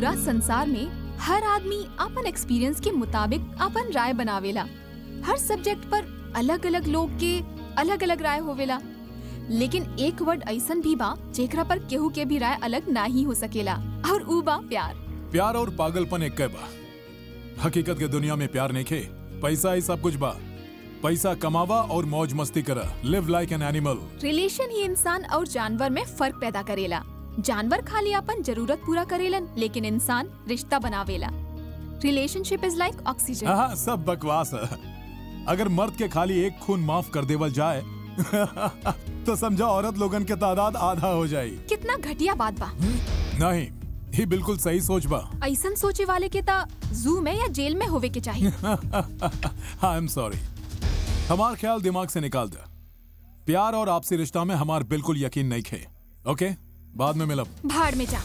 पूरा संसार में हर आदमी अपन एक्सपीरियंस के मुताबिक अपन राय बनावेला हर सब्जेक्ट पर अलग अलग लोग के अलग अलग राय होवेला लेकिन एक वर्ड ऐसन भी बा जेकरा पर केहू के भी राय अलग ना ही हो सकेला और ऊ बा प्यार प्यार और पागलपन एक बा हकीकत के दुनिया में प्यार नहीं खे पैसा ही सब कुछ बा पैसा कमावा और मौज मस्ती करा live like an animal relation ही इंसान और जानवर में फर्क पैदा करेला जानवर खाली अपन जरूरत पूरा करेलन लेकिन इंसान रिश्ता बनावेला रिलेशनशिप इज लाइक ऑक्सीजन हाँ सब बकवास है अगर मर्द के खाली एक खून माफ कर देवल जाए तो समझा औरत लोगन के तादाद आधा हो जाए कितना घटिया बात बा नहीं ही बिल्कुल सही सोच बा ऐसन सोचे वाले के ता जू में या जेल में होवे के चाहिए आई एम सॉरी हमार ख्याल दिमाग से निकाल दे प्यार और आपसी रिश्ता में हमार बिल्कुल यकीन नहीं खे ओके बाद में मिलब भाड़ में जा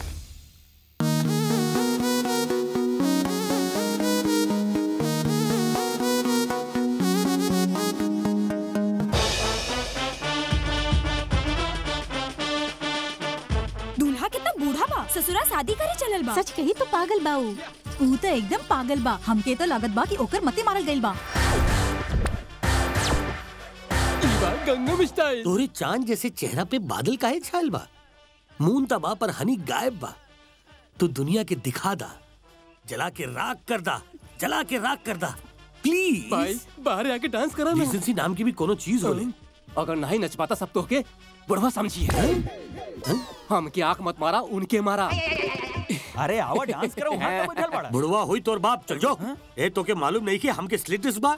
दूल्हा कितना बूढ़ा बा ससुरा शादी करे चलल बा सच कही तो पागल बा ऊ ऊ तो एकदम पागल बा हमके तो लागत बा कि ओकर मते मारल गइल बा गंगम स्टाइल तोरे चांद जैसे चेहरा पे बादल काहे छायल बा मून तबा पर हनी गायब बा तू दुनिया के दिखा दा जला के राख कर दा जला के राख कर दा प्लीज भाई बाहर आके डांस करा ना डिसेंसी नाम की भी कोनो चीज होले अगर नहीं नच पाता सब तो के बुढ़वा समझिए हम की आंख मत मारा उनके मारा अरे आवा डांस करो वहाँ का बैठल बड़ा बुढ़वा हुई तोर बाप चल जाओ ए तो के मालूम नहीं कि हमके स्लिटिस बा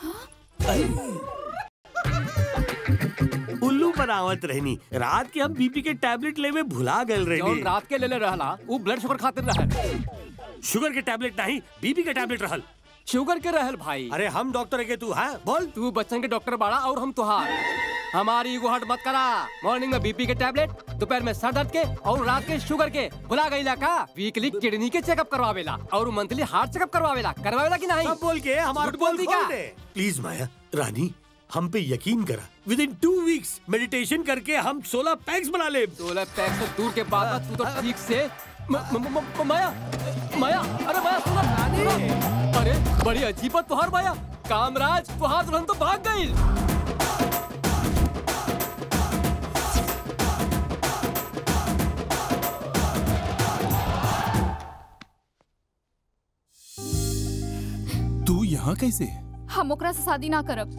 उल्लू बनावत रहनी रात के हम बीपी के टैबलेट लेवे भुला गए जौन रहनी रात के लेले रहला वो ब्लड शुगर खातिर रहल शुगर के टैबलेट नहीं बीपी के टैबलेट रहल शुगर के रहल भाई अरे हम डॉक्टर है के तू है बोल तू बच्चन के डॉक्टर बाड़ा और हम तुहार हमारी ईगो हट मत करा मॉर्निंग में बीपी के टैबलेट दोपहर में सर दर्द के और रात के शुगर के भुला गईला का वीकली किडनी के चेकअप करवावेला और मंथली हार्ट चेकअप करवावेला करवावेला कि नहीं सब बोल के हमारा झूठ बोल दी का? प्लीज माया रानी हम पे यकीन करा with in two weeks meditation करके हम 16 पैक्स बना ले सोलह पैक से दूर के बाद में तू तो ठीक से म- म- म- म- माया माया अरे माया सुनो सुनो। अरे बड़ी अजीब बात तुहार माया कामराज तुहार दुल्हन तो भाग गई तू यहाँ कैसे हम ओकरा से शादी ना करब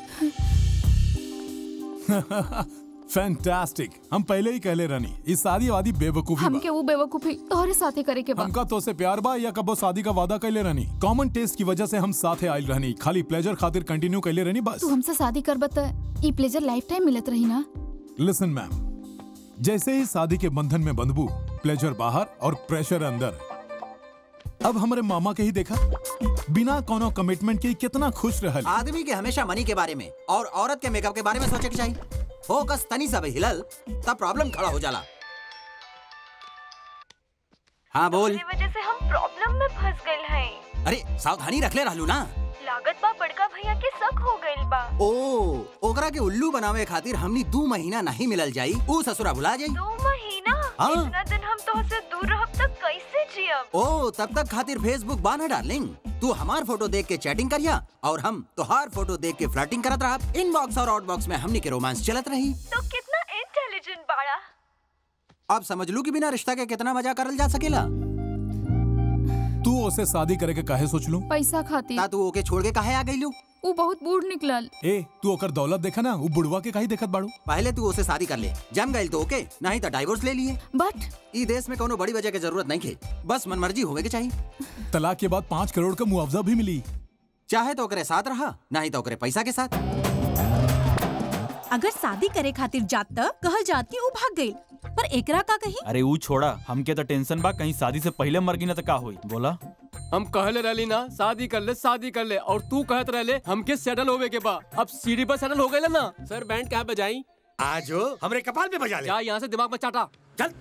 फैंटास्टिक हम पहले ही कहले रहनी इस शादी वादी बेवकूफी बा हमके वो बेवकूफी तोहरे साथे करे के बा हमका तो से प्यार बा या कबो शादी का वादा कैले रहनी कॉमन टेस्ट की वजह से हम साथे आयल रहनी खाली प्लेजर खातिर कंटिन्यू कैले रहनी बस तू हमसे शादी करब त ई प्लेजर लाइफ टाइम मिलत रही ना लिसन मैम जैसे ही शादी के बंधन में बंधबू प्लेजर बाहर और प्रेशर अंदर अब हमारे मामा के ही देखा बिना कोनो कमिटमेंट के कितना खुश रहल आदमी के हमेशा मनी के बारे में और औरत के मेकअप के बारे में सोचे के चाहिए फोकस तनी सब हिलल तब प्रॉब्लम खड़ा हो जाला हाँ बोल वजह से हम प्रॉब्लम में फंस गए हैं अरे सावधानी रख ले रहलू ना लागत बा बड़का भैया के शक हो गइल बा ओ ओकरा के उल्लू बनावे खातिर हमनी दू महीना नहीं मिलल जाई ऊ ससुरा भुला जाई दो महीना हाँ। इतना दिन हम तो से दूर रहब तक कैसे जियब ओ तब तक खातिर फेसबुक बाना डार्लिंग तू हमार फोटो देख के चैटिंग करिया और हम तोहार फोटो देख के फ्लर्टिंग करत रहब इनबॉक्स और आउटबॉक्स में हमनी के रोमांस चलत रही तो कितना इंटेलिजेंट बाड़ा अब समझ लू कि बिना रिश्ता के कितना मजा करल जा सकेला तू उसे शादी करे के काहे सोच लू पैसा खातिर ता तू ओके छोड़ के काहे आ गईलू वो बहुत बूढ़ निकलल ए तू ओकर दौलत देखा ना वो बुढ़वा के काहे देखत बाड़ू पहले तू उसे शादी कर ले जम गई तो ओके नहीं तो डाइवोर्स ले लिए बट ई देश में कोनो बड़ी वजह की जरूरत नहीं खे बस मनमर्जी होवे के चाहिए तलाक के बाद पाँच करोड़ का मुआवजा भी मिली चाहे तो ओकरे साथ रहा नहीं तो ओकरे पैसा के साथ अगर शादी करे खातिर जात त कहल जात कि ऊ भाग गई पर एकरा का कही अरे ऊ छोड़ा हमके तो टेंशन बा कहीं शादी से पहले मर गई ना तो का होई बोला हम कहले रहली ना शादी कर ले शादी कर ले और तू कहत रहले हमके सेटल होवे के बा अब सीढ़ी पर सेटल हो गए ना सर बैंड क्या बजाई आज हो हमरे कपाल पे बजा ले जा यहाँ से दिमाग में चाटा चल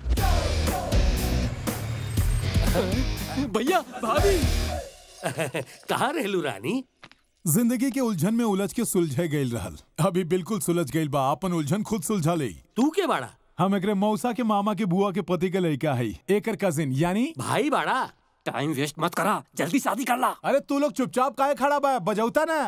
भैया भाभी कहाँ रहलू रानी जिंदगी के उलझन में उलझ के सुलझे गईल रहल अभी बिल्कुल सुलझ गईल बा अपन उलझन खुद सुलझा ले तू के बाड़ा हम एकरे मौसा के मामा के बुआ के पति के लड़का है एकर कजिन यानी भाई बाड़ा टाइम वेस्ट मत करा जल्दी शादी कर ला अरे तू लोग चुपचाप काहे खड़ा बा बजौता ना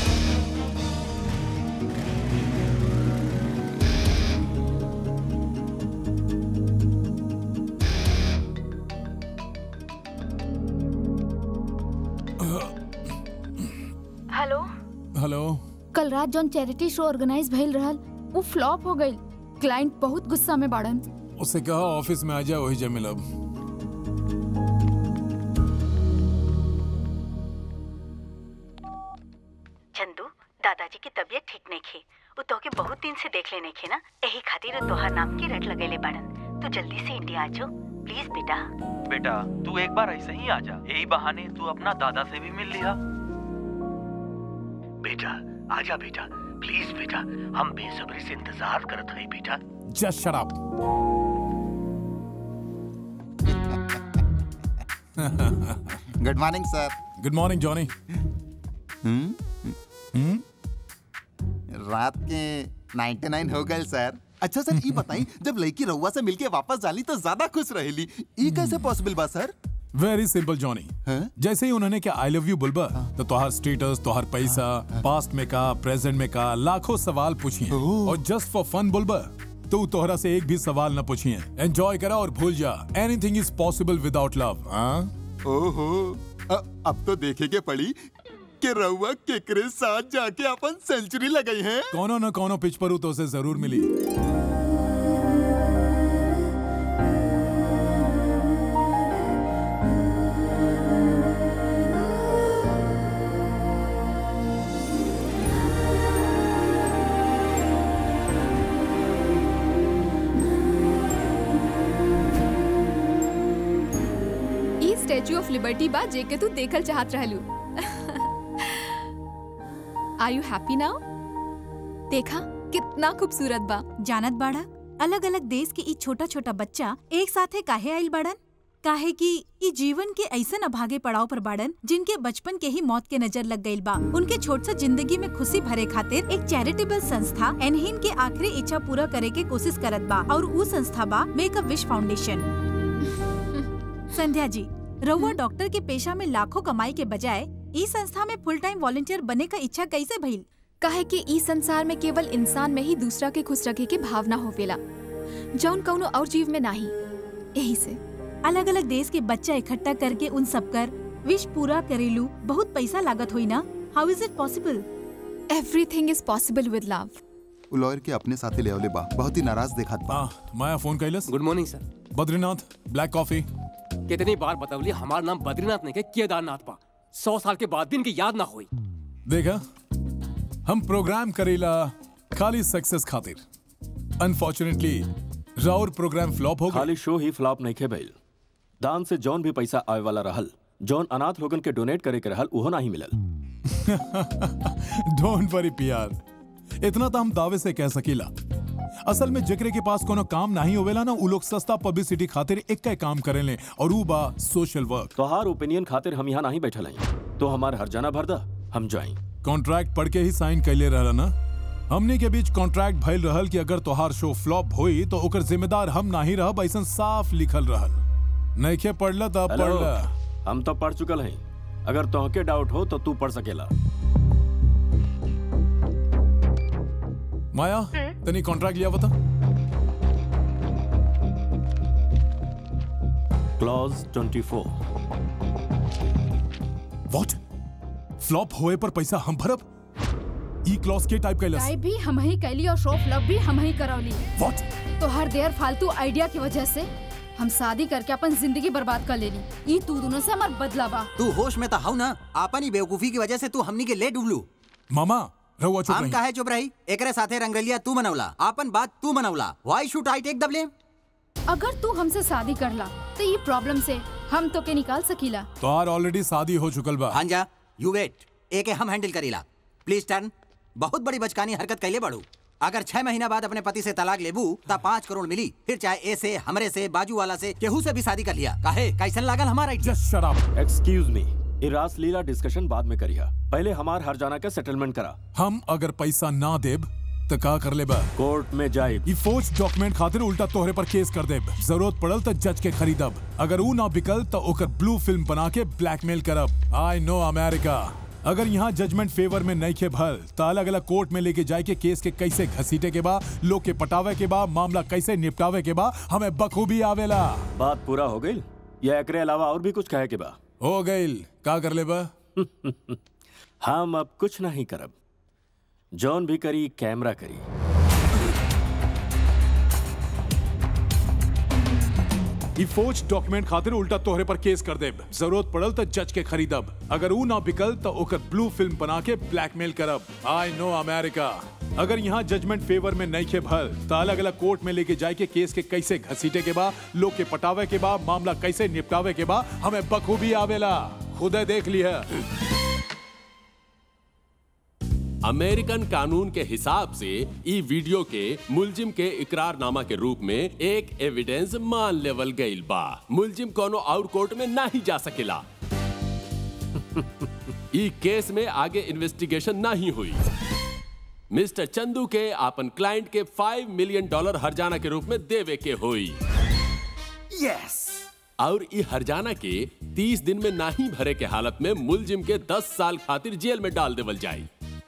हेलो हेलो कल रात जौन चैरिटी शो ऑर्गेनाइज भइल रहल वो फ्लॉप हो गई क्लाइंट बहुत गुस्सा में बाड़न उससे कहा ऑफिस में आ जाए वही जब मिलब चंदू दादाजी की तबीयत ठीक नहीं थी वो तोके बहुत दिन से देख लेने खे ना यही खातिर वो तोहार नाम की रट लगेले बाड़न तू जल्दी से इंडिया आ जाओ प्लीज बेटा बेटा तू एक बार ऐसे ही आ जा यही बहाने तू अपना दादा से भी मिल लिया बेटा आजा बेटा प्लीज बेटा हम बेसब्री से इंतजार करत हई बेटा just shut up good morning sir good morning Johnny hmm रात के 99 हो गए सर अच्छा सर ये बताई जब लड़की रउआ से मिलके वापस जाली तो ज्यादा खुश रहेली ई कैसे पॉसिबल बा सर वेरी सिंपल जॉनी जैसे ही उन्होंने क्या आई लव यू बुलबा तो तोहार स्टेटस तोहार पैसा पास्ट में का प्रेजेंट में का लाखों सवाल पूछिए और जस्ट फॉर फन बुलबा तो तोहरा से एक भी सवाल न पूछिए एंजॉय करा और भूल जा anything is possible without love ओहो अ- अब तो देखे के पड़ी कि रउआ केकरे साथ जाके अपन सेंचुरी लगाई है कोनो न कोनो पिच पर तो उसे जरूर मिली ई स्टैच्यू ऑफ लिबर्टी बा जेके तू देखल चाहत रहलू आर यू हैप्पी नाउ देखा कितना खूबसूरत बा जानत बाड़ा अलग अलग देश के ई छोटा छोटा बच्चा एक साथे काहे आइल बाड़न काहे कि ई जीवन के ऐसन अभागे पड़ाव पर बाड़न जिनके बचपन के ही मौत के नजर लग गईल बा उनके छोट सा जिंदगी में खुशी भरे खातिर एक चैरिटेबल संस्था एनहीन के आखिरी इच्छा पूरा करे के कोशिश करत बा और ऊ संस्था बा make a wish foundation Sandhya ji रउआ डॉक्टर के पेशा में लाखों कमाई के बजाय ई संस्था में फुल टाइम वॉलंटियर बने का इच्छा कैसे भइल काहे कि ई संसार में केवल इंसान में ही दूसरा के खुश रखे के भावना होवेला जौन कौनो और जीव में नहीं यही से अलग अलग देश के बच्चा इकट्ठा करके उन सबकर विश पूरा करेलू बहुत पैसा लागत हुई ना how is it possible everything is possible with love उ लॉयर के अपने साथे ले आवले बा बहुत ही नाराज देखात बा माया फोन कैलस good morning sir Badrinath black coffee कितनी बार बतवली हमारा नाम बद्रीनाथ नहीं के केदारनाथ बा सौ साल के बाद भी इनकी याद ना हुई देखा हम प्रोग्राम करेला खाली सक्सेस खातिर अनफॉर्चुनेटली राउर प्रोग्राम फ्लॉप हो गया खाली शो ही फ्लॉप नहीं खे भइल दान से जौन भी पैसा आवे वाला रहल जौन अनाथ लोगन के डोनेट करे के रहल उहो नहीं मिलल डोंट वरी पियार इतना तो हम दावे से कह सकीला असल में जिक्र के पास कोनो काम नहीं होवेला ना उ लोग सस्ता पब्लिसिटी खातिर एक का काम करेले और उ बा सोशल वर्क तोहार ओपिनियन खातिर हम यहाँ नहीं बैठल हई तो हमार हरजाना भर दा हम जाई कॉन्ट्रैक्ट पढ़ के ही साइन कैले रहला ना हमने के बीच कॉन्ट्रैक्ट भइल रहल कि अगर तोहार शो फ्लॉप होई तो ओकर जिम्मेदार हम नहीं रहब ऐसन साफ लिखल रहल नइखे पढ़ला त अब हेलो, पढ़ला हम तो पढ़ चुकल हई अगर तोहके डाउट हो तो तू पढ़ सकेला माया तनी कॉन्ट्रैक्ट लिया बता क्लॉज 24 व्हाट फ्लॉप होए पर पैसा हम भरब ई क्लॉज के टाइप कैलस टाइप भी हम ही कैली और शो फ्लॉप भी हम ही करौली व्हाट तो हर देर फालतू आइडिया की वजह से हम शादी करके अपन जिंदगी बर्बाद कर लेली ई तू दोनों से हमार बदला बा तू होश में तो हाउ ना आपन ही बेवकूफी की वजह से तू हमनी के ले डूबलू मामा रहुआ चुप हम रही काहे चुप रही एकरे साथे रंगरलिया तू मनौला आपन बात तू मनौला why should I take the blame अगर तू हमसे शादी करला तो ये प्रॉब्लम से हम तो के निकाल सकीला तोहार ऑलरेडी शादी हो चुकल बा हाँ जा यू वेट एके हम हैंडल करीला प्लीज टर्न बहुत बड़ी बचकानी हरकत कैले बड़ू अगर छह महीना बाद अपने पति से तलाक लेबू ता पाँच करोड़ मिली फिर चाहे ए से हमरे से बाजू वाला से केहू से भी शादी कर लिया काहे कैसन लागल हमारा just shut up excuse me ये रासलीला डिस्कशन बाद में करिया पहले हमार हरजाना का सेटलमेंट करा हम अगर पैसा ना देब तो का कर ले बा कोर्ट में जाए ई फौज डॉक्यूमेंट खातिर उल्टा तोहरे पर केस कर देब जरूरत पड़ल तो जज के खरीदब अगर ऊ ना बिकल तो ओकर ब्लू फिल्म बना के ब्लैकमेल करब आई नो अमेरिका अगर यहाँ जजमेंट फेवर में नहीं खे भल तो अलग अलग कोर्ट में लेके जाए के केस के कैसे घसीटे के बा लोग के पटावे के बा मामला कैसे निपटावे के बा हमें बखूबी आवेला बात पूरा हो गई या एकरे अलावा और भी कुछ कहे के बा हो गईल का कर ले बा हम अब कुछ नहीं करब जॉन भी करी कैमरा करी ई फौज डॉक्यूमेंट खातिर उल्टा तोहरे पर केस कर देब जरूरत पड़ल तो जज के खरीदब अगर ऊ ना बिकल तो ओकर ब्लू फिल्म बना के ब्लैकमेल करब आई नो अमेरिका अगर यहाँ जजमेंट फेवर में नहीं खे भल तो अलग अलग कोर्ट में लेके जाए के केस के कैसे घसीटे के बा लोग के पटावे के बा मामला कैसे निपटावे के बा हमें बखूबी आवेला खुदे देख लिया अमेरिकन कानून के हिसाब से ई वीडियो के मुलजिम के इकरारनामा के रूप में एक एविडेंस मान लेवल गईल बा मुलजिम कोनो और कोर्ट में ना ही जा सकेला ई केस में आगे इन्वेस्टिगेशन नहीं हुई मिस्टर चंदू के अपन क्लाइंट के फाइव मिलियन डॉलर हरजाना के रूप में देवे के हुई यस और ई हरजाना के 30 दिन में नहीं भरे के हालत में मुलजिम के 10 साल खातिर जेल में डाल देवल जाई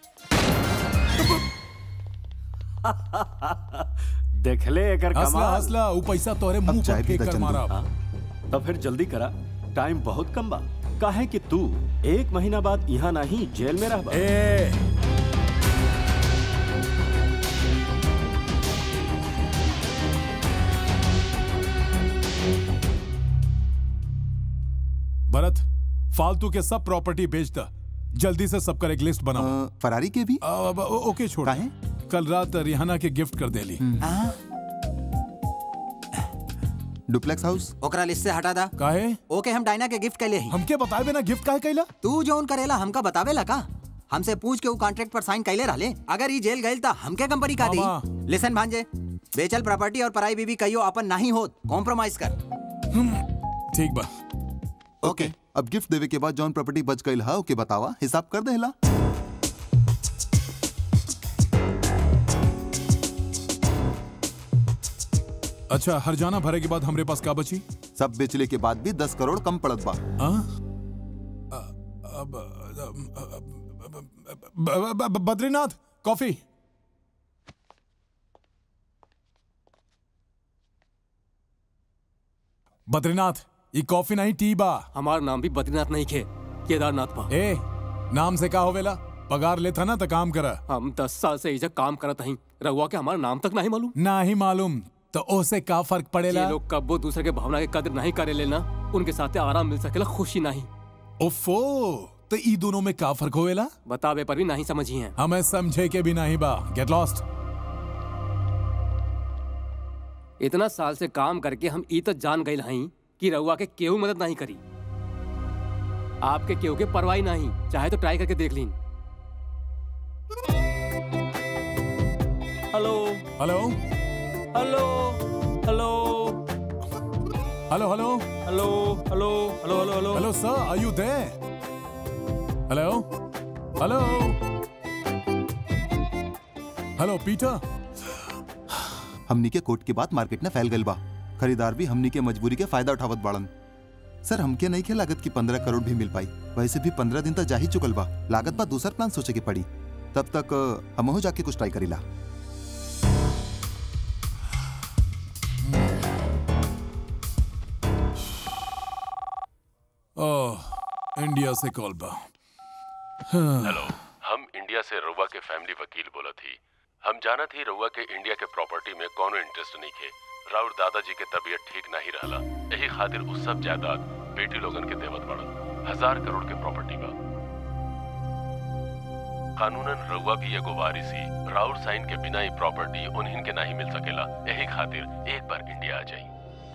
देखले एकर हंसला कमाल हंसला ऊ पैसा तोहरे मुंह पर फेंक कर मारा हाँ, तो फिर जल्दी करा टाइम बहुत कम बा काहे कि तू एक महीना बाद यहाँ नहीं जेल में रह ए भरत फालतू के सब प्रॉपर्टी बेच द जल्दी से सबका एक लिस्ट बनाओ फरारी के भी अब ओ- ओके छोड़ कल रात रिहाना के गिफ्ट कर देली डुप्लेक्स हाउस ओकरा लिस्ट से हटा दा काहे ओके हम डायना के गिफ्ट कैले ही हमके बताए बिना गिफ्ट काहे कैला तू जोन करेला हमका बतावेला का हमसे पूछ के ऊ कॉन्ट्रैक्ट पर साइन कैले रहले अगर ई जेल गइल त हमके कंपनी का मामा। दी लिसन भांजे बेचल प्रॉपर्टी और पराई बीबी कहियो अपन नहीं होत कॉम्प्रोमाइज कर ठीक बा ओके अब गिफ्ट देवे के बाद जॉन प्रॉपर्टी बच गई हा ओके बतावा हिसाब कर देला अच्छा हरजाना भरे के बाद हमरे पास का बची सब बेचले के बाद भी दस करोड़ कम पड़त बा हाँ? अब ब- ब- ब- बद्रीनाथ कॉफी बद्रीनाथ ये कॉफी नहीं टी बा हमार नाम भी बद्रीनाथ नहीं खे केदारनाथ बा ए नाम से का होवेला पगार लेता ना तो काम करा हम दस साल से इजा काम करत हई रहुआ के हमारा नाम तक नहीं मालूम ना ही मालूम तो ओसे का फर्क पड़ेला ये लोग कब्बो दूसरे के भावना के कदर नहीं करे लेना उनके साथे आराम मिल सकेला खुशी नहीं ओफो तो ई दोनों में का फर्क होवेला बतावे पर भी नहीं समझी हैं हमें समझे के भी नहीं बा गेट लॉस्ट इतना साल से काम करके हम ई तो जान गए हई कि रहुआ के केहू मदद नहीं करी आपके केहू के परवाही नहीं चाहे तो ट्राई करके देख लीन hello hello hello hello hello hello hello hello hello hello hello hello sir are you there hello hello hello Peter हमनी के कोर्ट के बाद मार्केट में फैल गइल बा खरीदार भी हमनी के मजबूरी के फायदा उठावत बाड़न सर हमके नहीं के लागत की पंद्रह करोड़ भी मिल पाई वैसे भी पंद्रह दिन तक जा ही चुकल बा लागत बा दूसर प्लान सोचे के पड़ी तब तक अ, हमहू जाके कुछ ट्राई करीला ओह इंडिया से कॉल बा हाँ। हेलो हम इंडिया से रउआ के फैमिली वकील बोला थी हम जाना थी रउआ के इंडिया के प्रॉपर्टी में कोनो इंटरेस्ट नहीं थे राउर दादाजी के तबीयत ठीक नहीं रहला यही खातिर उ सब जायदाद बेटी लोगन के देवत पड़ल हजार करोड़ के प्रॉपर्टी बा कानूनन रउआ भी एगो वारिसी राउर साइन के बिना ही प्रॉपर्टी उन्हीं के नहीं मिल सकेला यही खातिर एक बार इंडिया आ जाई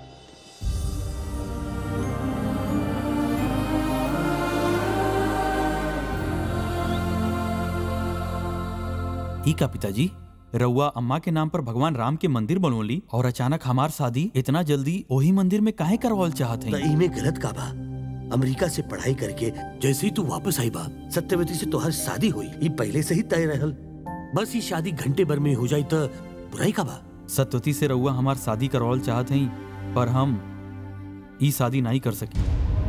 ई का पिताजी रउआ अम्मा के नाम पर भगवान राम के मंदिर बनोली और अचानक हमार शादी इतना जल्दी वही मंदिर में काहे करवाल चाहत त है इमे गलत का बा अमेरिका से पढ़ाई करके जैसे ही तू वापस आई बा सत्यवती से तोहर शादी हुई ई पहले से ही तय रहल बस ही शादी घंटे भर में हो जाई तो बुराई का बा सतवती से रउआ हमार शादी करवाल चाहत हई पर हम ई शादी नहीं कर सकी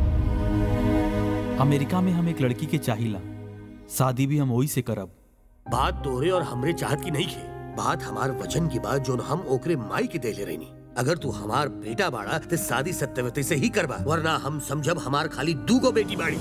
अमेरिका में हम एक लड़की के चाहिला शादी भी हम वही से करब बात तोहरे और हमरे चाहत की नहीं खे बात हमार वचन की बात जो हम ओकरे माई के देले रहनी अगर तू हमार बेटा बाड़ा तो शादी सत्यवती से ही करबा वरना हम समझब हमार खाली दूगो बेटी बाड़ी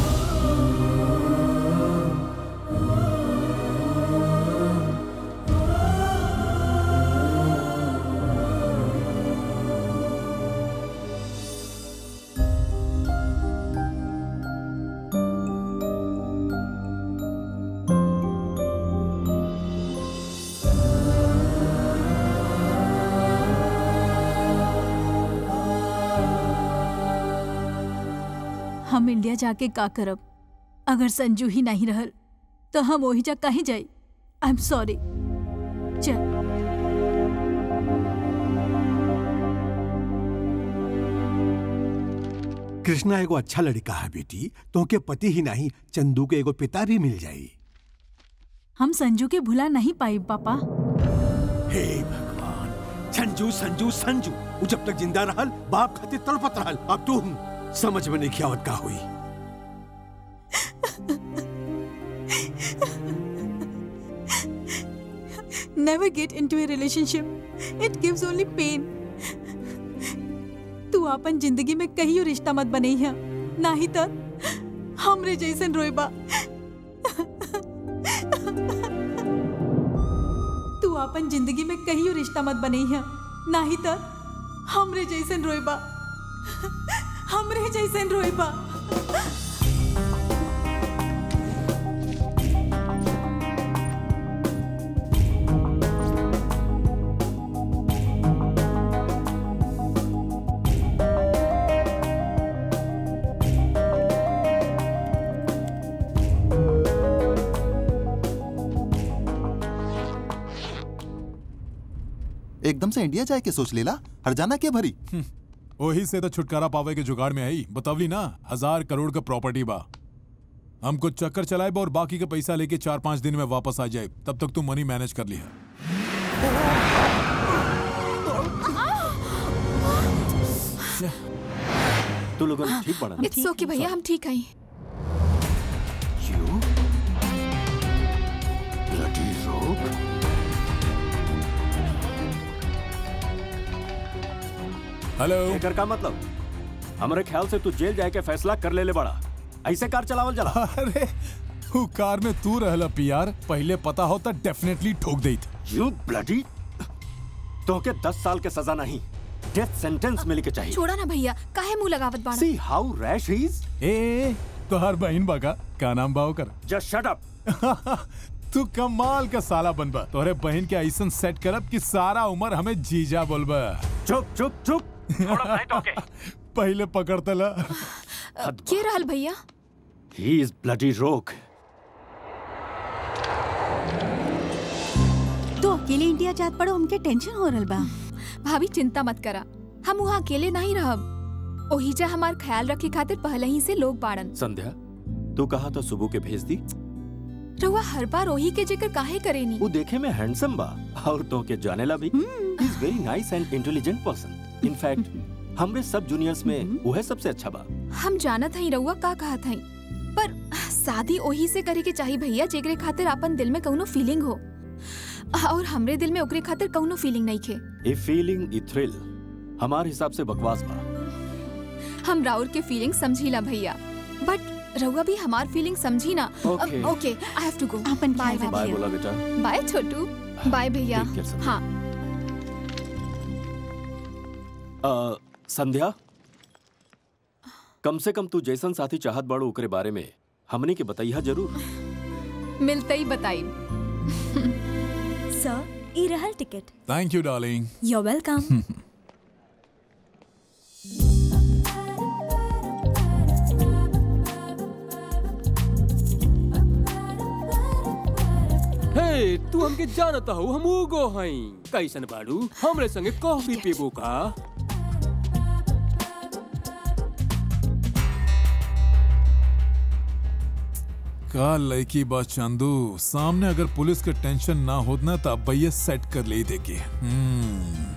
हम इंडिया जाके का करब अगर संजू ही नहीं रहल तो हम वही जा काहे जाई आई एम सॉरी चल कृष्णा एगो अच्छा लड़का है बेटी तोहके पति ही नहीं चंदू के एगो पिता भी मिल जाई हम संजू के भुला नहीं पाई पापा हे भगवान संजू संजू संजू वो जब तक जिंदा रहल बाप खातिर तड़पत रहल अब तू समझ में नहीं आवत का हुई Never get into a relationship. It gives only pain. तू अपन जिंदगी में कहियो रिश्ता मत बनैया नाही तो हमरे जैसन रोएबा तू अपन जिंदगी में कहियो रिश्ता मत बनैया नाही तो हमरे जैसन रोएबा हमरे जैसन रोएबा एकदम से इंडिया जाए के सोच लेला हरजाना के भरी वही से तो छुटकारा पावे के जुगाड़ में आई बतावली ना हजार करोड़ का प्रॉपर्टी बा हम कुछ चक्कर चलाए बा और बाकी का पैसा लेके चार पांच दिन में वापस आ जाए तब तक तू मनी मैनेज कर लिया तू लोगन ठीक पड़ा इट्स ओके भैया हम ठीक हैं ब्लडी रोग हेलो एकर का मतलब हमारे ख्याल से तू जेल जाए के फैसला कर ले ले बड़ा ऐसे कार चलावल जला अरे वो कार में तू रहला पीआर पहले पता होता डेफिनेटली ठोक देत यू ब्लडी तो के दस साल के सजा नहीं डेथ सेंटेंस मिले के चाहिए छोड़ा ना भैया काहे मुंह लगावत बाड़ा see how rash he is a तोहार बहन बाका का नाम बाव कर जस्ट शट अप तू कमाल का साला बनबा तोहरे बहन के ऐसन सेट करब कि सारा उम्र हमें जीजा बोलबा चुप चुप चुप पहले पकड़तला के रहल भैया ही इज ब्लडी रोग तो अकेले इंडिया जात पड़ो हमके टेंशन हो रहल बा भाभी चिंता मत करा हम वहाँ अकेले नहीं रहब ओहिजा हमार ख्याल रखे खातिर पहले ही से लोग बाड़न संध्या तू कहा तो सुबह के भेज दी रहुआ हर बार ओही के जिक्र काहे करेनी वो देखे में हैंडसम बा और तो के जाने ला भी is very nice and intelligent person in fact हमरे सब जूनियर्स में वो है सबसे अच्छा बा हम जानत हई रहुआ का कहत हई पर शादी ओही से करे के चाहिए भैया जेकरे खातिर अपन दिल में कौनो फीलिंग हो और हमरे दिल में ओकरे खातिर कौनो फीलिंग नहीं खे ए फीलिंग ए थ्रिल हमारे हिसाब से बकवास बा हम राउर के फीलिंग समझीला भैया बट रहुआ भी हमार फीलिंग समझी ना Okay. Okay I have to go अपन बाय बाय बोला बेटा बाय छोटू बाय भैया Take care, संध्या। हाँ अ, संध्या कम से कम तू जैसन साथी चाहत बाड़ू ओकरे बारे में हमने के बताइया जरूर मिलते ही बताई सर ई रहल ticket thank you darling you welcome हे तू हमके जानता हो हम उगो हई कैसन बाड़ू हमरे संगे कॉफी पीबू का का लड़की बा चंदू सामने अगर पुलिस के टेंशन ना होत ना तो भैया सेट कर ले देगी हम्म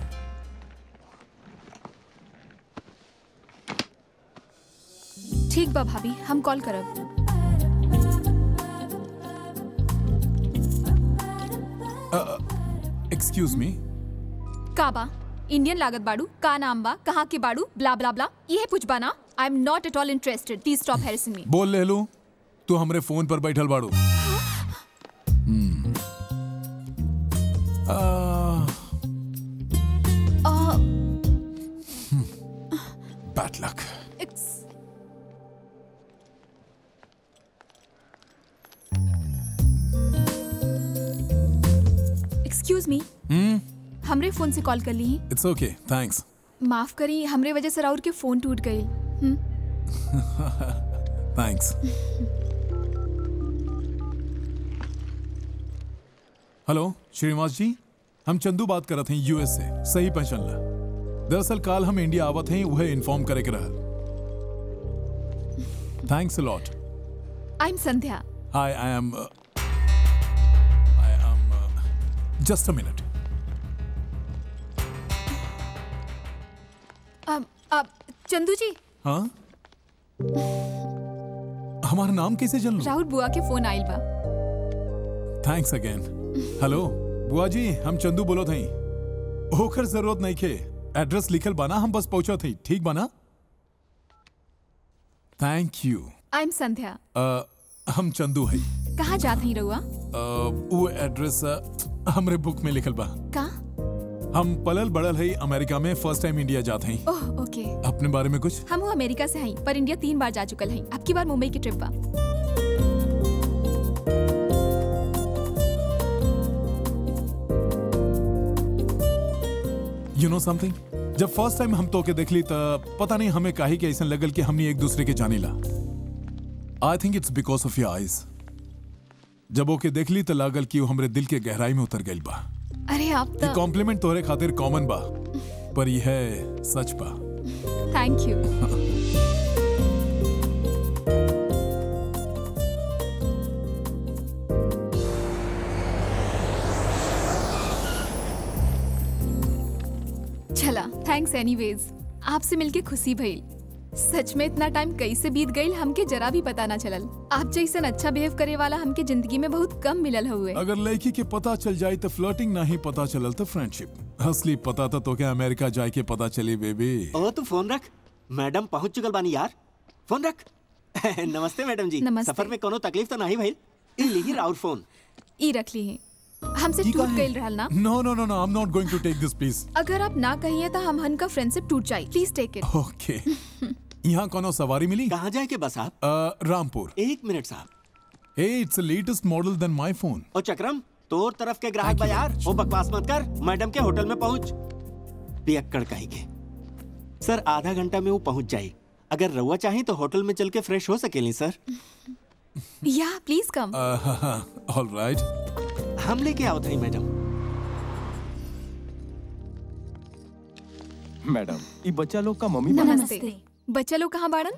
ठीक बा भाभी हम कॉल करब एक्सक्यूज मी का बा इंडियन लागत बाड़ू का नाम बा कहाँ के बाड़ू ब्ला ब्ला ब्ला ये पूछबा ना I am not at all interested please stop harassing me बोल ले लू तू हमरे फोन पर बैठल बाड़ू हम्म। आ, bad luck excuse me hmm हमरे फोन से कॉल कर ली इट्स ओके थैंक्स माफ करी हमरे वजह से राउर के फोन टूट गई हम्म, थैंक्स हेलो श्रीनिवास जी हम चंदू बात करत हैं यूएस से सही पहचान ला दरअसल काल हम इंडिया आवत हैं वह इन्फॉर्म करे के रहल thanks a lot I am Sandhya I I am I am just a minute अब अब चंदू जी हाँ हमारा नाम कैसे जन लो राहुल बुआ के फोन आइल बा थैंक्स अगेन हेलो बुआ जी हम चंदू बोलो थई ओकर जरूरत नहीं खे एड्रेस लिखल बाना हम बस पहुंचा थई ठीक बाना thank you I am Sandhya uh, हम चंदू है कहाँ जात ही रहुआ वो एड्रेस अ, हमरे बुक में लिखल बा का हम पलल बड़ल है अमेरिका में फर्स्ट टाइम इंडिया जात हैं ओह ओके अपने बारे में कुछ हम वो अमेरिका से हैं पर इंडिया तीन बार जा चुकल हैं अब की बार मुंबई की ट्रिप बा यू नो समथिंग जब फर्स्ट टाइम हम तो के देख ली तब पता नहीं हमें काहे के ऐसा लगल कि हमने एक दूसरे के जानी ला I think it's because of your eyes जब ओके देख ली तो लागल कि वो हमरे दिल के गहराई में उतर गई बा अरे आप ये तो कॉम्प्लीमेंट तोहरे खातिर कॉमन बा पर यह है सच बा थैंक यू चला थैंक्स एनीवेज आपसे मिलके खुशी भइल सच में इतना टाइम कैसे बीत गई हमके जरा भी पता ना चलल आप जैसन अच्छा बिहेव करे वाला हमके जिंदगी में बहुत कम मिलल हुए अगर लड़की के पता चल जाए तो फ्लर्टिंग नहीं पता चलल तो फ्रेंडशिप असली पता तो तो क्या अमेरिका जाए के पता चली बेबी ओ तू फोन रख मैडम पहुंच चुकल बानी यार फोन रख नमस्ते मैडम जी नमस्ते। सफर में कोनो तकलीफ तो नहीं भइल ई लीही राउर फोन ई रख ली है हमसे ई का टूट है? गई रहल ना no no no no I am not going to take this please अगर आप ना कहिए तो हम हन का फ्रेंडशिप टूट जाए प्लीज टेक इट ओके यहाँ कोनो सवारी मिली कहाँ जाए के बस आप अ, रामपुर एक मिनट साहब hey it's a latest model then my phone ओ चक्रम तोर तरफ के ग्राहक बा यार वो बकवास मत कर मैडम के होटल में पहुंच पियक्कड़ कहेंगे सर आधा घंटा में वो पहुंच जाए अगर रउआ चाहे तो होटल में चल के फ्रेश हो सकेली सर या प्लीज कम ऑल राइट हम लेके आओ थे मैडम मैडम ये बच्चा लोग का मम्मी नमस्ते बच्चा लोग कहाँ बाड़न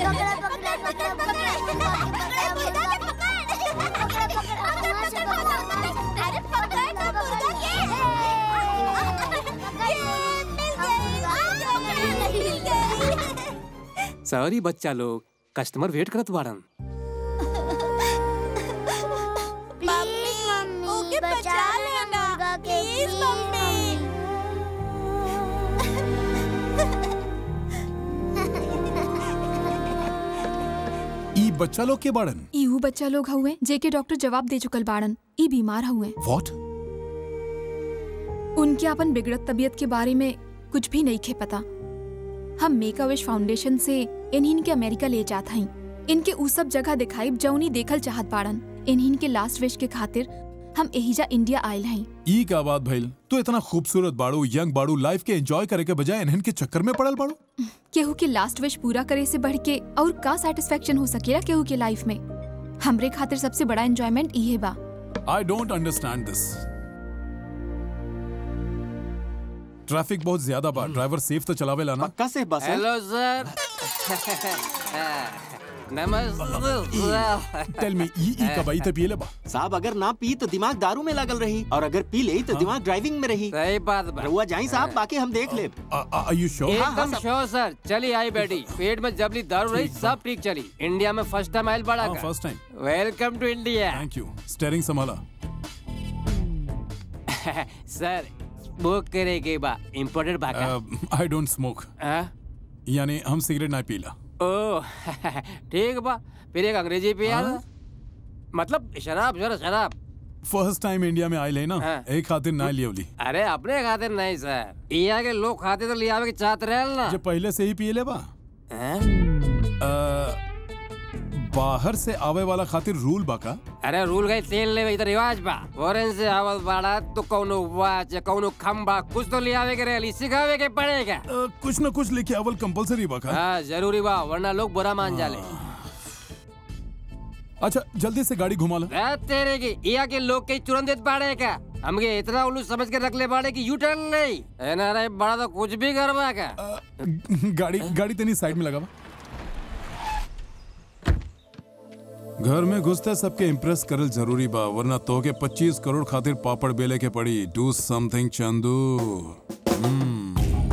सॉरी बच्चा लोग कस्टमर वेट करत बाड़न ओके बचा लेना प्लीज मम्मी ई बच्चा लोग के बाड़न ईहू बच्चा लोग हुए जेके डॉक्टर जवाब दे चुकल बाड़न ई बीमार हुए व्हाट उनके अपन बिगड़त तबीयत के बारे में कुछ भी नहीं खे पता हम मेक अ विश फाउंडेशन से इन्हीं के अमेरिका ले जात हई इनके उ सब जगह दिखाई जौनी देखल चाहत बाड़न इन्हीं के लास्ट विश के खातिर हम एहिजा इंडिया आयल हई ई का बात भइल तू इतना खूबसूरत बाड़ू यंग बाड़ू लाइफ के एंजॉय करे के बजाय इन्हन के चक्कर में पड़ल बाड़ू केहू के लास्ट विश पूरा करे से बढ़ के और का सेटिस्फेक्शन हो सकेला केहू के लाइफ में हमरे खातिर सबसे बड़ा एंजॉयमेंट इहे बा I don't understand this traffic बहुत ज्यादा बा ड्राइवर सेफ तो चलावेला ना पक्का से बस हेलो सर नमस्ते टेल मी ई ई कबाई ते पिए ले बा साहब अगर ना पी तो दिमाग दारू में लागल रही और अगर पी ले तो दिमाग ड्राइविंग में रही सही बात बा। रहुआ जाई साहब बाकी हम देख ले आर यू एकदम श्योर सर चली आई बेटी पेट में जबली दारू रही सब ठीक चली इंडिया में फर्स्ट टाइम आयल बड़ा हाँ, first time. Welcome to India thank you steering संभाला सर बुक करे के बा इम्पोर्टेड बा का आई डोंट स्मोक हाँ? यानी हम सिगरेट ना पीला ओ ठीक बा फिर एक अंग्रेजी पिया मतलब शराब जरा शराब फर्स्ट टाइम इंडिया में आयल है ना एक खातिर ना लियवली अरे अपने खातिर नहीं सर यहाँ के लोग खाते तो लियावे के चाहते रहे ना जो पहले से ही पिए ले बा अ, बाहर से आवे वाला खातिर रूल बा का अरे रूल गई तेल ले इधर रिवाज बा फॉरेन से आवल बाड़ा तो कौनो वाच या कौनो खम्बा कुछ तो लियावे के रही सिखावे के पड़ेगा अ, कुछ न कुछ लेके आवल कंपलसरी बा का हाँ जरूरी बा वरना लोग बुरा मान जाले अच्छा जल्दी से गाड़ी घुमा लो ए, तेरे की यहाँ के लोग के तुरंत देत बाड़े का हमके इतना उल्लू समझ के रख ले बाड़े की यू टर्न नहीं एनआरआई बड़ा तो कुछ भी करवा का गाड़ी गाड़ी तेनी साइड में लगा बा घर में घुसते सबके इम्प्रेस करल जरूरी बा वरना तो के 25 करोड़ खातिर पापड़ बेले के पड़ी डू समथिंग चंदू हम्म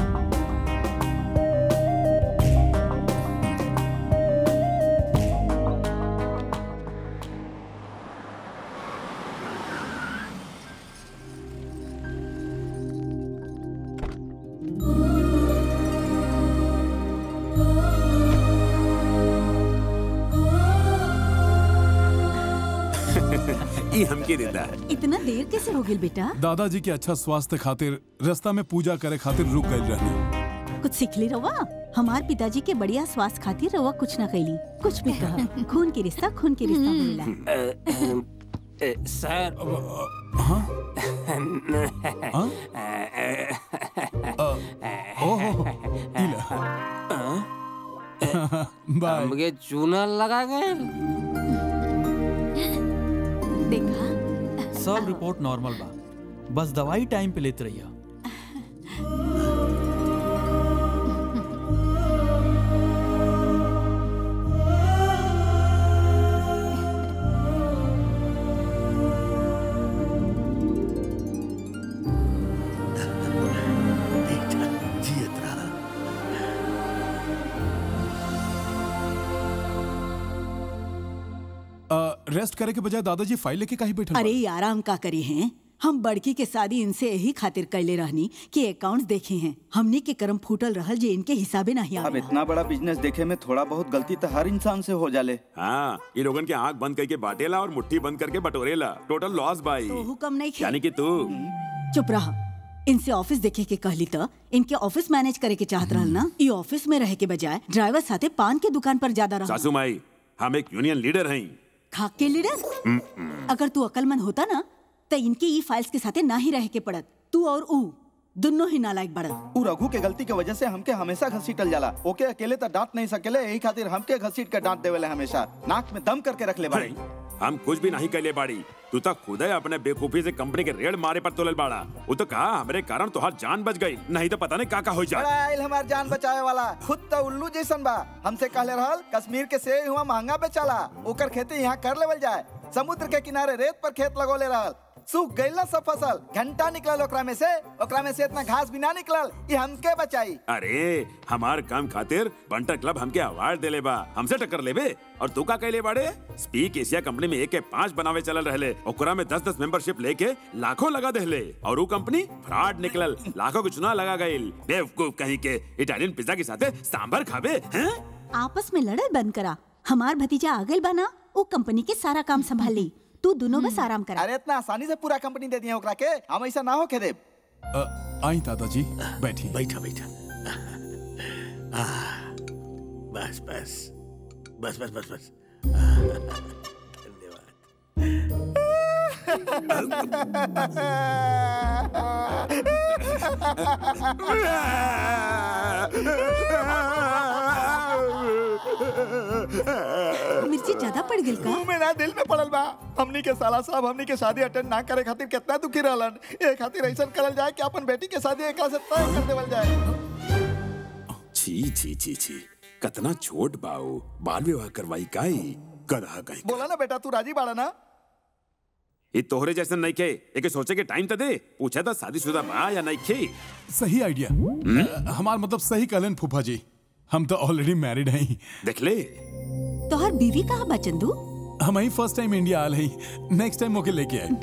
ये हमके देता है इतना देर कैसे हो गई बेटा दादाजी के अच्छा स्वास्थ्य खातिर रास्ता में पूजा करे खातिर रुक गए रहने कुछ सीख ली रवा हमार पिताजी के बढ़िया स्वास्थ्य खातिर रवा कुछ ना कैली कुछ भी कहा खून के रिश्ता खून के रिश्ता बोलेला सर हाँ ओहो बाय हमके चूना लगा गए देखा सब रिपोर्ट नॉर्मल बा बस दवाई टाइम पे लेते रहिए रेस्ट करे के बजाय दादाजी फाइल लेके काहे बैठल अरे ये आराम का करे हैं हम बड़की के शादी इनसे यही खातिर कैले रहनी कि अकाउंट्स देखे हैं हमनी के कर्म फूटल रहल जे इनके हिसाबे नहीं अब आवे इतना बड़ा बिजनेस देखे में थोड़ा बहुत गलती तो हर इंसान से हो जाले हाँ ये लोगन के आंख बंद करके बाटेला और मुट्ठी बंद करके बटोरेला टोटल लॉस भाई तो हुक्म नहीं खे यानी कि तू चुप रहा इनसे ऑफिस देखे के कहली तो इनके ऑफिस मैनेज करे के चाहत रहल ना ये ऑफिस में रहे के बजाय ड्राइवर साथे पान के दुकान पर ज्यादा रहा सासू माई हम एक यूनियन लीडर हैं खाक के लीडर अगर तू अकलमंद होता ना तो इनके ई फाइल्स के साथे ना ही रहे के पड़त तू और ऊ दोनों ही नालायक बढ़त उ रघु के गलती के वजह से हमके हमेशा घसीटल जाला ओके अकेले तो डांट नहीं सकेले यही खातिर हमके घसीट के डांट देवेले हमेशा नाक में दम करके रख ले बाड़ी हम कुछ भी नहीं कैले बाड़ी तू तो खुद है अपने बेवकूफी से कंपनी के रेड मारे पर तोलल बाड़ा वो तो कहा हमारे कारण तो जान बच गई नहीं तो पता नहीं का का हो बड़ा जाए आइल हमार जान बचाए वाला खुद तो उल्लू जैसन बा हमसे कहले रहल कश्मीर के सेब हुआ महंगा बेचाला ओकर खेती यहाँ कर लेवल जाए समुद्र के किनारे रेत पर खेत लगोले रहल सूख गइल ना सब फसल घंटा निकलल ओकरा में से ओकरा में से इतना घास भी ना निकलल ये हमके बचाई अरे हमार काम खातिर बंटर क्लब हमके अवार्ड देले बा हमसे टक्कर लेबे और तू का कहले बाड़े स्पीक एशिया कंपनी में एक के पांच बनावे चलल रहले ओकरा में दस दस मेंबरशिप लेके लाखों लगा देले और वो कंपनी फ्रॉड निकलल लाखों के चुनाव लगा गइल बेवकूफ कहीं के इटालियन पिज्जा के साथे सांभर खाबे हैं आपस में लड़ल बंद करा हमार भतीजा आ गइल बना वो कंपनी के सारा काम संभाली तू दोनों बस आराम करा अरे इतना आसानी से पूरा कंपनी दे दिया ओकरा के हम ऐसा ना हो के देब अ, आई दादाजी बैठी बैठा बैठा आह, बस बस बस बस बस बस मिर्ची ज्यादा पड़ गइल का मुंह में ना दिल में पड़ल बा हमनी के साला साहब हमनी के शादी अटेंड ना करे खातिर कितना दुखी रहलन ए खातिर ऐसा करल जाए कि अपन बेटी के शादी एकरा से तय कर देवल जाए छी छी छी छी कतना छोट बाऊ बाल विवाह करवाई काई गधा काई बोला ना बेटा तू राजी बाड़ा ना ये तोहरे जैसे नहीं खे एक सोचे के टाइम तो दे पूछा था शादीशुदा बा या नहीं खे सही आइडिया हमार मतलब सही कहलन फूफा जी हम तो ऑलरेडी मैरिड हैं देख ले तोहर बीवी कहाँ बा चंदू हम ही फर्स्ट टाइम इंडिया आल हैं नेक्स्ट टाइम ओके लेके आए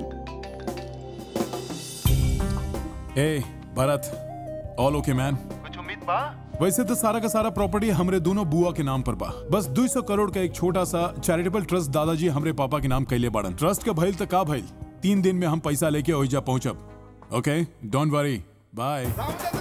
ए भरत ऑल ओके मैन कुछ उम्मीद बा वैसे तो सारा का सारा प्रॉपर्टी हमरे दोनों बुआ के नाम पर बा बस 200 करोड़ का एक छोटा सा चैरिटेबल ट्रस्ट दादाजी हमरे पापा के नाम कैले बाड़न ट्रस्ट का भइल तो का भइल तीन दिन में हम पैसा लेके ओइजा पहुंचब ओके डोंट वरी बाय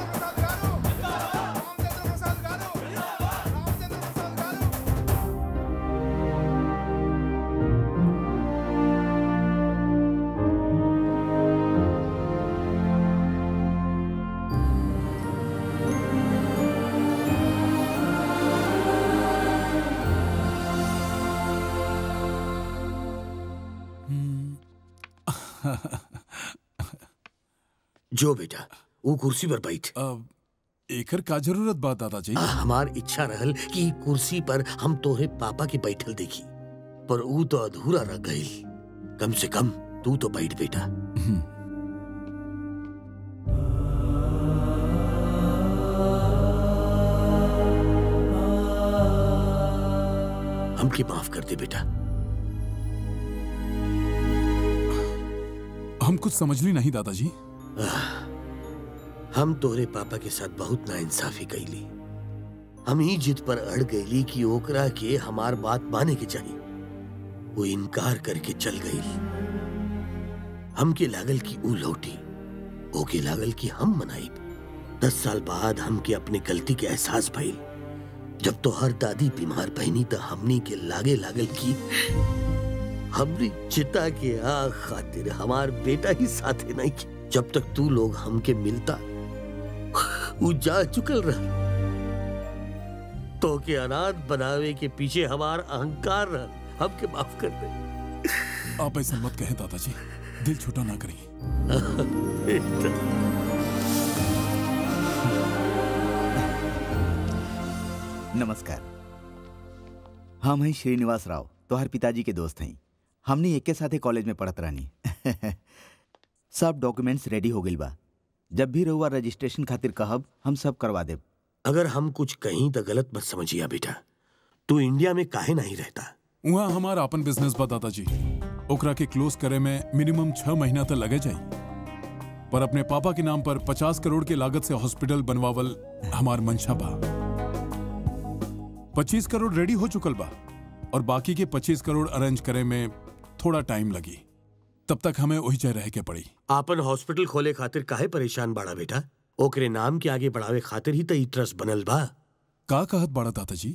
जो बेटा वो कुर्सी पर बैठ एकर का जरूरत बा दादाजी हमार इच्छा रहल कि ई कुर्सी पर हम तोहरे पापा के बैठल देखी पर ऊ तो अधूरा रह गई कम से कम तू तो बैठ बेटा हमके माफ कर दे बेटा हम कुछ समझ ली नहीं दादाजी हम तोहरे पापा के साथ बहुत नाइंसाफी कैली हम ही जिद पर अड़ गईली कि ओकरा के हमार बात माने के चाहिए वो इनकार करके चल गई हमके लागल कि ऊ लौटी ओके लागल कि हम मनाई दस साल बाद हमके अपने गलती के एहसास भइल जब तो हर दादी बीमार बहनी तो हमनी के लागे लागल कि हमरी चिता के आग खातिर हमार बेटा ही साथे नहीं की जब तक तू लोग हमके मिलता वो जा चुकल रह तो के अनाथ बनावे के पीछे हमार अहंकार रह हमके माफ कर दे आप ऐसा मत कहें दादाजी दिल छोटा ना करें नमस्कार हम हैं श्रीनिवास राव तोहर पिताजी के दोस्त हैं हमने एक के साथे कॉलेज में पढ़त रहनी सब डॉक्यूमेंट्स रेडी हो गइल बा जब भी रहुआ रजिस्ट्रेशन खातिर कहब हम सब करवा देब अगर हम कुछ कहीं तो गलत मत समझिया बेटा तू इंडिया में काहे नहीं रहता वहाँ हमारा अपन बिजनेस बा दादाजी ओकरा के क्लोज करे में मिनिमम छह महीना तक लगे जाए पर अपने पापा के नाम पर पचास करोड़ के लागत से हॉस्पिटल बनवावल हमार मंशा बा पच्चीस करोड़ रेडी हो चुकल बा और बाकी के पच्चीस करोड़ अरेंज करे में थोड़ा टाइम लगी तब तक हमें वही जगह रह के पड़ी आपन हॉस्पिटल खोले खातिर काहे परेशान बाड़ा बेटा ओकरे नाम के आगे बढ़ावे खातिर ही तो ई ट्रस्ट बनल बा का कहत बाड़ा दादाजी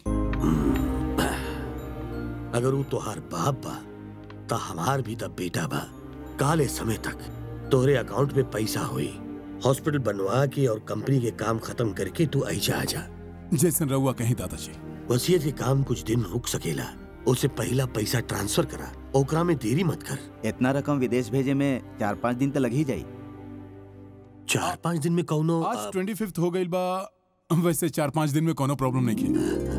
अगर वो तोहार बाप बा तो हमार भी तब बेटा बा काले समय तक तोहरे अकाउंट में पैसा हुई हॉस्पिटल बनवा के और कंपनी के काम खत्म करके तू ऐजा आ जा जैसन रहुआ कहीं दादाजी वसीयत के काम कुछ दिन रुक सकेला उसे पहला पैसा ट्रांसफर करा ओकरा में देरी मत कर इतना रकम विदेश भेजे में चार पाँच दिन तो लग ही जाई चार पाँच दिन में कौनो आज ट्वेंटी फिफ्थ हो गई बा वैसे चार पाँच दिन में कोनो प्रॉब्लम नहीं की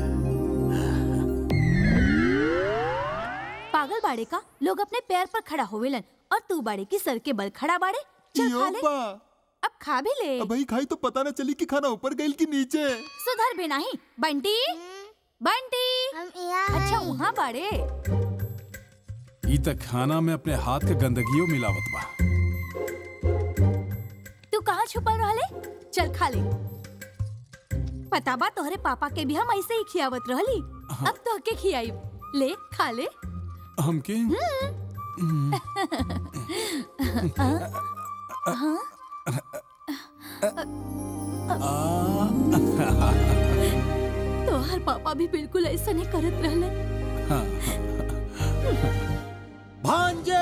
पागल बाड़े का लोग अपने पैर पर खड़ा होवेलन और तू बाड़े की सर के बल खड़ा बाड़े चल खा ले अब खा भी ले भाई खाई तो पता ना चली कि खाना ऊपर गई कि नीचे सुधर भी नहीं बंटी बंटी अच्छा वहाँ बाड़े ई तक खाना में अपने हाथ के गंदगियों मिलावत बा तू कहाँ छुपल रहले चल खा ले पता बा तोहरे पापा के भी हम ऐसे ही खियावत रहली अब तो के खियाई ले खा ले हमके हाँ? तोहर पापा भी बिल्कुल ऐसा नहीं करत रहले भांजे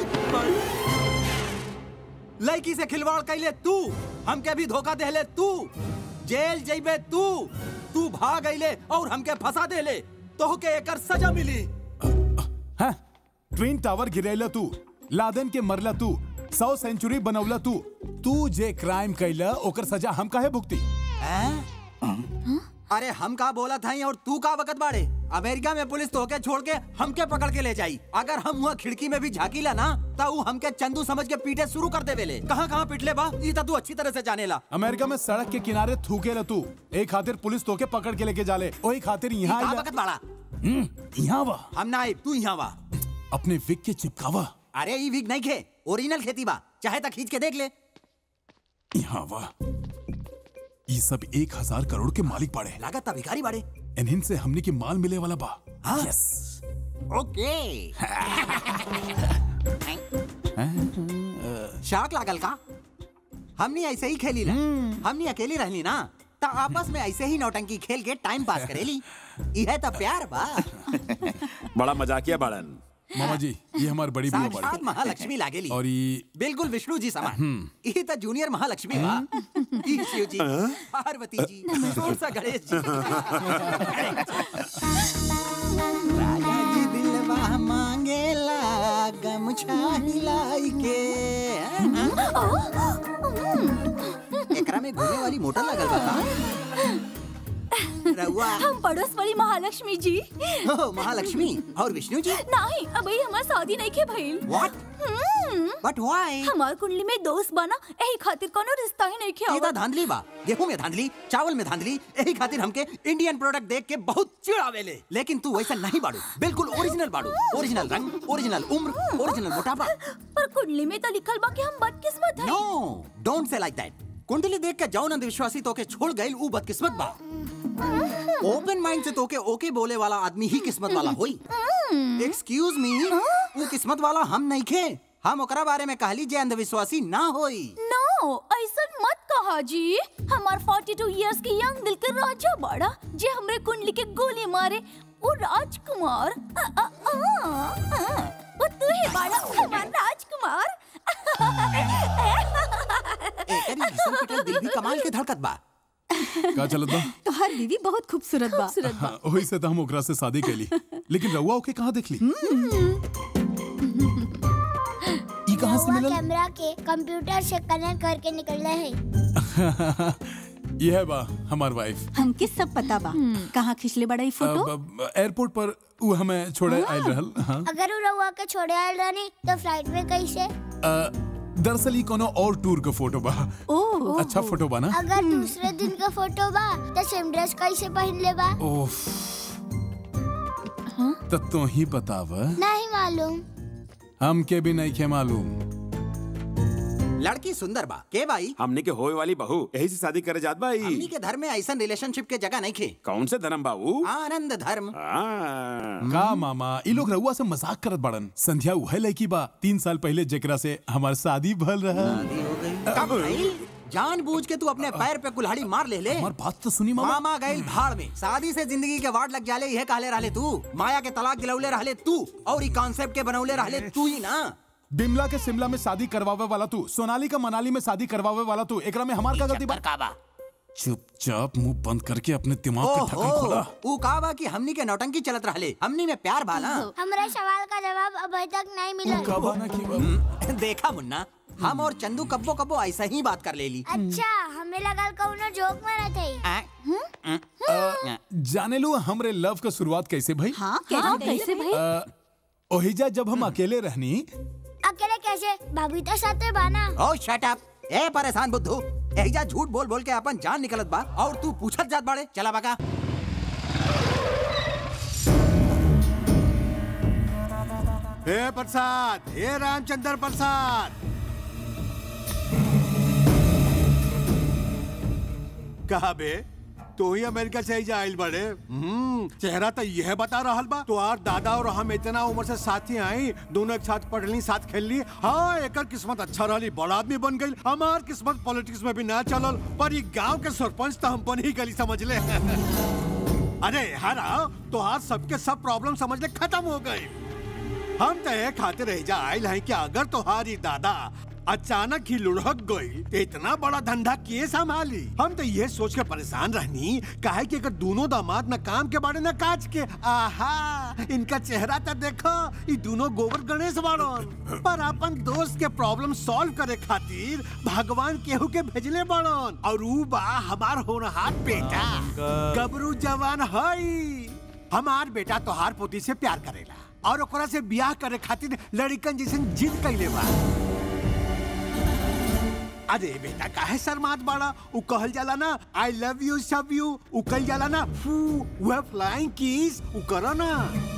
लड़की से खिलवाड़ कैले तू हमके भी धोखा देले तू जेल जइबे तू तू भाग अइले और हमके फंसा देले तोहके एकर सजा मिली हाँ? ट्विन टावर गिरेला तू लादेन के मरला तू सौ सेंचुरी बनवला तू तू जे क्राइम कैला ओकर सजा हम काहे भुगती अरे हम का बोला था और तू का वक़्त बाड़े अमेरिका में पुलिस तोके छोड़ के हमके पकड़ के ले जाई अगर हम वहाँ खिड़की में भी झाकीला ना तो ऊ हमके चंदू समझ के पीटे शुरू कर देवेले कहाँ कहाँ पिटले बा ई तो तू अच्छी तरह से जानेला अमेरिका में सड़क के किनारे थूके रह तू एक खातिर पुलिस तोके पकड़ के लेके जाले वही खातिर ई यहाँ का आइला। वक़्त बाड़ा हम्म, यहाँ वा हम ना आइब तू यहाँ वा अपने विक के चिपकावा अरे ई वीक नहीं खे ओरिजिनल खेती बा चाहे तक खींच के देख ले यहाँ वा ये सब एक हजार करोड़ के मालिक पड़े लागत ता भिखारी बाड़े इन्हीं से हमने की माल मिले वाला बा हाँ? यस ओके शाक लागल का हमनी ऐसे ही खेली ला हमनी अकेली रहली ना ता आपस में ऐसे ही नौटंकी खेल के टाइम पास करेली यह तो प्यार बा बड़ा मजाकिया बाड़न मामा जी ये हमारी बड़ी बुआ साक्षात बड़ी महालक्ष्मी लागेली और ये बिल्कुल विष्णु जी समान हम्म। ये तो जूनियर महालक्ष्मी बा ई शिव जी पार्वती जी छोट सा गणेश जी राजा जी दिलवा मांगेला गमछा हिलाई के एकरा में घूमे वाली मोटर लगल बा का? रउआ हम पड़ोस वाली महालक्ष्मी जी हो महालक्ष्मी और विष्णु जी नहीं अबे हमार शादी नहीं के भइल What? But why? हमार कुंडली में दोस्त बना यही खातिर कोनो रिश्ता ही नहीं ये तो धांधली बा गेहूं में धांधली चावल में धांधली यही खातिर हमके इंडियन प्रोडक्ट देख के बहुत चिढ़ावेले लेकिन तू वैसा नहीं बाड़ू बिल्कुल ओरिजिनल बाड़ू ओरिजिनल रंग ओरिजिनल उम्र ओरिजिनल मोटापा पर कुंडली में तो लिखल बा कि हम बदकिस्मत है नो डोंट से लाइक दैट कुंडली देख के जौन अंधविश्वासी तोके छोड़ गइल ऊ बदकिस्मत बा ओपन माइंड से तोके ओके बोले वाला आदमी ही किस्मत वाला होई एक्सक्यूज मी ऊ किस्मत वाला हम नहीं खे हम ओकरा बारे में कहली जे अंधविश्वासी ना होई नो ऐसा मत कहा जी हमार 42 इयर्स के यंग दिल के राजा बड़ा जे हमरे कुंडली के गोली मारे वो राजकुमार अ, अ, अ, अ, वो तू ही बड़ा हमार राजकुमार एकरी घिसल पिटल दिल भी कमाल के धड़कत बा का चलत बा तोहार बीवी बहुत खूबसूरत बा हाँ, वही से तो हम ओकरा से शादी कैली लेकिन रउआ ओके कहाँ देख ली ई कहाँ से रउआ मिलल कैमरा के कंप्यूटर से कनेक्ट करके निकल रहे हैं ये है बा हमार वाइफ हमके सब पता बा कहाँ खिंचले बड़ा ई फोटो एयरपोर्ट पर ऊ हमें छोड़े आयल रहल हाँ अगर वो रउआ के छोड़े आयल रहनी तो फ्लाइट में कैसे अ, दरअसल ई कोनो और टूर का फोटो बा ओह अच्छा फोटो बा ना अगर दूसरे दिन का फोटो बा तो सेम ड्रेस कैसे पहन ले बा ओफ तो तू ही बताव नहीं मालूम हमके भी नहीं खे मालूम लड़की सुंदर बा के भाई हमने के होए वाली बहू यही से शादी करे जात भाई हमनी के धर्म में ऐसा रिलेशनशिप के जगह नहीं खे कौन से धर्म बाबू आनंद धर्म का मामा ई लोग रउआ से मजाक करत बड़न संध्या उहे लड़की बा तीन साल पहले जेकरा से हमार शादी भल रहा कब भाई जानबूझ के तू अपने पैर पे कुल्हाड़ी मार ले ले हमार बात तो सुनी मामा मामा गइल भाड़ में शादी से जिंदगी के वार्ड लग जाले यह कहले रहले तू माया के तलाक दिलौले रहले तू और ई कॉन्सेप्ट के बनौले रहले तू ही ना बिमला के शिमला में शादी करवावे वाला तू सोनाली का मनाली में शादी करवावे वाला तू एकरा में हमार का गलती बा चुपचाप मुंह बंद करके अपने दिमाग का ढक्कन खोला ऊ का बा कि हमनी के नौटंकी चलत रहले हमनी में प्यार भाला हमारे सवाल का जवाब अभी तक नहीं मिला देखा मुन्ना हम और चंदू कब्बो कब्बो ऐसा ही बात कर लेली अच्छा हमें लगा कौनो जोक में थे अ, जाने लो हमरे लव का शुरुआत कैसे भाई हाँ, कैसे हाँ, कैसे भाई? अ, ओहिजा जब हम अकेले रहनी अकेले कैसे भाभी तो साथे बाना ओ शट अप ए परेशान बुद्धू एहिजा झूठ बोल बोल के अपन जान निकलत बा और तू पूछत जात बाड़े चला बाका हे प्रसाद हे रामचंद्र प्रसाद कहा बे तो ही अमेरिका से ही आइल बड़े हम्म चेहरा तो यह बता रहा बा तो आर दादा और हम इतना उम्र से साथी आई दोनों एक साथ पढ़ ली साथ खेल ली हाँ एकर किस्मत अच्छा रही बड़ा आदमी बन गई हमार किस्मत पॉलिटिक्स में भी ना चलल पर ये गांव के सरपंच तो हम बन ही गली समझ ले अरे हरा तो आज सबके सब प्रॉब्लम समझ ले खत्म हो गए हम तो ये खाते रह जा आयल हैं कि अगर तुम्हारी दादा अचानक ही लुढ़क गई तो इतना बड़ा धंधा किए संभाली हम तो ये सोच के परेशान रहनी काहे कि अगर दोनों दामाद न काम के बारे न काज के आहा इनका चेहरा तो देखो ये दोनों गोबर गणेश बाड़न पर अपन दोस्त के प्रॉब्लम सॉल्व करे खातिर भगवान केहू के भेजले बाड़न और ऊ बा हमार होनहार बेटा गबरू जवान हई हमार बेटा तोहार पोती से प्यार करेला और ओकरा से ब्याह करे खातिर लड़कन जैसन जिद कैले बा अरे बेटा काहे शर्मात बाड़ा उ कहल जाला ना आई लव यू सब यू उ कहल जाला ना फू वह फ्लाइंग किस उ करो ना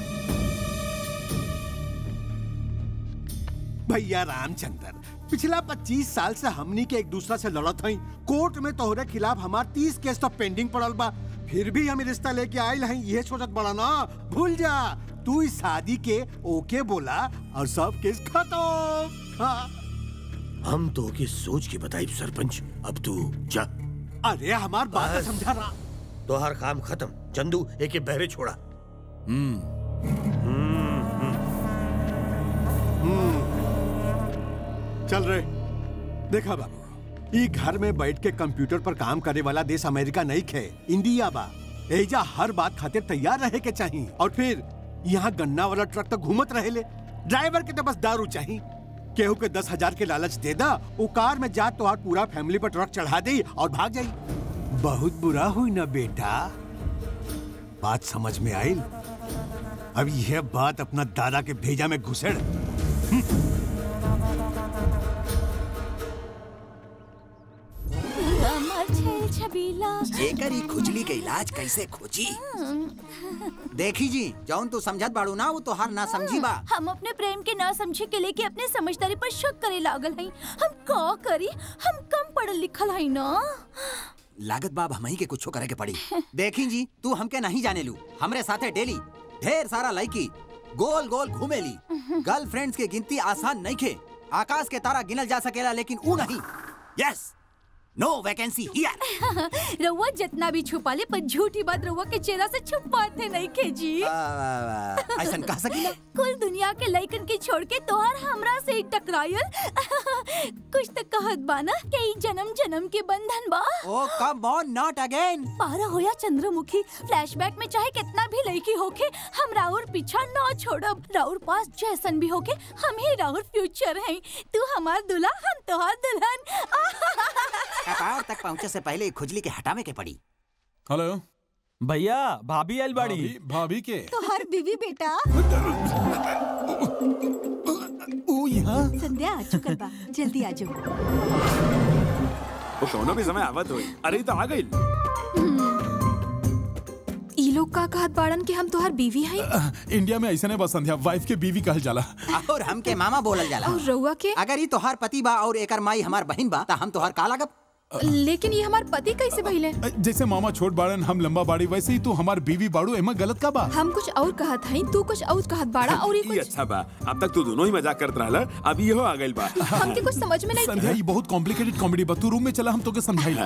भैया रामचंद्र पिछला 25 साल से हमनी के एक दूसरा से लड़त हई कोर्ट में तोहरे खिलाफ हमार 30 केस तो पेंडिंग पड़ल बा फिर भी हम रिश्ता लेके आयल हई ये सोचत बड़ा ना भूल जा तू इस शादी के ओके बोला और सब केस खत्म हाँ। हम तो की सोच के बताई सरपंच अब तू जा अरे हमार बात बस। समझा रहा तोहार काम खत्म चंदू एके बहरे छोड़ा चल रहे देखा बाबू ई घर में बैठ के कंप्यूटर पर काम करे वाला देश अमेरिका नहीं खे इंडिया बा एजा हर बात खातिर तैयार रहे के चाहिए और फिर यहाँ गन्ना वाला ट्रक तो घूमत रहेले ड्राइवर के तो बस दारू चाहिए केहू के दस हजार के लालच दे दा वो कार में जा तो पूरा फैमिली पर ट्रक चढ़ा दे और भाग जाई बहुत बुरा हुई ना बेटा बात समझ में आई अब यह बात अपना दादा के भेजा में घुसेड़ अमर छल छबीला जेकर ई खुजली के इलाज कैसे खोजी देखी जी जौन तू समझत बाड़ू ना वो तोहार ना समझी बा हम अपने प्रेम के ना समझे के लेके अपने समझदारी पर शक करे लागल हई हम का करी हम कम पढ़ल लिखल हई ना लागत बाब हमही के कुछो करे के पड़ी देखी जी तू हमके नहीं जाने लू हमरे साथे डेली ढेर सारा लड़की गोल गोल घूमेली गर्लफ्रेंड्स के गिनती आसान नहीं खे आकाश के तारा गिनल जा सकेला लेकिन ऊ नहीं यस नो वैकेंसी हियर रउआ जितना भी छुपा ले पर झूठी बात रउआ के चेहरा से छुपाते नहीं खे जी ऐसन कह सकीला कुल दुनिया के लइकन के छोड़ के तोहर हमरा से ही टकरायल कुछ तो कहत बाना के ई जन्म जन्म के बंधन बा oh come on not again पारा हो या चंद्रमुखी फ्लैशबैक में चाहे कितना भी लड़की होके हम राउर पीछा ना छोड़ब राउर पास जैसन भी होके हम ही राउर फ्यूचर हैं तू हमार दूल्हा हम तोहार दुल्हन कपार तक पहुंचे से पहले ई खुजली के हटावे के पड़ी हेलो भैया भाभी आयल बाड़ी भाभी के तो हर बीवी बेटा ओ यहाँ संध्या आ चुकल बा जल्दी आ जाओ वो कौनो भी समय आवत होई अरे ई तो आ गई ई लोग का कहत बाड़न कि हम तोहार बीवी हई इंडिया में ऐसा नहीं बस संध्या वाइफ के बीवी कहल जाला और हमके मामा बोलल जाला और रउआ के अगर ई तोहार पति बा और एकर माई हमार बहन बा त हम तोहार का लागब लेकिन ये हमार पति कैसे भइले जैसे मामा छोट बाड़न हम लंबा बाड़ी वैसे ही तू हमार बीवी बाड़ू एमा गलत का बा हम कुछ और कहत हई तू कुछ और कहत बाड़ा और ये ई कुछ अच्छा बा अब तक तू दोनों ही मजाक करत रहला अब इहो आ गइल बा हमके कुछ समझ में नहीं संध्या ये बहुत कॉम्प्लिकेटेड कॉमेडी बा तू रूम में चला हम तोके समझाइला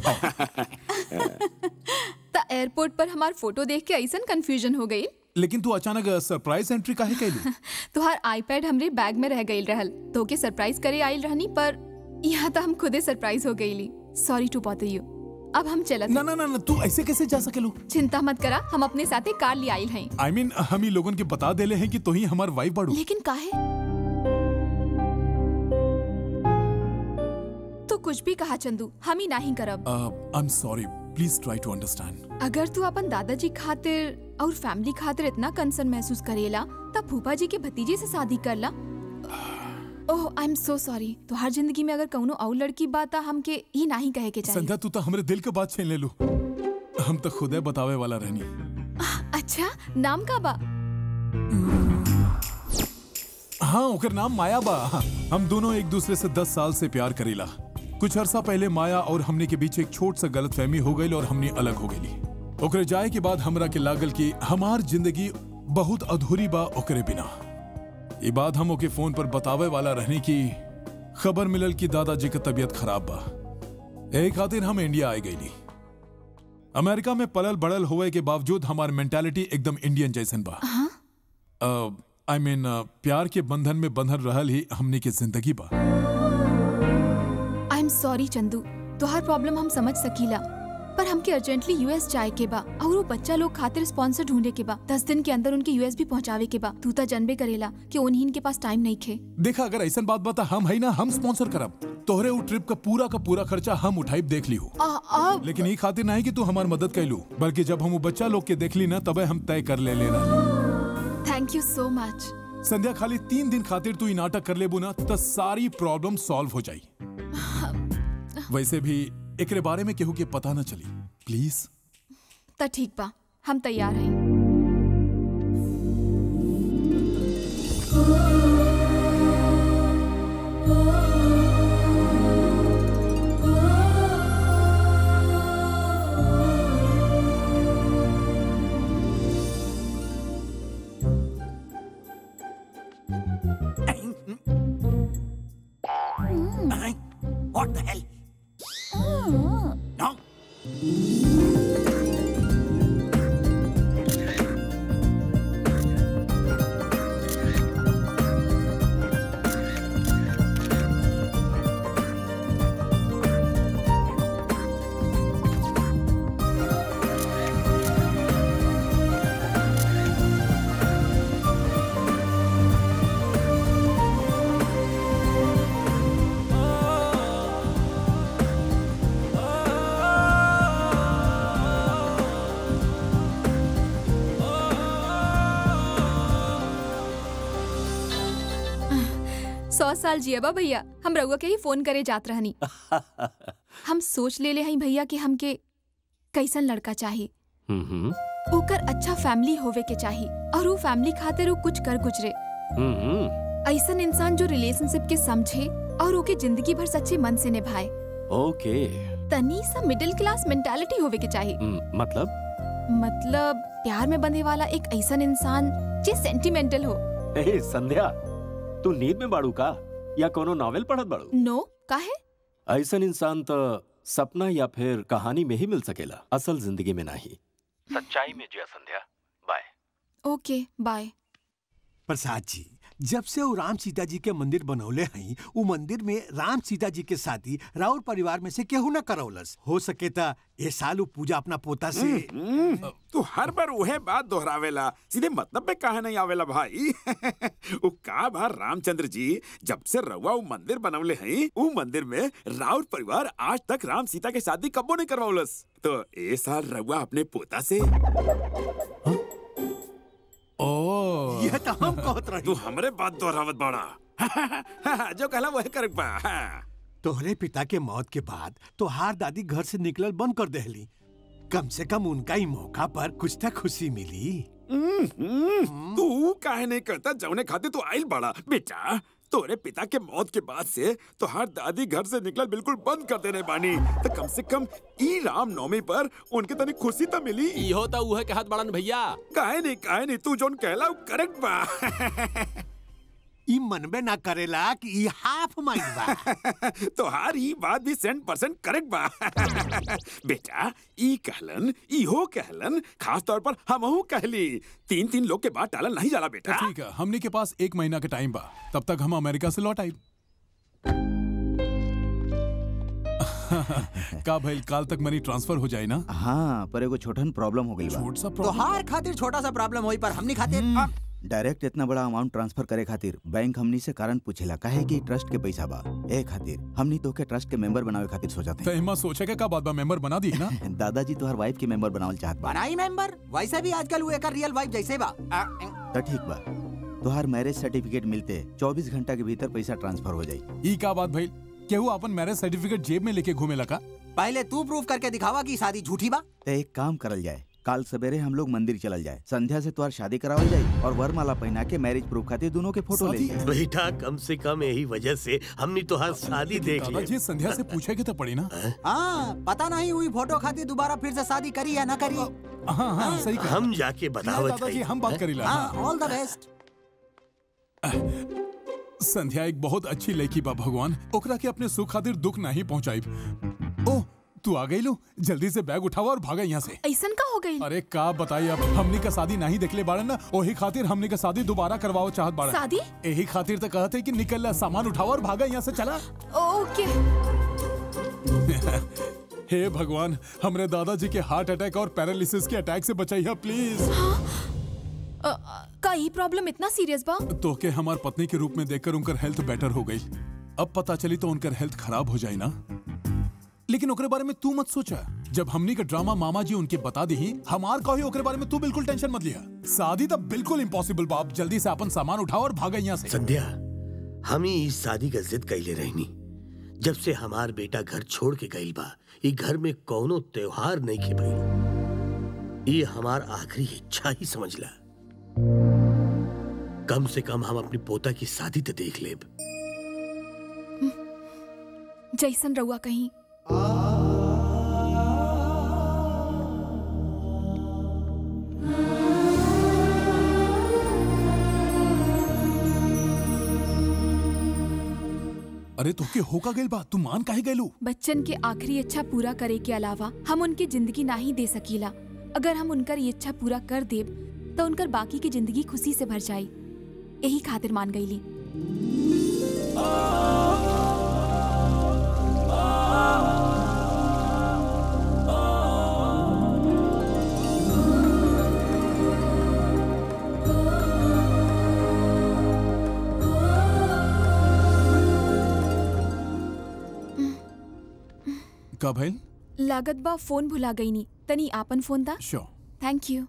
त एयरपोर्ट पर हमार फोटो देख के ऐसन कंफ्यूजन हो गई लेकिन तू अचानक सरप्राइज एंट्री काहे कैली तुहार आईपैड हमरे बैग में रह गई रहल तो के सरप्राइज करे आइल रहनी पर यहाँ तो हम खुदे सरप्राइज हो गईली सॉरी टू बॉदर यू अब हम चलत ना ना ना ना, तू ऐसे कैसे जा सकेलू चिंता मत करा हम अपने साथे कार ले आइल हैं आई I मीन mean, हम ही लोगन के बता देले हैं कि तू ही हमार वाइफ बाड़ू लेकिन काहे तो कुछ भी कहा चंदू हम ही नहीं करब I am sorry please try to understand अगर तू अपन दादाजी खातिर और फैमिली खातिर इतना कंसर्न महसूस करेला तब फूफा जी के भतीजे से शादी करला ओह आई एम सो सॉरी तुहार जिंदगी में अगर कौनो और लड़की बात हमके ही नहीं कहे के चाहिए संध्या तू तो हमरे दिल के बात छीन ले लू हम तो खुदे बतावे वाला रहनी अच्छा नाम का बा हाँ ओकर नाम माया बा हम दोनों एक दूसरे से दस साल से प्यार करीला कुछ अरसा पहले माया और हमने के बीच एक छोट सा गलत फहमी हो गई और हमने अलग हो गई ओकरे जाए के बाद हमरा के लागल कि हमार जिंदगी बहुत अधूरी बा ओकरे बिना ये बात हम ओके फोन पर बतावे वाला रहने की खबर मिलल कि दादाजी का तबीयत खराब बा यही खातिर हम इंडिया आए गईली अमेरिका में पलल बड़ल होए के बावजूद हमार मेंटालिटी एकदम इंडियन जैसन बा आई मीन प्यार के बंधन में बंधन रहल ही हमनी के जिंदगी बा आई एम सॉरी चंदू तुहार प्रॉब्लम हम समझ सकीला पर हमके अर्जेंटली यूएस जाए के बा और वो बच्चा लोग खातिर स्पॉन्सर ढूंढे के बा दस दिन के अंदर उनके यूएस भी पहुंचावे के बा तू तो जानबे करेला कि उन्हीं के पास टाइम नहीं खे देखा अगर ऐसा बात बता हम है ना हम स्पॉन्सर करब तोहरे वो ट्रिप का पूरा का पूरा खर्चा हम उठाई देख ली हो आ, आ, लेकिन ये खातिर नहीं कि तू हमार मदद कैलू बल्कि जब हम वो बच्चा लोग के देख ली ना तबे हम तय कर ले लेना थैंक यू सो मच संध्या खाली तीन दिन खातिर तू ई नाटक कर लेबू ना तो सारी प्रॉब्लम सॉल्व हो जाई वैसे भी एकरे बारे में केहू के पता न चली प्लीज त ठीक बा हम तैयार हैं What the hell? No. सौ साल जियबा भैया हम रउआ के ही फोन करे जात रहनी हम सोच ले ले हई भैया कि हमके कैसन लड़का चाही हम्म ओकर अच्छा फैमिली होवे के चाही और वो फैमिली खातिर वो कुछ कर गुजरे हम्म ऐसन इंसान जो रिलेशनशिप के समझे और ओके जिंदगी भर सच्चे मन से निभाए ओके तनी सा मिडिल क्लास मेंटालिटी होवे के चाही हम्म, मतलब मतलब प्यार में बंधे वाला एक ऐसन इंसान जे सेंटिमेंटल हो ए संध्या तू नींद में बाड़ू का या कोनो नॉवेल पढ़त बाड़ू नो काहे ऐसन इंसान तो सपना या फिर कहानी में ही मिल सकेला असल जिंदगी में नहीं सच्चाई में जिया संध्या बाय ओके बाय प्रसाद जी जब से वो राम सीता जी के मंदिर बनौले हई वो मंदिर में राम सीता जी के शादी राउर परिवार में से केहू न करौलस हो सके ता ये साल वो पूजा अपना पोता से हम्म, तू हर बार वहे बात दोहरावेला सीधे मतलब पे काहे नहीं आवेला भाई उ का बा रामचंद्र जी जब से रउआ उ मंदिर बनवले हई उ मंदिर में राउर परिवार आज तक राम सीता के शादी कबो नहीं करवाउलस तो ए साल रउआ अपने पोता से ओ यह तो हम कहत रही तू हमरे बात दोहरावत बाड़ा जो कहला वही कर पा तोहरे पिता के मौत के बाद तोहार दादी घर से निकलल बंद कर देहली कम से कम उनका ही मौका पर कुछ तक खुशी मिली तू काहे नहीं करता जौने खाते तू आइल बड़ा बेटा तोरे पिता के मौत के बाद से तो हर दादी घर से निकल बिल्कुल बंद कर देने बानी तो कम से कम ई राम नवमी पर उनके तनी खुशी तो मिली इहो तो उहे के हाथ बड़न भैया काहे नहीं काहे नहीं तू जोन कहला वो करेक्ट बा ई मनबे ना करेला कि ई हाफ माइल बा तो हर ई बात भी सेंट परसेंट करेक्ट बा बेटा ई कहलन इहो कहलन खास तौर पर हमहू कहली तीन तीन लोग के बाद टालन नहीं जाला तो बेटा ठीक है हमने के पास एक महीना का टाइम बा तब तक हम अमेरिका से लौट आई का भाई काल तक मनी ट्रांसफर हो जाए ना हाँ पर एगो छोटन प्रॉब्लम हो गई बा छोट सा तो प्रॉब्लम हार खातिर छोटा सा प्रॉब्लम होई पर हमनी खातिर आ, डायरेक्ट इतना बड़ा अमाउंट ट्रांसफर करे खातिर बैंक हमनी से कारण पूछेला काहे कि ट्रस्ट के पैसा बा ए खातिर हमनी तो के ट्रस्ट के मेंबर बनावे खातिर सोचत तो हिम्मत सोचे के का बात बा मेंबर बना दी ना हैं दादाजी तोहर वाइफ के मेंबर बनावल चाहत बा बनाई मेंबर वैसे भी आजकल वो एक रियल वाइफ जैसे बा आ, तो ठीक बा तोहार मैरिज सर्टिफिकेट मिलते 24 घंटा के भीतर पैसा ट्रांसफर हो जाई ई का बात भाई केहू अपन मैरिज सर्टिफिकेट जेब में लेके घूमे लगा पहले तू प्रूफ करके दिखावा कि शादी झूठी बा तो एक काम करल जाए काल सवेरे हम लोग मंदिर चलल जाए संध्या से तोहार शादी करावल जाए और वरमाला पहना के मैरिज प्रूफ खातिर दोनों के फोटो ले जाए बेटा कम से कम यही वजह से हमने तो हर शादी देख ली दादाजी संध्या से पूछे के तो पड़ी ना हाँ पता नहीं हुई फोटो खातिर दोबारा फिर से शादी करी या ना करी हाँ हाँ सही कहा हम जाके बतावत दादाजी हई। हम बात करीला हाँ ऑल द बेस्ट संध्या एक बहुत अच्छी लड़की बा भगवान ओकरा के अपने सुख खातिर दुख नहीं पहुंचाई ओ तू आ गई लो जल्दी से बैग उठावा और भागा यहाँ से ऐसन का हो गई अरे का बताई अब हमनी का शादी नहीं देखले बाड़न ना ओही खातिर हमनी का शादी दोबारा करवाओ चाहत बाड़न शादी? यही खातिर तो कहते कि निकल ला सामान उठाओ और भागा यहाँ से चला ओके हे भगवान हमरे दादाजी के हार्ट अटैक और पैरालिसिस के अटैक से बचाइए प्लीज अ, अ, का ई प्रॉब्लम इतना सीरियस बा तो के हमार पत्नी के रूप में देखकर उनकर हेल्थ बेटर हो गई अब पता चली तो उनकर हेल्थ खराब हो जाए ना लेकिन ओकरे बारे में तू मत सोचा जब हमनी का ड्रामा मामा जी उनके बता दी हमार कही ओकरे बारे में तू बिल्कुल टेंशन मत लिया शादी तो बिल्कुल इम्पॉसिबल बाप जल्दी से अपन सामान उठाओ और भागा यहाँ से संध्या हम ही इस शादी का जिद कैले रहनी जब से हमार बेटा घर छोड़ के गईल बा ये घर में कौनो त्योहार नहीं के भइल ये हमार आखिरी इच्छा ही समझ ला कम से कम हम अपनी पोता की शादी तो देख लेब जैसन रहुआ कहीं अरे तो के होका गइल बा तू मान काहे गइलू बच्चन के आखिरी इच्छा पूरा करे के अलावा हम उनकी जिंदगी ना ही दे सकीला अगर हम उनकर ये इच्छा पूरा कर देब तो उनकर बाकी की जिंदगी खुशी से भर जाई यही खातिर मान गईली का भइल लागत बा फोन भुला गई नी तनी आपन फोन दा श्योर थैंक यू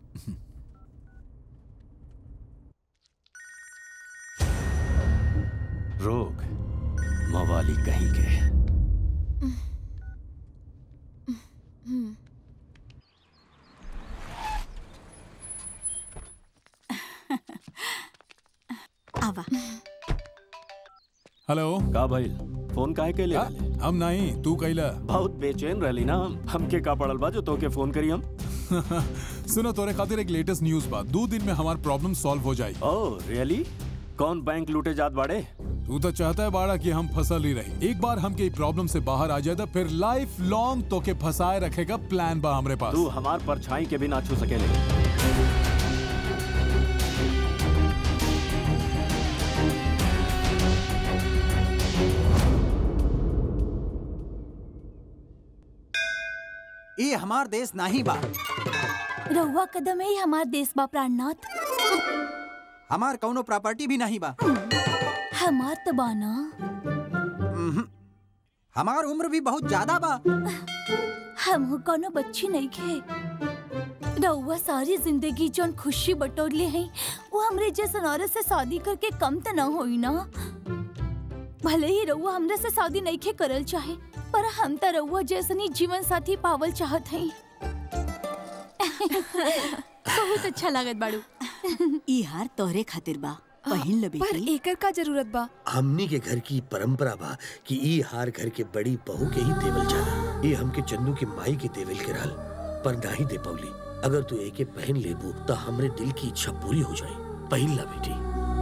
रोग मवाली कहीं के हम्म आवा हेलो का भाई फोन काहे के ले हम नहीं तू कैला बहुत बेचैन रहली ना हम हमके का पड़ल बा जो तोके फोन करी हम सुनो तोरे खातिर एक लेटेस्ट न्यूज बा दो दिन में हमार प्रॉब्लम सॉल्व हो जाई ओह रियली कौन बैंक लूटे जात बाड़े तू तो चाहता है बाड़ा कि हम फसल ही रही एक बार हम के प्रॉब्लम से बाहर आ जाए तो फिर लाइफ लॉन्ग तो के फंसाए रखेगा प्लान बा हमरे पास तू हमार परछाई के भी ना छू सकेले ये हमार देश नहीं बा रहुआ कदम है हमार देश बा प्राणनाथ हमार कौनो प्रॉपर्टी भी नहीं बा हमार तो बाना उम्हूं। हमार उम्र भी बहुत ज्यादा बा हम कोनो बच्ची नहीं खे रहुआ सारी जिंदगी जोन खुशी बटोरले हैं वो हमरे जैसन औरत से शादी करके कम तो ना होई ना भले ही रहुआ हमरे से शादी नहीं खे करल चाहे पर हम तो रहुआ जैसनी जीवन साथी पावल चाहत हैं बहुत अच्छा लागत बाड़ू ई हार तोहरे खातिर बा पहिन ल पर बेटी एकर का जरूरत बा हमनी के घर की परंपरा बा कि ई हार घर के बड़ी बहू के ही देवल जाला ये हमके चन्नू के माई के देवल के रहल पर नहीं दे पवली अगर तू एके पहन लेबू तो हमरे दिल की इच्छा पूरी हो जाए पहन ला बेटी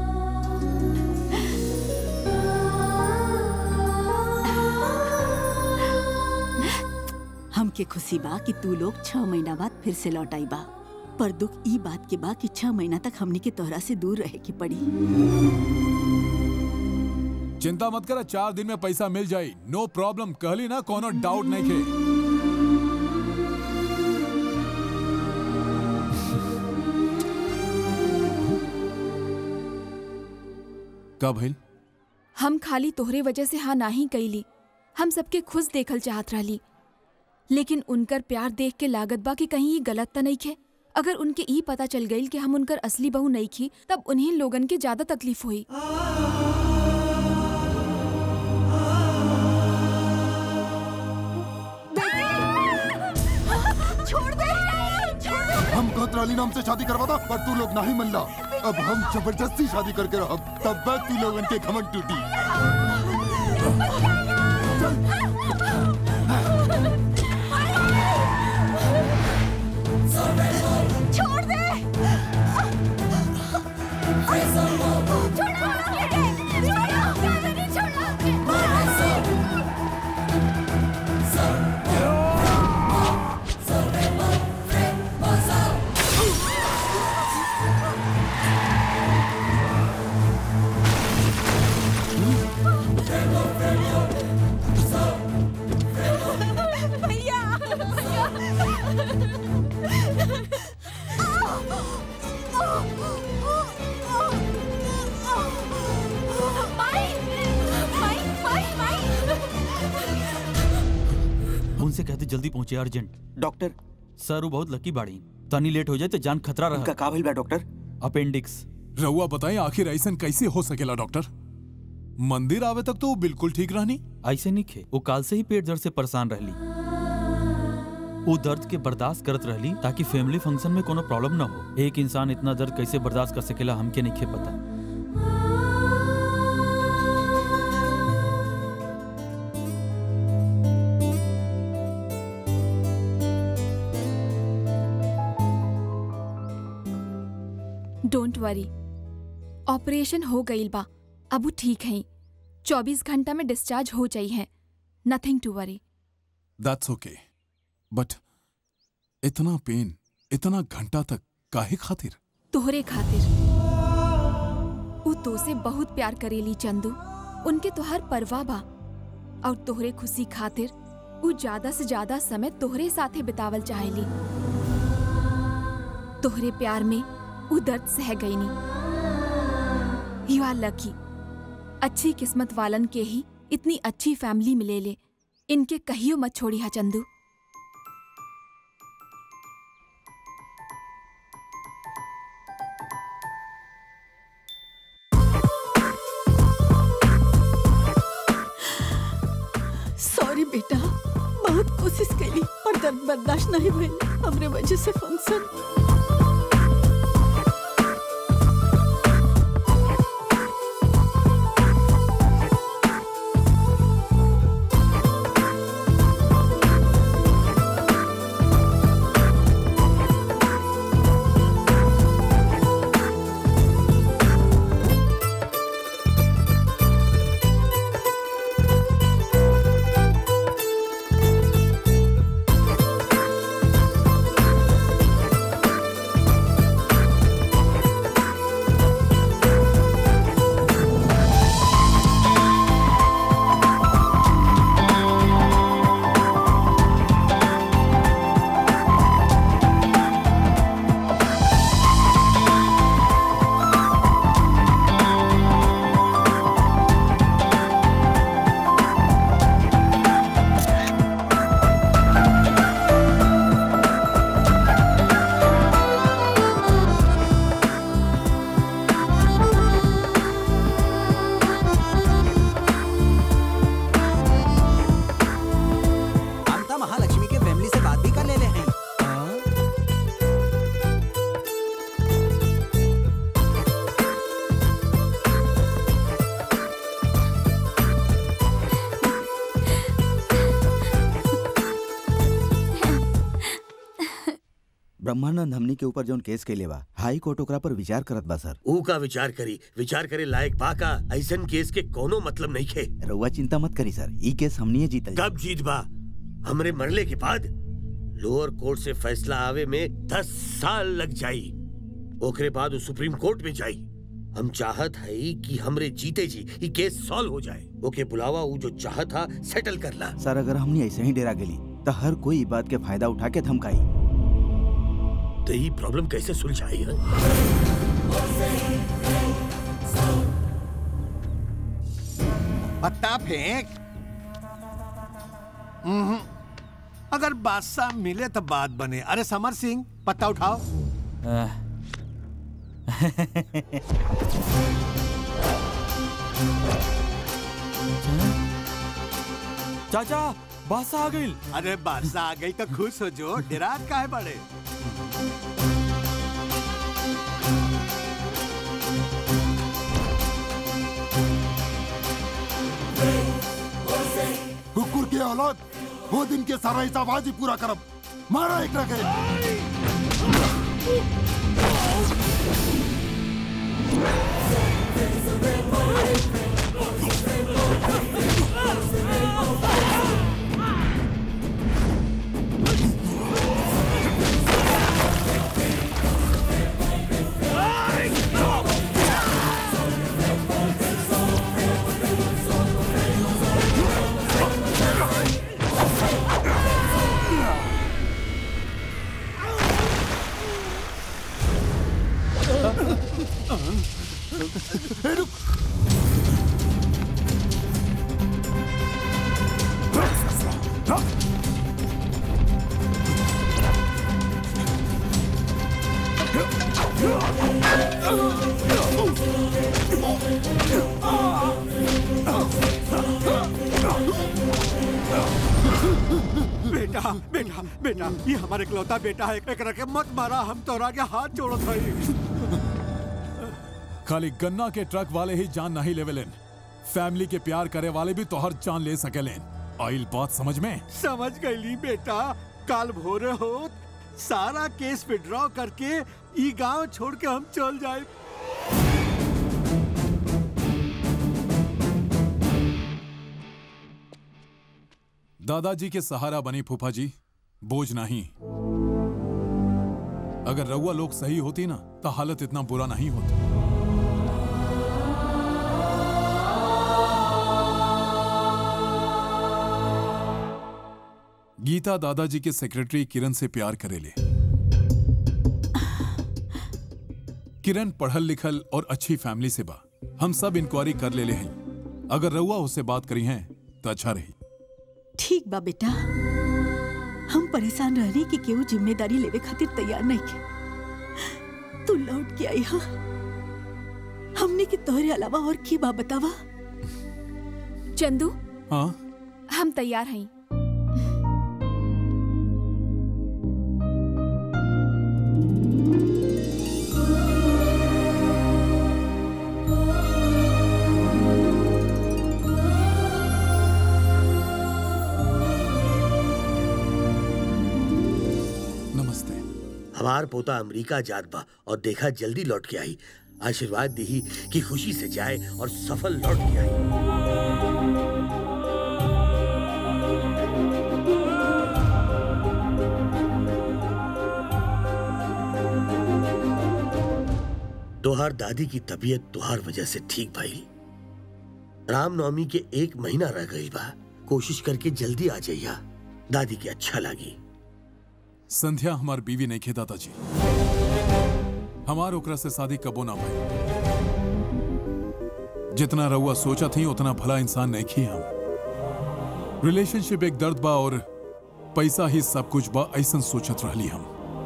हमके खुशी बा कि तू लोग छह महीना बाद फिर से लौट आई बा पर दुख ई बात के बा कि छह महीना तक हमनी के तोहरा से दूर रहे की पड़ी चिंता मत करा चार दिन में पैसा मिल जाई नो प्रॉब्लम कहली ना कोनो डाउट नहीं खे का भइल हम खाली तोहरे वजह से हाँ नाही कैली हम सबके खुश देखल चाहत रहली लेकिन उनकर प्यार देख के लागत बा कि कहीं ये गलत त नहीं खे अगर उनके ई पता चल गई कि हम उनकर असली बहू नहीं खी तब उन्हें लोगन के ज्यादा तकलीफ हुई छोड़ दे छोड़ दे हम कोतराली नाम से शादी करवा था पर तू लोग नहीं मन ला अब हम जबरदस्ती शादी करके रह तब तक तू लोग उनके घमंड टूटी छोड़ दे भैया से कहते जल्दी पहुंचे अर्जेंट डॉक्टर सर वो बहुत लकी बाड़ी तनी लेट हो जाए तो जान खतरा रहा उनका का भइल बा डॉक्टर अपेंडिक्स रहुआ बताएं आखिर ऐसा कैसे हो सकेला डॉक्टर मंदिर आवे तक तो वो बिल्कुल ठीक रहनी ऐसे नहीं खे वो काल से ही पेट दर्द से परेशान रहली वो दर्द के बर्दाश्त करत रहली ताकि फैमिली फंक्शन में कोनो प्रॉब्लम ना हो एक इंसान इतना दर्द कैसे बर्दाश्त कर सकेला हमके नहीं खे पता डोंट वरी ऑपरेशन हो गईल बा अब वो ठीक है चौबीस घंटा में डिस्चार्ज हो जाई है nothing to worry that's okay but इतना पेन इतना घंटा तक काहे खातिर तोहरे खातिर वो तो से बहुत प्यार करेली चंदू उनके तोहर परवाह बा और तोहरे खुशी खातिर वो ज्यादा से ज्यादा समय तोहरे साथे बितावल चाहेली तोहरे प्यार में वो दर्द सह गई नी यू आर लकी अच्छी किस्मत वालन के ही इतनी अच्छी फैमिली मिले ले इनके कहियो मत छोड़ी हा चंदू सॉरी बेटा बहुत कोशिश कैली पर दर्द बर्दाश्त नहीं भइल हमरे वजह से फंक्शन हम तो महालक्ष्मी के फैमिली से बात भी कर ले ले हैं ब्रह्मानंद हमनी के ऊपर जौन केस कैले बा हाई कोर्ट ओकरा पर विचार करत बा सर ऊ का विचार करी विचार करे लायक बा का ऐसन केस के कोनो मतलब नहीं खे रउआ चिंता मत करी सर ई केस हमनी जीतल कब जीत बा हमरे मरले के बाद लोअर कोर्ट से फैसला आवे में दस साल लग जाई ओकरे बाद वो सुप्रीम कोर्ट में जाई हम चाहत है कि हमरे जीते जी ये केस सॉल्व हो जाए ओके बुलावा वो जो चाहत था सेटल करला सर अगर हमनी ऐसे ही डेरा गेली तो हर कोई ई बात के फायदा उठा के धमकाई तो ये प्रॉब्लम कैसे सुलझाई है पत्ता फेंक हम्म, अगर बादशाह मिले तो बात बने अरे समर सिंह पत्ता उठाओ चाचा बादशाह आ गई अरे बादशाह आ गई तो खुश हो जो डेरात का है बड़े कुकुर के औलाद वो दिन के सारा हिसाब आज ही पूरा करब मारा एक के बेटा बेटा बेटा ये हमारे इकलौता बेटा है एकरा के मत मारा हम तोरा के हाथ जोड़त हई खाली गन्ना के ट्रक वाले ही जान नहीं लेवेलेन फैमिली के प्यार करे वाले भी तोहर जान ले सकेलेन आइल बात समझ में समझ गईली बेटा काल भोरे हो सारा केस विड्रॉ करके ई गांव छोड़ के हम चल जाए दादाजी के सहारा बनी फूफा जी बोझ नहीं अगर रउआ लोग सही होती ना तो हालत इतना बुरा नहीं होता गीता दादाजी के सेक्रेटरी किरण से प्यार करेले किरण पढ़ल लिखल और अच्छी फैमिली से बा हम सब इंक्वायरी कर लेले हैं अगर रउआ उससे बात करी हैं तो अच्छा रही ठीक बा बेटा हम परेशान रहने की केहू जिम्मेदारी लेवे खातिर तैयार नहीं के तू लौट के आई हा हमने के तोहरे अलावा और की बा बतावा चंदू हाँ हम तैयार हैं नमस्ते हमार पोता अमेरिका जात बा और देखा जल्दी लौट के आई आशीर्वाद दी कि खुशी से जाए और सफल लौट के आई तोहार दादी की तबीयत तुहार वजह से ठीक भाई रामनवमी के एक महीना रह गई बा कोशिश करके जल्दी आ जाइया दादी के अच्छा लगी संध्या हमार बीवी नहीं खे दादाजी हमार ओकरा से शादी कबो ना भई जितना रउआ सोचा थी उतना भला इंसान नहीं खी हम रिलेशनशिप एक दर्द बा और पैसा ही सब कुछ बा ऐसा सोचत रहली हम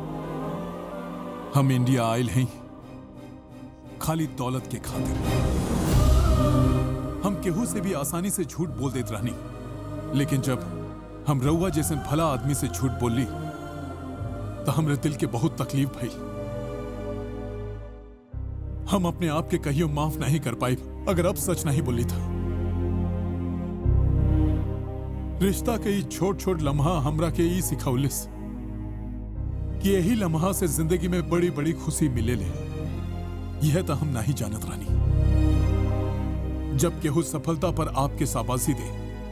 हम इंडिया आयल हैं खाली दौलत के खातिर हम केहू से भी आसानी से झूठ बोल देत रहनी लेकिन जब हम रउआ जैसे भला आदमी से झूठ बोली तो हमरे दिल के बहुत तकलीफ भई हम अपने आप के कहियो माफ नहीं कर पाई अगर अब सच नहीं बोली था रिश्ता के ई छोट छोट लम्हा हमरा के ई सिखौलिस कि यही लम्हा से जिंदगी में बड़ी बड़ी खुशी मिले ले यह तो हम नहीं जानत रानी जब केहू सफलता पर आपके शाबाशी दे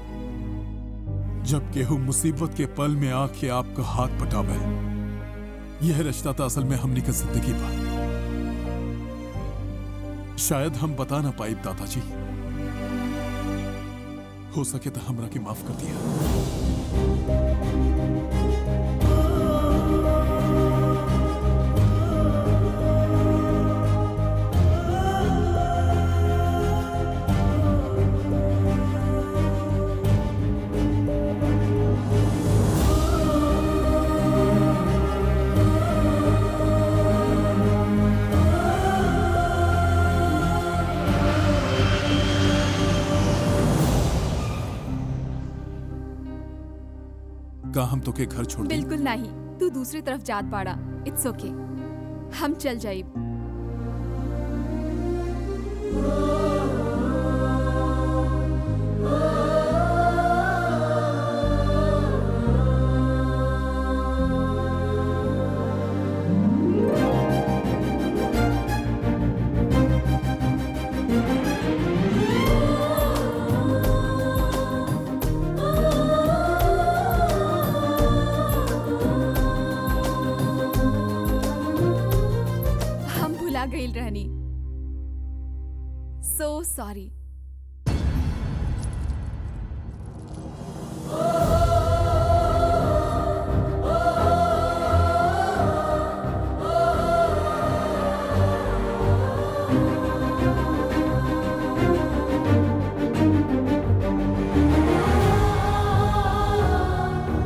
जब केहू मुसीबत के पल में आके आपका हाथ पटावे यह रिश्ता तो असल में हमनी की जिंदगी बा शायद हम बता ना पाई दादाजी हो सके तो हमरा के माफ कर दिया का हम तो के घर छोड़ दें? बिल्कुल नहीं तू दूसरी तरफ जात पाड़ा इट्स ओके हम चल जाइब हम भुला गईल रहनी सो सॉरी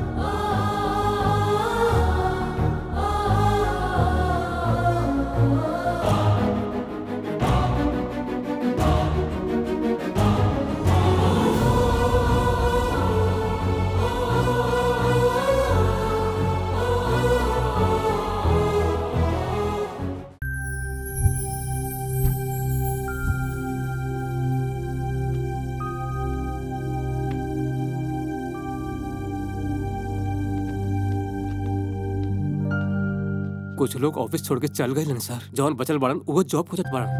Oh कुछ लोग ऑफिस छोड़ के चल गए सर जौन बचल बड़न वो जॉब खोजत बड़न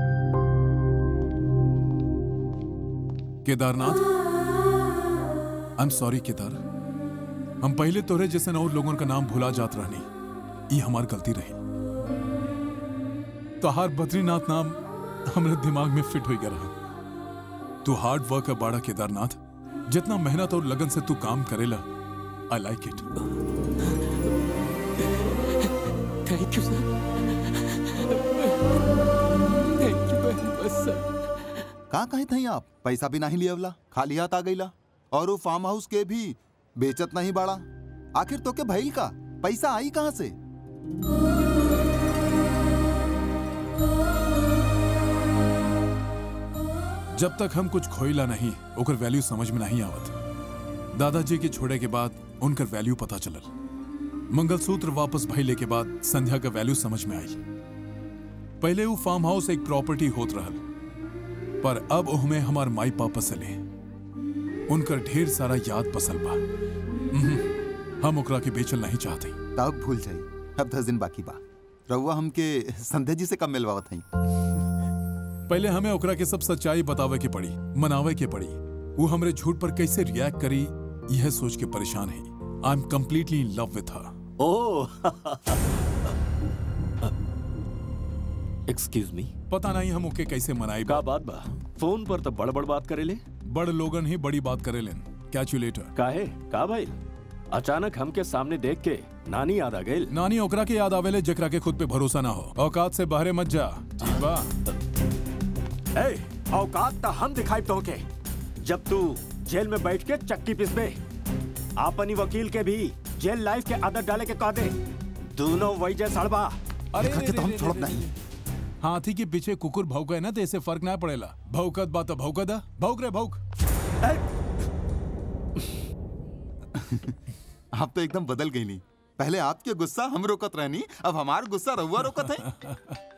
Kedarnath I am sorry Kedar हम पहले तोरे जैसे और लोगों का नाम भुला जात रहनी ये हमार गलती रही तोहार बद्रीनाथ नाम हमारे दिमाग में फिट हो गया रहा तू हार्ड वर्क है बाड़ा केदारनाथ जितना मेहनत और लगन से तू काम करेला I like it thank you sir thank you very much sir कहाँ कहे थे आप पैसा भी नहीं लियावला खाली हाथ आ गईला और वो फार्म हाउस के भी बेचत नहीं बाड़ा आखिर तो के भइल का पैसा आई कहाँ से जब तक हम कुछ खोइला नहीं ओकर वैल्यू समझ में नहीं आवत दादाजी के छोड़े के बाद उनकर वैल्यू पता चलल मंगलसूत्र वापस भइले के बाद संध्या का वैल्यू समझ में आई पहले वो फार्म हाउस एक प्रॉपर्टी होत रहल पर अब उहमें हमार माई पापा सले उनकर ढेर सारा याद बसल बा उहुं, हम ओकरा के बेचल नहीं चाहते तब भूल जाई अब दस दिन बाकी बा रहुआ हमके संध्या जी से कब मिलवावत हई पहले हमें ओकरा के सब सच्चाई बतावे के पड़ी मनावे के पड़ी वो हमरे झूठ पर कैसे रिएक्ट करी यह सोच के परेशान है I am completely in love with her oh excuse मी पता नहीं हम ओके कैसे मनाई का बात बा फोन पर तो बड़ बड़ बात करेले बड़ लोगन ही बड़ी बात करे लेन कैच यू लेटर काहे का भाई अचानक हमके सामने देख के नानी याद आ गई नानी ओकरा के याद आवेले जेकरा के खुद पे भरोसा ना हो औकात से बाहरे मत जा ठीक बा ए, औकात तो हम दिखाई तो के जब तू जेल में बैठ के चक्की पिसबे आपनी वकील के भी जेल लाइफ के आदत डाले के कह दे दोनों वही जे सड़बा अरे रे, रे, रे, रे, रे। हाथी के पीछे कुकुर भौंके ना तो इससे फर्क ना पड़ेला भौकत बात भौकत है भौक रे भौक आप तो एकदम बदल गई नहीं पहले आपके गुस्सा हम रोकत रहनी अब हमार गुस्सा रहुआ रोकत है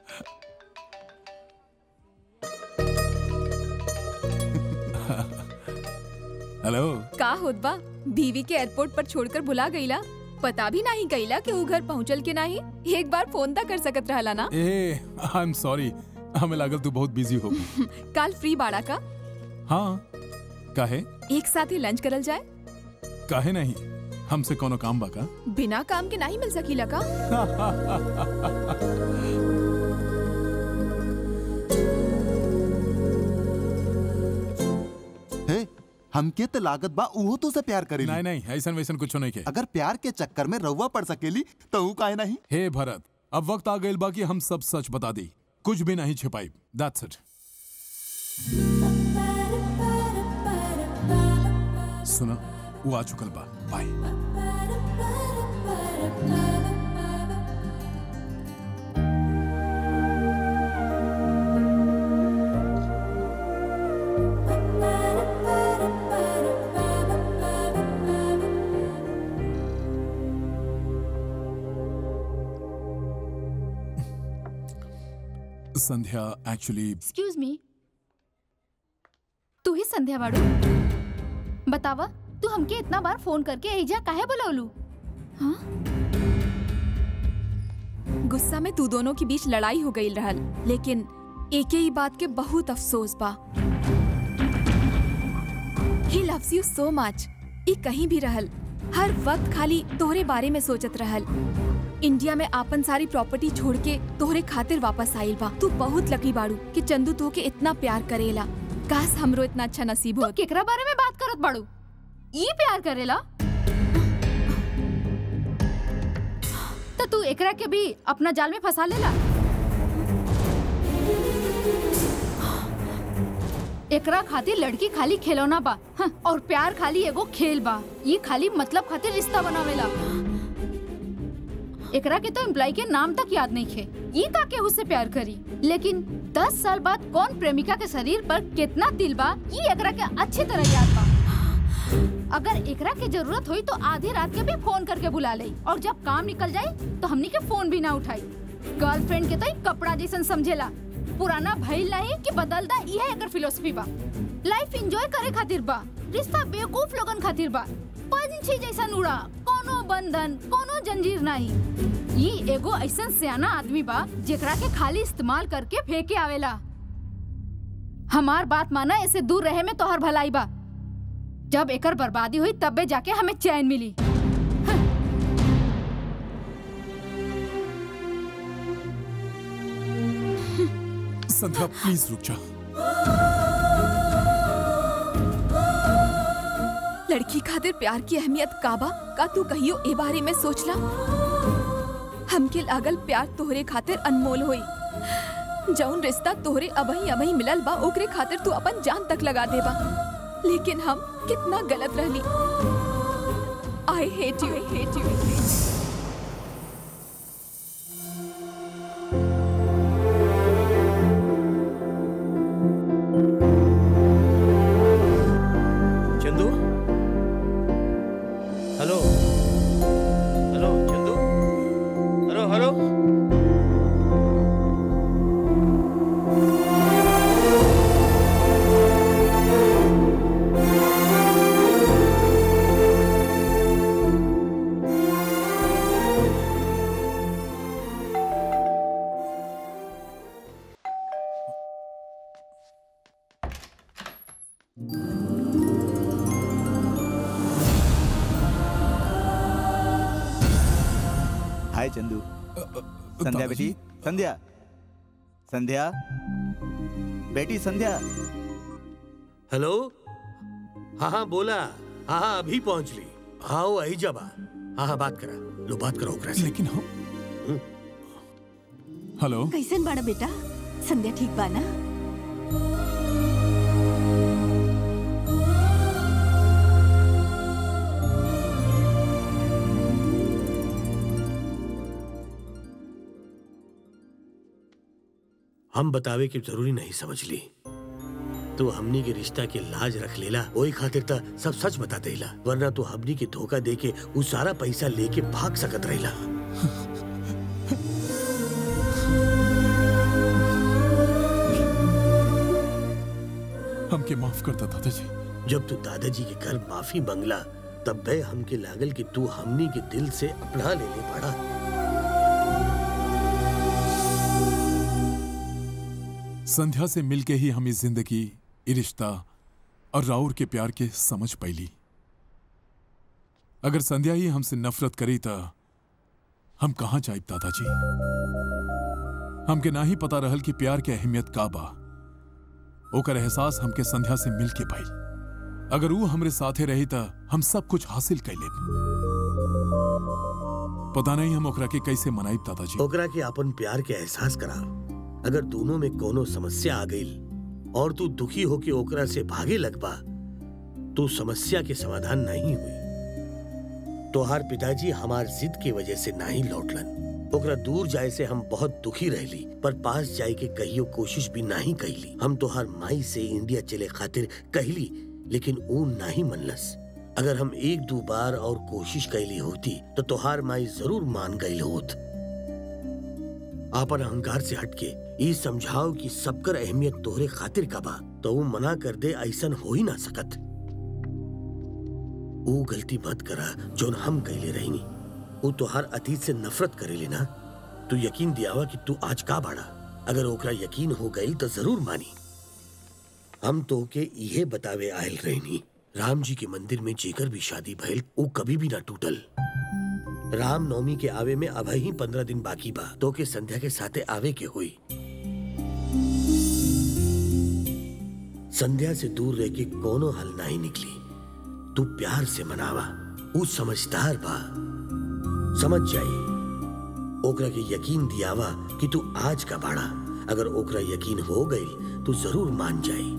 हेलो का होत बा बीवी के एयरपोर्ट पर छोड़कर बुला गईला पता भी नहीं गईला कि ऊ घर पहुंचल के नहीं एक बार फोन तक कर सकत रहला ना ए आई एम सॉरी हमें लागल तू बहुत बिजी हो कल फ्री बाड़ा का हाँ काहे एक साथ ही लंच करल जाए काहे नहीं हमसे कोनो काम बाका बिना काम के नहीं मिल सकीला का हे हमके तो लागत बा उहो तो से प्यार करेली नहीं नहीं ऐसा वैसन कुछ नहीं के अगर प्यार के चक्कर में रहुआ पड़ सकेली तो ऊ काहे नहीं हे भरत अब वक्त आ गइल बा कि हम सब सच बता दी कुछ भी नहीं छिपाई दैट्स इट सुना वो आ चुकल बा bye Sandhya actually excuse me तू ही संध्या बाड़ू बतावा तू हमके इतना बार फोन करके एजा काहे बुलावलू गुस्सा में तू दोनों के बीच लड़ाई हो गई रहल लेकिन एक ही बात के बहुत अफसोस बा he loves you so much ई कहीं भी रहल हर वक्त खाली तोहरे बारे में सोचत रहल इंडिया में आपन सारी प्रॉपर्टी छोड़ के तोहरे खातिर वापस आइल बा तू बहुत लकी बाड़ू कि चंदू तोहके इतना प्यार करेला काश हमरो इतना अच्छा नसीब हो केकरा बारे में बात करत बाड़ू ई प्यार करेला तो तू एकरा के भी अपना जाल में फंसा लेला एकरा खातिर लड़की खाली खिलौना बा हाँ, और प्यार खाली एगो खेल बा ये खाली मतलब खातिर रिश्ता बनावेला एकरा के तो एम्प्लॉय के नाम तक याद नहीं खे ये का के उससे प्यार करी लेकिन दस साल बाद कौन प्रेमिका के शरीर पर कितना दिल बा ये एकरा के अच्छी तरह याद बा अगर एकरा के जरूरत हुई तो आधी रात के भी फोन करके बुला ले और जब काम निकल जाए तो हमनी के फोन भी ना उठाई गर्लफ्रेंड के तो एक कपड़ा जैसन समझेला पुराना भइल नहीं कि बदलदा यह एकर फिलोसफी बा लाइफ एंजॉय करे खातिर बा रिश्ता बेवकूफ लोगन खातिर बा पंछी जैसन उड़ा कोनो कोनो बंधन कोनो जंजीर नहीं ई एगो ऐसन सियाना आदमी बा जेकरा के खाली इस्तेमाल करके फेंके आवेला हमार बात माना ऐसे दूर रहे में तोहर भलाई बा जब एकर बर्बादी हुई तबे जाके हमें चैन मिली संध्या प्लीज रुक जा लड़की खातिर प्यार की अहमियत काबा का तू कहियो ए बारे में सोचला हमके लागल प्यार तोहरे खातिर अनमोल होई जौन रिश्ता तोहरे अबही अबही मिलल बा ओकरे खातिर तू अपन जान तक लगा देबा लेकिन हम कितना गलत रहली I hate you I hate you Chandu hello hello Chandu hello hello hi Chandu Sandhya बेटी संध्या संध्या बेटी संध्या हेलो हाँ हाँ बोला हाँ हाँ अभी पहुंच ली हाँ वो आई जब हाँ हाँ बात करा लो बात करो ओकरा से लेकिन हम हेलो कैसन बाड़ा बेटा संध्या ठीक बा ना हम बतावे की जरूरी नहीं समझ ली तू हमनी के रिश्ता के लाज रख लेला वही खातिर त सब सच बता देला वरना तू हमनी के धोखा दे के उ सारा पैसा लेके भाग सकत रहिला हमके माफ करता दादाजी जब तू दादाजी के घर माफी मंगला तब बे हमके लागल कि तू हमनी के दिल से अपना ले ले पड़ा संध्या से मिलके ही हम इस जिंदगी ई रिश्ता और राउर के प्यार के समझ पैली अगर संध्या ही हमसे नफरत करी त हम कहाँ जाइब दादाजी हमके ना ही पता रहल कि प्यार के अहमियत का बा ओकर एहसास हमके संध्या से मिल के भइल अगर वो हमरे साथे रही त हम सब कुछ हासिल कर लेब पता नहीं हम ओकरा के कैसे मनाइब दादाजी ओकरा के अपन प्यार के एहसास करा अगर दोनों में कोनो समस्या आ गई और तू दुखी होके ओकरा से भागे लगबा तो समस्या के समाधान नहीं हुई तोहार पिताजी हमार जिद की वजह से नहीं लौटलन ओकरा दूर जाए से हम बहुत दुखी रहली पर पास जाए के कहियो कोशिश भी नहीं कैली हम तोहार माई से इंडिया चले खातिर कहली लेकिन ऊ नहीं मनलस अगर हम एक दो बार और कोशिश कैली होती तो तोहार माई जरूर मान गई होत आपन अहंकार से हटके ई समझाओ कि सबकर अहमियत तोहरे खातिर का बा तो वो मना कर दे ऐसन हो ही ना सकत वो गलती मत करा जोन हम कैले रहनी वो तोहार अतीत से नफरत करेले ना तू यकीन दियावा कि तू आज का बाड़ा अगर ओकरा यकीन हो गई तो जरूर मानी हम तो के इहे बतावे आयल रहनी राम जी के मंदिर में जेकर भी शादी भइल वो कभी भी ना टूटल राम नवमी के आवे में अब ही पंद्रह दिन बाकी बा तो के संध्या के साथे आवे के हुई संध्या से दूर रह के कोनो हल नहीं निकली तू प्यार से मनावा ऊ समझदार बा समझ जाई ओकरा के यकीन दियावा कि तू आज का बाड़ा अगर ओकरा यकीन हो गई तो जरूर मान जाई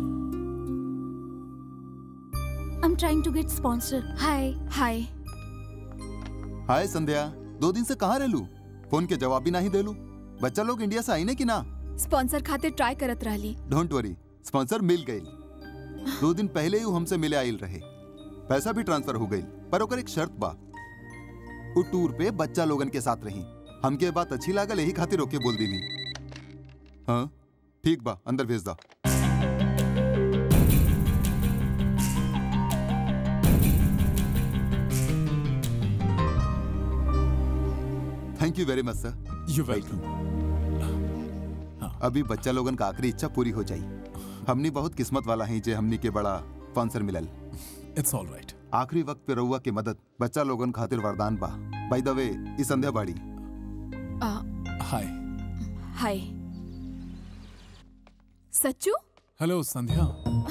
I'm trying to get sponsor. Hi. Hi. हाय संध्या दो दिन से कहाँ रहलू फोन के जवाब भी नहीं देलू बच्चा लोग इंडिया से आई ने कि ना स्पॉन्सर खातिर ट्राई करत रहली डोंट वरी स्पॉन्सर मिल गई दो दिन पहले ही वो हमसे मिले आइल रहे पैसा भी ट्रांसफर हो गई पर ओकर एक शर्त बा वो टूर पे बच्चा लोगन के साथ रही हमके बात अच्छी लागल यही खातिर ओके बोल दीनी हाँ ठीक बा अंदर भेज दा thank you very much sir you welcome अभी बच्चा लोगन का आखिरी इच्छा पूरी हो जाई हमनी बहुत किस्मत वाला हैं जे हमनी के बड़ा स्पॉन्सर मिलल इट्स ऑल राइट आखिरी वक्त पे रउआ के मदद बच्चा लोगन खातिर वरदान बा बाय द वे ई संध्या बाड़ी हाय हाय सच्चू हेलो संध्या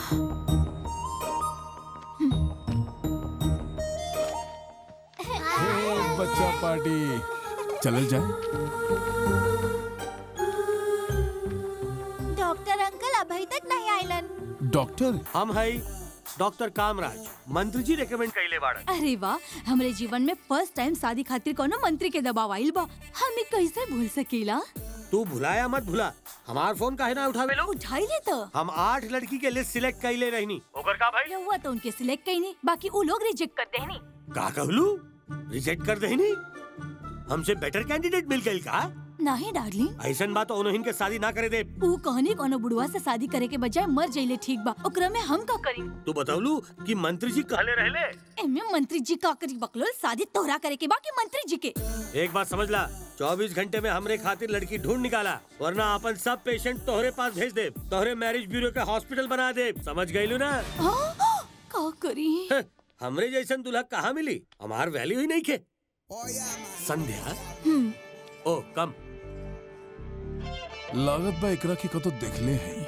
हे बच्चा पार्टी चलल जाए डॉक्टर अंकल अभी तक नहीं आइलन डॉक्टर हम है डॉक्टर कामराज मंत्री जी रेकमेंड कैले बाड़न अरे वाह हमरे जीवन में फर्स्ट टाइम शादी खातिर कोनो मंत्री के दबाव आइल बा हमें कैसे भूल सकेला तू भुलाया मत भुला हमार फोन काहे ना उठावे लो उठाई ले तो हम आठ लड़की के लिस्ट सिलेक्ट कैले रहनी ओकर का भाई रहुआ तो उनके सिलेक्ट कईनी बाकी वो लोग रिजेक्ट कर देनी का कहलू रिजेक्ट कर देनी हमसे बेटर कैंडिडेट मिल गई का नहीं डार्लिंग ऐसन बात उन्होंने के शादी ना करे दे ऊ कहनी कोनो बुढ़वा से शादी करे के बजाय मर जाइले ठीक बा ओकरा में हम का करी तू बतावलू कि मंत्री जी कहले रहले एमे मंत्री जी का करी बकलोल शादी तोहरा करे के बाकी मंत्री जी के एक बात समझ ला 24 घंटे में हमरे खातिर लड़की ढूंढ निकाला वरना अपन सब पेशेंट तोहरे पास भेज दे तोहरे मैरिज ब्यूरो के हॉस्पिटल बना दे समझ गईलू ना का करी हं, हमरे जैसन दूल्हा कहाँ मिली हमार वैल्यू ही नहीं के संध्या ओ कम लागत बा एकरा की कतो देखले हैं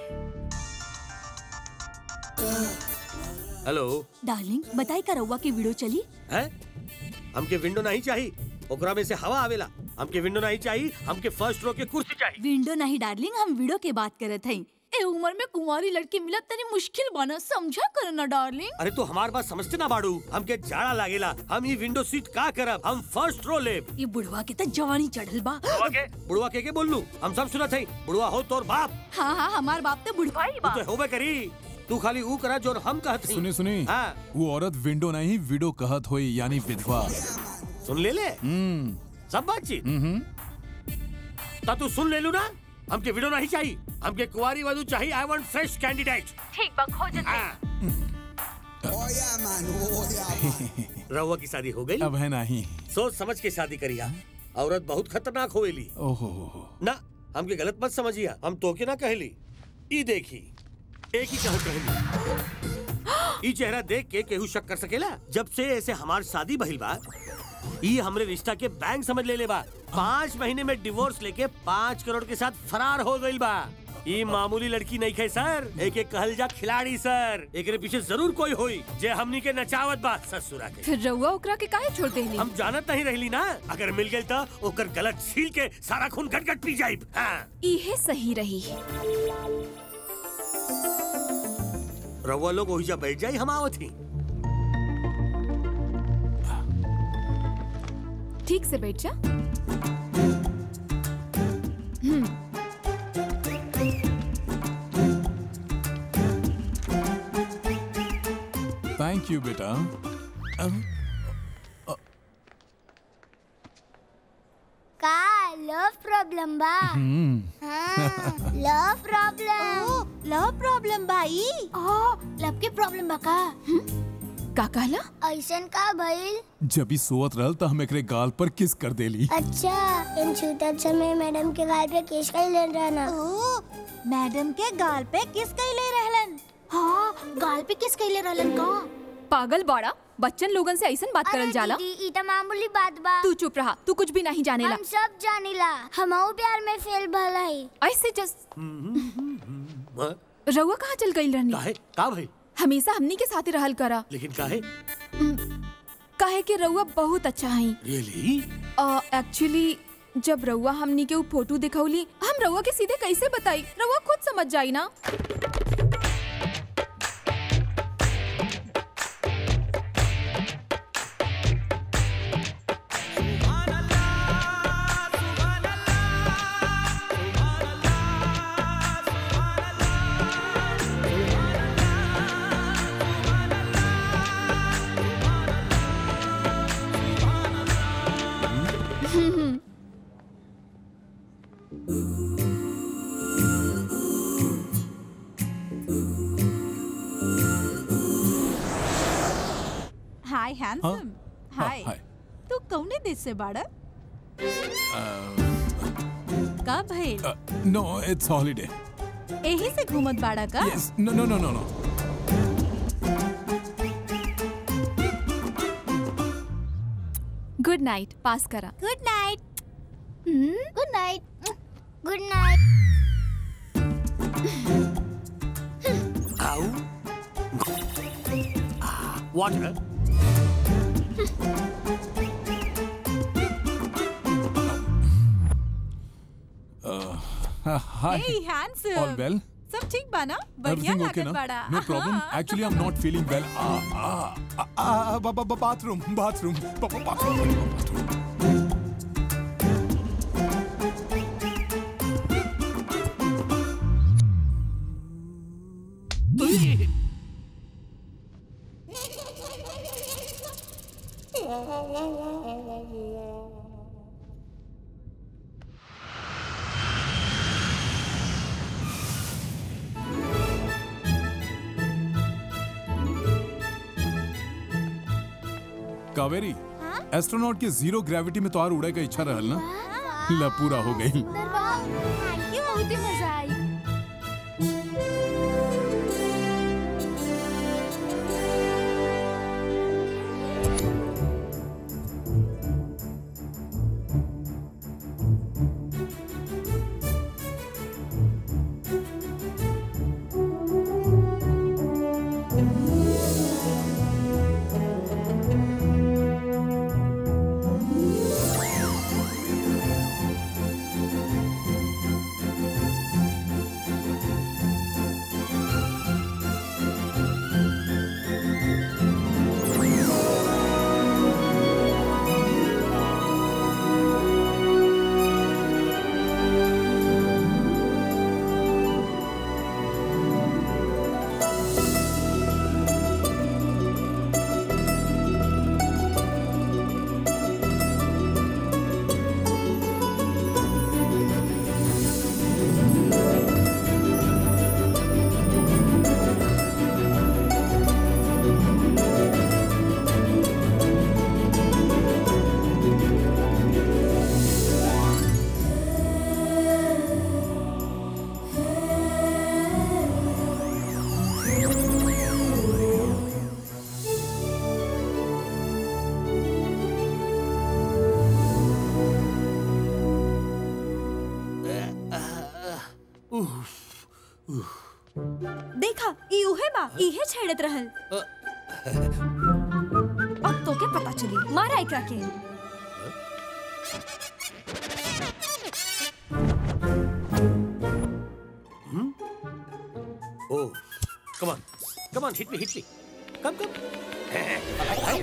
हेलो डार्लिंग बताई का रहुआ की वीडियो चली है हमके विंडो नहीं चाहिए ओकरा में से हवा आवेला हमके विंडो नहीं चाहिए हमके फर्स्ट रो के कुर्सी चाहिए विंडो नहीं डार्लिंग हम वीडियो के बात करत हई ए उम्र में कुंवारी लड़की मिलत तनी मुश्किल बना समझा कर ना डार्लिंग अरे तू हमार बात समझते ना बाड़ू हमके जाड़ा लागेला हम ये विंडो सीट का करब हम फर्स्ट रो लेब ये बुढ़वा के तो जवानी चढ़ल बा बुढ़वा के बुढ़वा के के बोललू हम सब सुनत हई बुढ़वा हो तोर बाप हाँ हाँ हमार बाप तो बुढ़वा ही बा तू तो होबे करी तू खाली ऊ करा जो हम कहत हई सुनी सुनी हाँ वो औरत विंडो नहीं विडो कहत होई यानी विधवा सुन ले ले हम्म सब बातचीत हम्म ता तू सुन ले लू ना हमके वीडियो नहीं चाहिए हमके कुंवारी वधु चाहिए आई वांट फ्रेश कैंडिडेट ठीक बा खोज रहुआ की शादी हो गई अब है नहीं सोच समझ के शादी करिया औरत बहुत खतरनाक होएली ओहो हो हो ना हमके गलत मत समझिया हम तोके ना कहली ई देखी एक ही कहत कहली ई चेहरा देख के केहू शक कर सकेला जब से ऐसे हमार शादी भइल बा ई हमरे रिश्ता के बैंक समझ ले ले बा पाँच महीने में डिवोर्स लेके पाँच करोड़ के साथ फरार हो गइल बा ई मामूली लड़की नहीं खे सर एक एक कहल जा खिलाड़ी सर एकरे पीछे जरूर कोई होई जे हमनी के नचावत बा ससुरा के फिर रउआ ओकरा के काहे छोड़ देली हम जानत नहीं रहली ना अगर मिल गई तो ओकर गलत छील के सारा खून गट गट पी जाइब हाँ इहे सही रही रउआ लोग ओहिजा बैठ जाई हम आवत ही ठीक से बैठ जा हम्म थैंक यू बेटा अब का लव प्रॉब्लम बा हम्म हाँ लव प्रॉब्लम लव प्रॉब्लम भाई ओ लव के प्रॉब्लम बा का का कहला ऐसन का भइल जब ही सोवत रहल त हम एकरे गाल पर किस कर देली अच्छा इन छूतत समय मैडम के गाल पे केस कर ले रहना मैडम के गाल पे किस कैले रहलन हाँ गाल पे किस कैले रहलन का पागल बाड़ा बच्चन लोगन से ऐसन बात करल जाला दीदी ई त मामूली बात बा तू चुप रहा तू कुछ भी नहीं जानेला हम सब जानिला हमहू प्यार में फेल भलाई ऐसे जस्ट रउआ कहाँ चल गई रहनी काहे का भाई हमेशा हमनी के साथ ही रहल करा लेकिन काहे काहे कि रउआ बहुत अच्छा है रियली एक्चुअली जब रउआ हमनी के ऊ फोटो दिखौली हम रउआ के सीधे कैसे बताई रउआ खुद समझ जाई ना हाय हैंडसम हाँ, हाय हाय। तू कौने देश से बाड़ा का भइल नो इट्स हॉलीडे एही से घूमत बाड़ा का yes no no no no no good night pass करा good night good night good night आओ water hi hey handsome all well सब ठीक बा ना बढ़िया एवरीथिंग ओके लागत ना बाड़ा नो प्रॉब्लम हाँ। Actually I am not feeling well bathroom bathroom bathroom Kaveri astronaut के जीरो ग्रेविटी में तो और उड़े का इच्छा रहल ना ला पूरा हो गई थैंक यू बहुत ही मजा आई देखा ई उहे बा इहे छेड़त रहल अब तो के पता चली मारा एकरा के Oh, come on. Come on, hit me, hit me. Come, come.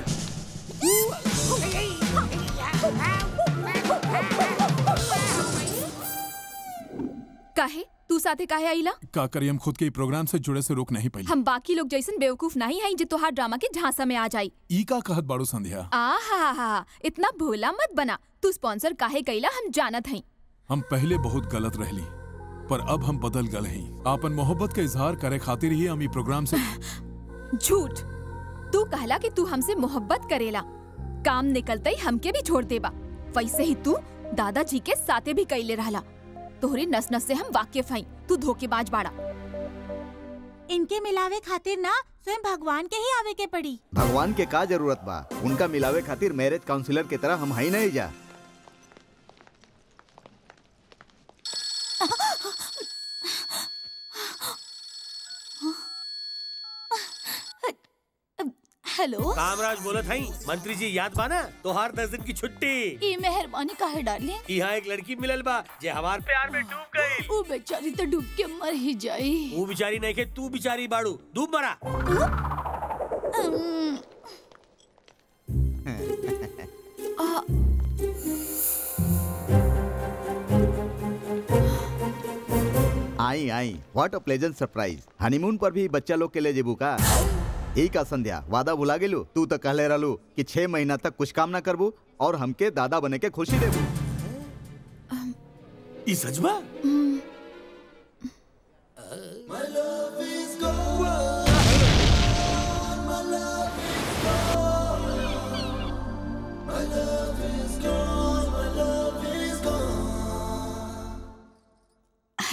काहे तू साथे काहे आईला का करी हम खुद के ई प्रोग्राम से जुड़े से रोक नहीं पाई हम बाकी लोग जैसन बेवकूफ नहीं है जो तोहार ड्रामा के झांसा में आ जाई ई का कहत बाड़ू संध्या आ हा हा इतना भोला मत बना तू स्पॉन्सर काहे कैला हम जानत हई हम पहले बहुत गलत रहली पर अब हम बदल गए हैं आपन मोहब्बत का इजहार करे खातिर ही हम ई प्रोग्राम से झूठ तू कहला कि तू हमसे मोहब्बत करेला काम निकलते ही हमके भी छोड़ देबा वैसे ही तू दादाजी के साथे भी कैले रहला तोहरी नस नस से हम वाकिफ हई तू धोखेबाज बाड़ा इनके मिलावे खातिर ना स्वयं भगवान के ही आवे के पड़ी भगवान के का जरूरत बा उनका मिलावे खातिर मैरिज काउंसलर के तरह हम हई नहीं जा हेलो कामराज बोलत हई मंत्री जी याद बाना तोहार दस दिन की छुट्टी ई मेहरबानी काहे डाली यहाँ एक लड़की मिलल बा जे हमार प्यार में डूब गई वो बेचारी तो डूब के मर ही जाई तू बिचारी नहीं के तू बिचारी बाड़ू डूब मरा um, ah, I I what a pleasant surprise honeymoon पर भी बच्चा लोग के ले जेबू का यही का संध्या वादा भुला गेलू तू तो कहले रहलू कि छह महीना तक कुछ काम ना करबू और हमके दादा बने के खुशी देबू ई सच बा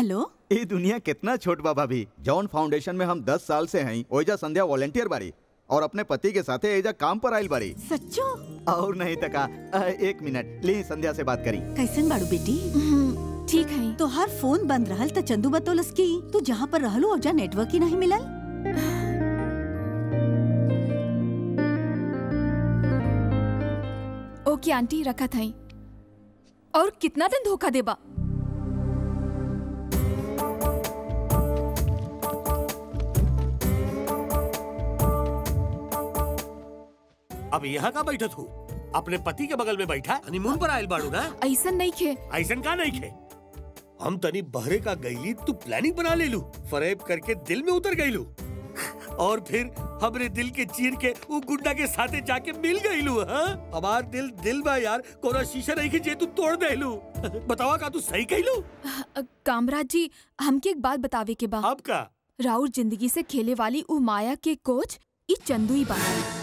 हेलो ये दुनिया कितना छोट बा भाभी जॉन फाउंडेशन में हम दस साल से हैं ओइजा संध्या वॉलेंटियर बाड़ी और अपने पति के साथे एजा काम पर आइल बाड़ी सच्चो और नहीं तका अ, एक मिनट ली संध्या से बात करी कैसन बाड़ू बेटी ठीक है तो हर फोन बंद रहल त चंदू बतौलस की तू जहाँ पर रहलू ओजा नेटवर्क ही नहीं मिलल ओके आंटी रखा था और कितना दिन धोखा देबा अब यहाँ का बैठत हूँ अपने पति के बगल में बैठा हनीमून पर आयल बाड़ू ना ऐसा नहीं खे ऐसन का नहीं खे हम तनी बहरे का गईली तू प्लानिंग बना ले लू फरेब करके दिल में उतर गई लू और फिर हमरे दिल के चीर के वो गुंडा के साथे जाके मिल गई लू हाँ हमार दिल दिल बा यार कोना शीशा नहीं के जे तू तोड़ दे लू बतावा का तू सही कही लू अ, कामराज जी हमके एक बात बतावे के बा अब का राउर जिंदगी से खेले वाली उ माया के कोच ई चंदू ही बा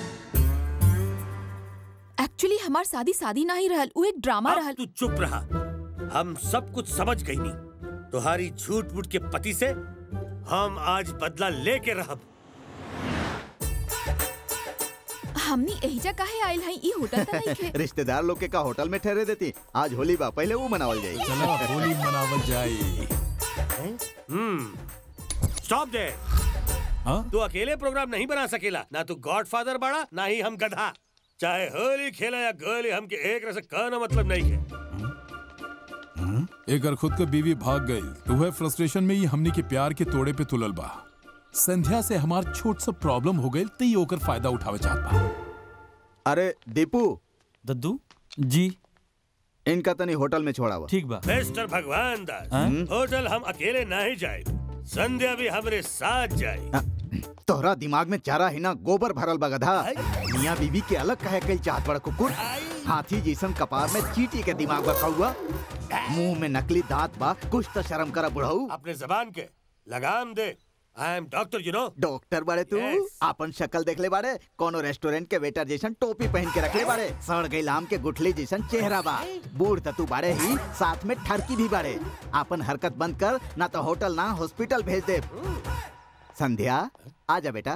एक्चुअली हमार शादी शादी नहीं रहल उ एक ड्रामा अब रहल तू चुप रहा हम सब कुछ समझ गई नी तुम्हारी झूठ मूठ के पति से हम आज बदला लेके रहब हमनी एहिजा काहे आइल हई ई होटल त नहीं खे रिश्तेदार लोग के का होटल में ठहरे देती आज होली बा पहले वो मनावल जाई चलो होली मनावल जाए हम्म स्टॉप दे तू अकेले प्रोग्राम नहीं बना सकेला ना तू गॉडफादर बड़ा ना ही हम गधा चाहे होली खेला या गोली हमके एक रस कहना मतलब नहीं है एकर खुद के बीवी भाग गई तो वह फ्रस्ट्रेशन में ही हमनी के प्यार के तोड़े पे तुलल बा संध्या से हमार छोट सा प्रॉब्लम हो गई तो ये ओकर फायदा उठावे चाहत बा अरे दीपू दद्दू जी इनका तनी होटल में छोड़ा ठीक बा मिस्टर भगवान दास हाँ? होटल हम अकेले नहीं जाए संध्या भी हमरे साथ जाए तोहरा दिमाग में चारा ही ना गोबर भरल बा गधा मियाँ बीबी के अलग कहे कई चाहत बड़ा कुकुर हाथी जैसन कपार में चीटी के दिमाग बा हुआ मुंह में नकली दांत बा कुछ तो शर्म करा बुढ़ऊ अपने जबान के लगाम दे I am doctor you know doctor बाड़े तू आपन शक्ल देख ले बाड़े कोनो रेस्टोरेंट के वेटर जैसन टोपी पहन के रखले बाड़े सड़ गई लाम के गुठली जैसन चेहरा बा बूढ़ तू बाड़े ही साथ में ठरकी भी बाड़े आपन हरकत बंद कर ना तो होटल ना हॉस्पिटल भेज दे संध्या आजा बेटा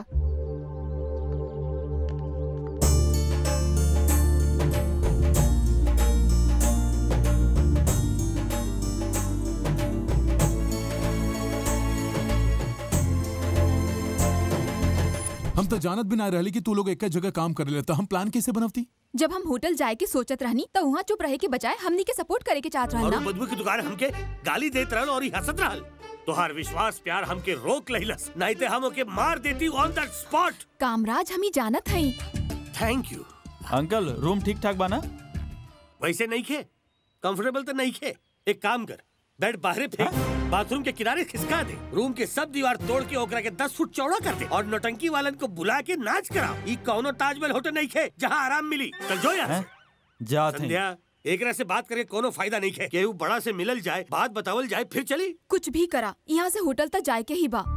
हम तो जानत भी ना रहली कि तू लोग एक जगह काम कर लेता हम प्लान कैसे बनवती जब हम होटल जाए के सोचत रहनी तो वहाँ चुप रहे के बजाय हमनी के सपोर्ट करे के चाहत रहल और ना वो बदबू की दुकान हमके गाली देत रहल और ही हंसत रहल तोहार विश्वास प्यार हमके रोक लहिलस नहीं ते हम ओके मार देती ऑन दैट स्पॉट कामराज हम ही जानत हई थैंक यू अंकल रूम ठीक ठाक बा ना वैसे नहीं खे कंफर्टेबल तो नहीं खे एक काम कर बेड बाहर फेंक बाथरूम के किनारे खिसका दे रूम के सब दीवार तोड़ के ओकरा के दस फुट चौड़ा कर दे और नौटंकी वालन को बुला के नाच कराओ ई कौनो ताजमहल होटल नहीं खे जहाँ आराम मिली चल जो यहाँ से। जात हैं संध्या एकरा से बात करके कोनो फायदा नहीं है केहू बड़ा से मिलल जाए बात बतावल जाए फिर चली कुछ भी करा यहाँ से होटल तक जाए के ही बा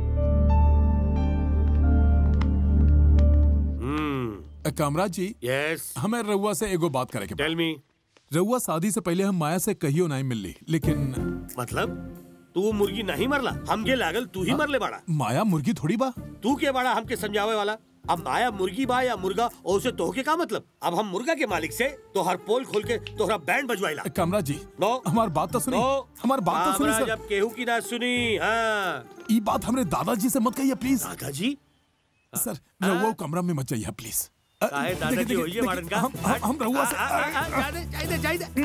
अ, कामराज जी यस हमें रउआ से एगो बात करे के टेल मी रउआ शादी से पहले हम माया से कहियो नहीं मिलली लेकिन मतलब तू मुर्गी नहीं मरला हमके लागल तू ही मरले बाड़ा माया मुर्गी थोड़ी बा तू के बाड़ा हमके समझावे वाला अब माया मुर्गी बा या मुर्गा और उसे तोहके का मतलब अब हम मुर्गा के मालिक से तोहर पोल खोल के तोहरा बैंड बजवाइला कामराज जी नो हमार बात तो सुनी नो हमार बात तो सुनी हमरा सर जब केहू की ना सुनी हाँ ई बात हमरे दादाजी से मत कहिए प्लीज दादाजी सर रउआ वो कमरा में मत जाइए प्लीज अ, काहे देखिए, दादाजी देखिए, होइए वाड़न का हम हम- हम रउआ से आ, आ, आ, जाइदे, जाइदे, जाइदे।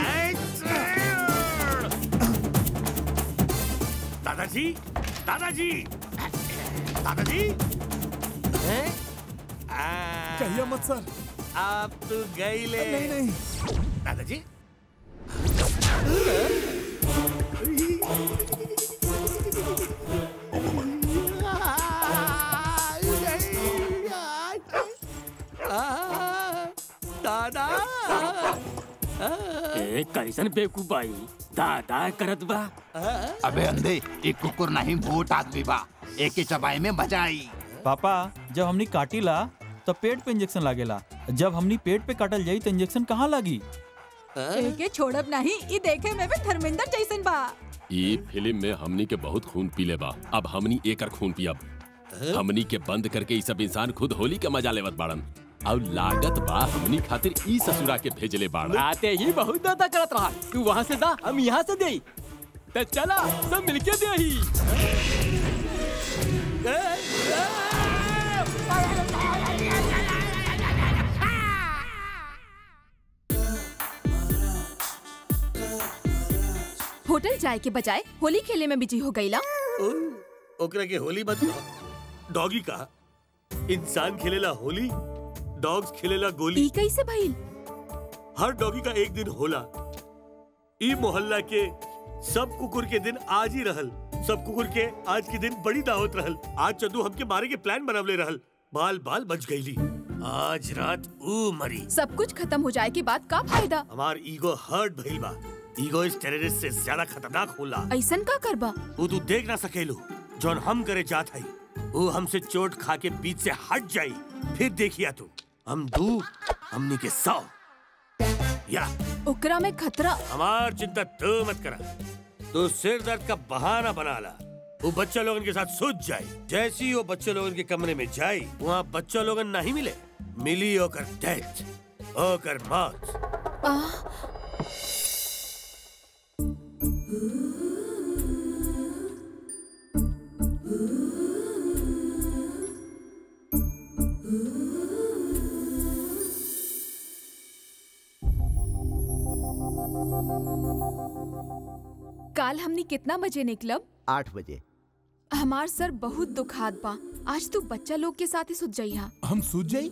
दादाजी दादाजी दादाजी हैं? आ, कहिए मत सर आप तो गई ले नहीं नहीं दादाजी दादा ए कैसन बेवकूफ बाई दादा करत बा अबे अंधे एक कुकुर नहीं भूत आदमी बा एक के चबाई में मजा आई पापा जब हमनी काटीला तो पेट पे इंजेक्शन लागेला जब हमनी पेट पे काटल जाई तो इंजेक्शन कहाँ लागी एके छोड़ब नहीं ई देखे में भी धर्मेंद्र जैसन बा ये फिल्म में हमनी के बहुत खून पीले बा अब हमनी एकर खून पियब हमनी के बंद करके ई सब इंसान खुद होली के मजा लेवत बाड़न और लागत बा हमनी खातिर ई ससुरा के भेजले बाड़न आते ही बहुत दादा करत रहा तू वहाँ से दा हम यहाँ से दे तो चला सब मिलके दे ही होटल जाए के बजाय होली खेले में बिजी हो गईला ओकरा के होली मत डॉगी का इंसान खेलेला होली डॉग्स खेलेला गोली ई कैसे भइल हर डॉगी का एक दिन होला ई मोहल्ला के सब कुकुर के दिन आज ही रहल सब कुकुर के आज के दिन बड़ी दावत रहल आज चंदू हमके मारे के प्लान बनवले रहल बाल बाल बच गईली आज रात ऊ मरी सब कुछ खत्म हो जाए के बाद का फायदा हमार ईगो हर्ट भइल बा ईगो इस टेररिस्ट से ज्यादा खतरनाक होला ऐसन का करबा वो तू देख ना सकेलू जौन हम करे जात हई वो हमसे चोट खा के बीच से हट जाई फिर देखिया तू हम दू हमनी के सौ या ओकरा में खतरा हमार चिंता तू मत करा तू सिर दर्द का बहाना बना ला वो बच्चा लोगन के साथ सोच जाए जैसी वो बच्चे लोगन के कमरे में जाए वहाँ बच्चा लोगन नहीं मिले मिली ओकर डेथ ओकर मौत काल हमनी कितना बजे निकलब आठ बजे हमार सर बहुत दुखात बा आज तू बच्चा लोग के साथ ही सुत जाइहा हम सूझ जाई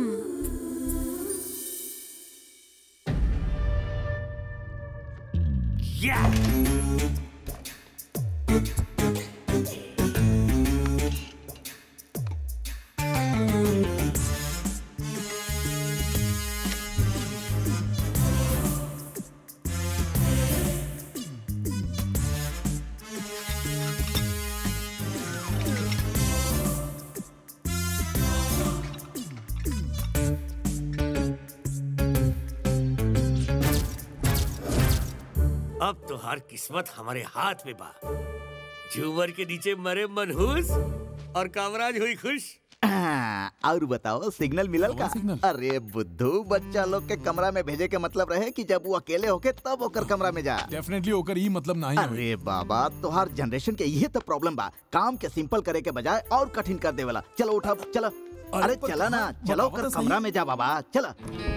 अब तो हर किस्मत हमारे हाथ में बा झूमर के नीचे मरे मनहूस और कामराज हुई खुश आ, और बताओ सिग्नल मिलल का अरे बुद्धू बच्चा लोग के कमरा में भेजे के मतलब रहे कि जब वो अकेले होके तब ओकर कमरा में जा डेफिनेटली ओकर ई मतलब नहीं होई। अरे बाबा तोहार जनरेशन के यही तो प्रॉब्लम बा काम के सिंपल करे के बजाय और कठिन कर देवेला चलो उठा चलो अरे पर- चला ना चलो बताओ ओकर तो सही। कमरा में जा बाबा चला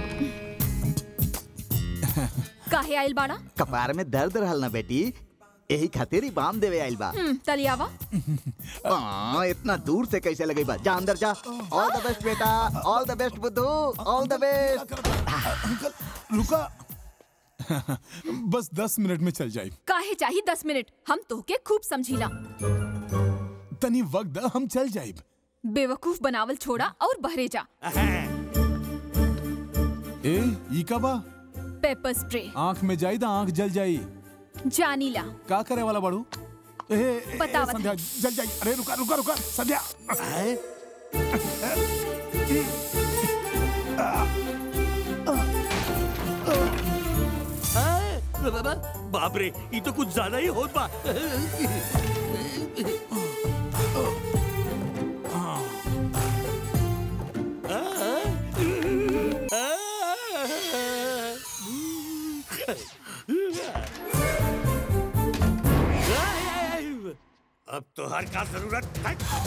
काहे आइल बाड़ा कपार में दर्द रहल ना बेटी यही खातिर ही बाम देवे आइल बा हम्म, तलियावा आ, इतना दूर से कैसे लगे बा जा अंदर जा ऑल द बेस्ट बेटा ऑल द बेस्ट बुद्धू ऑल द बेस्ट रुका बस दस मिनट में चल जाए काहे चाहिए दस मिनट हम तोहके खूब समझीला तनी वक्त द, हम चल जाए बेवकूफ बनावल छोड़ा और बहरे जा ए ई का बा पेपर स्प्रे आंख में जाई दा आंख जल जाई जानीला का करे वाला बाड़ू ए, ए, ए, बतावत संध्या जल जाई अरे रुका रुका रुका संध्या बाप रे ये तो कुछ ज्यादा ही होत बा अब तो हर का जरूरत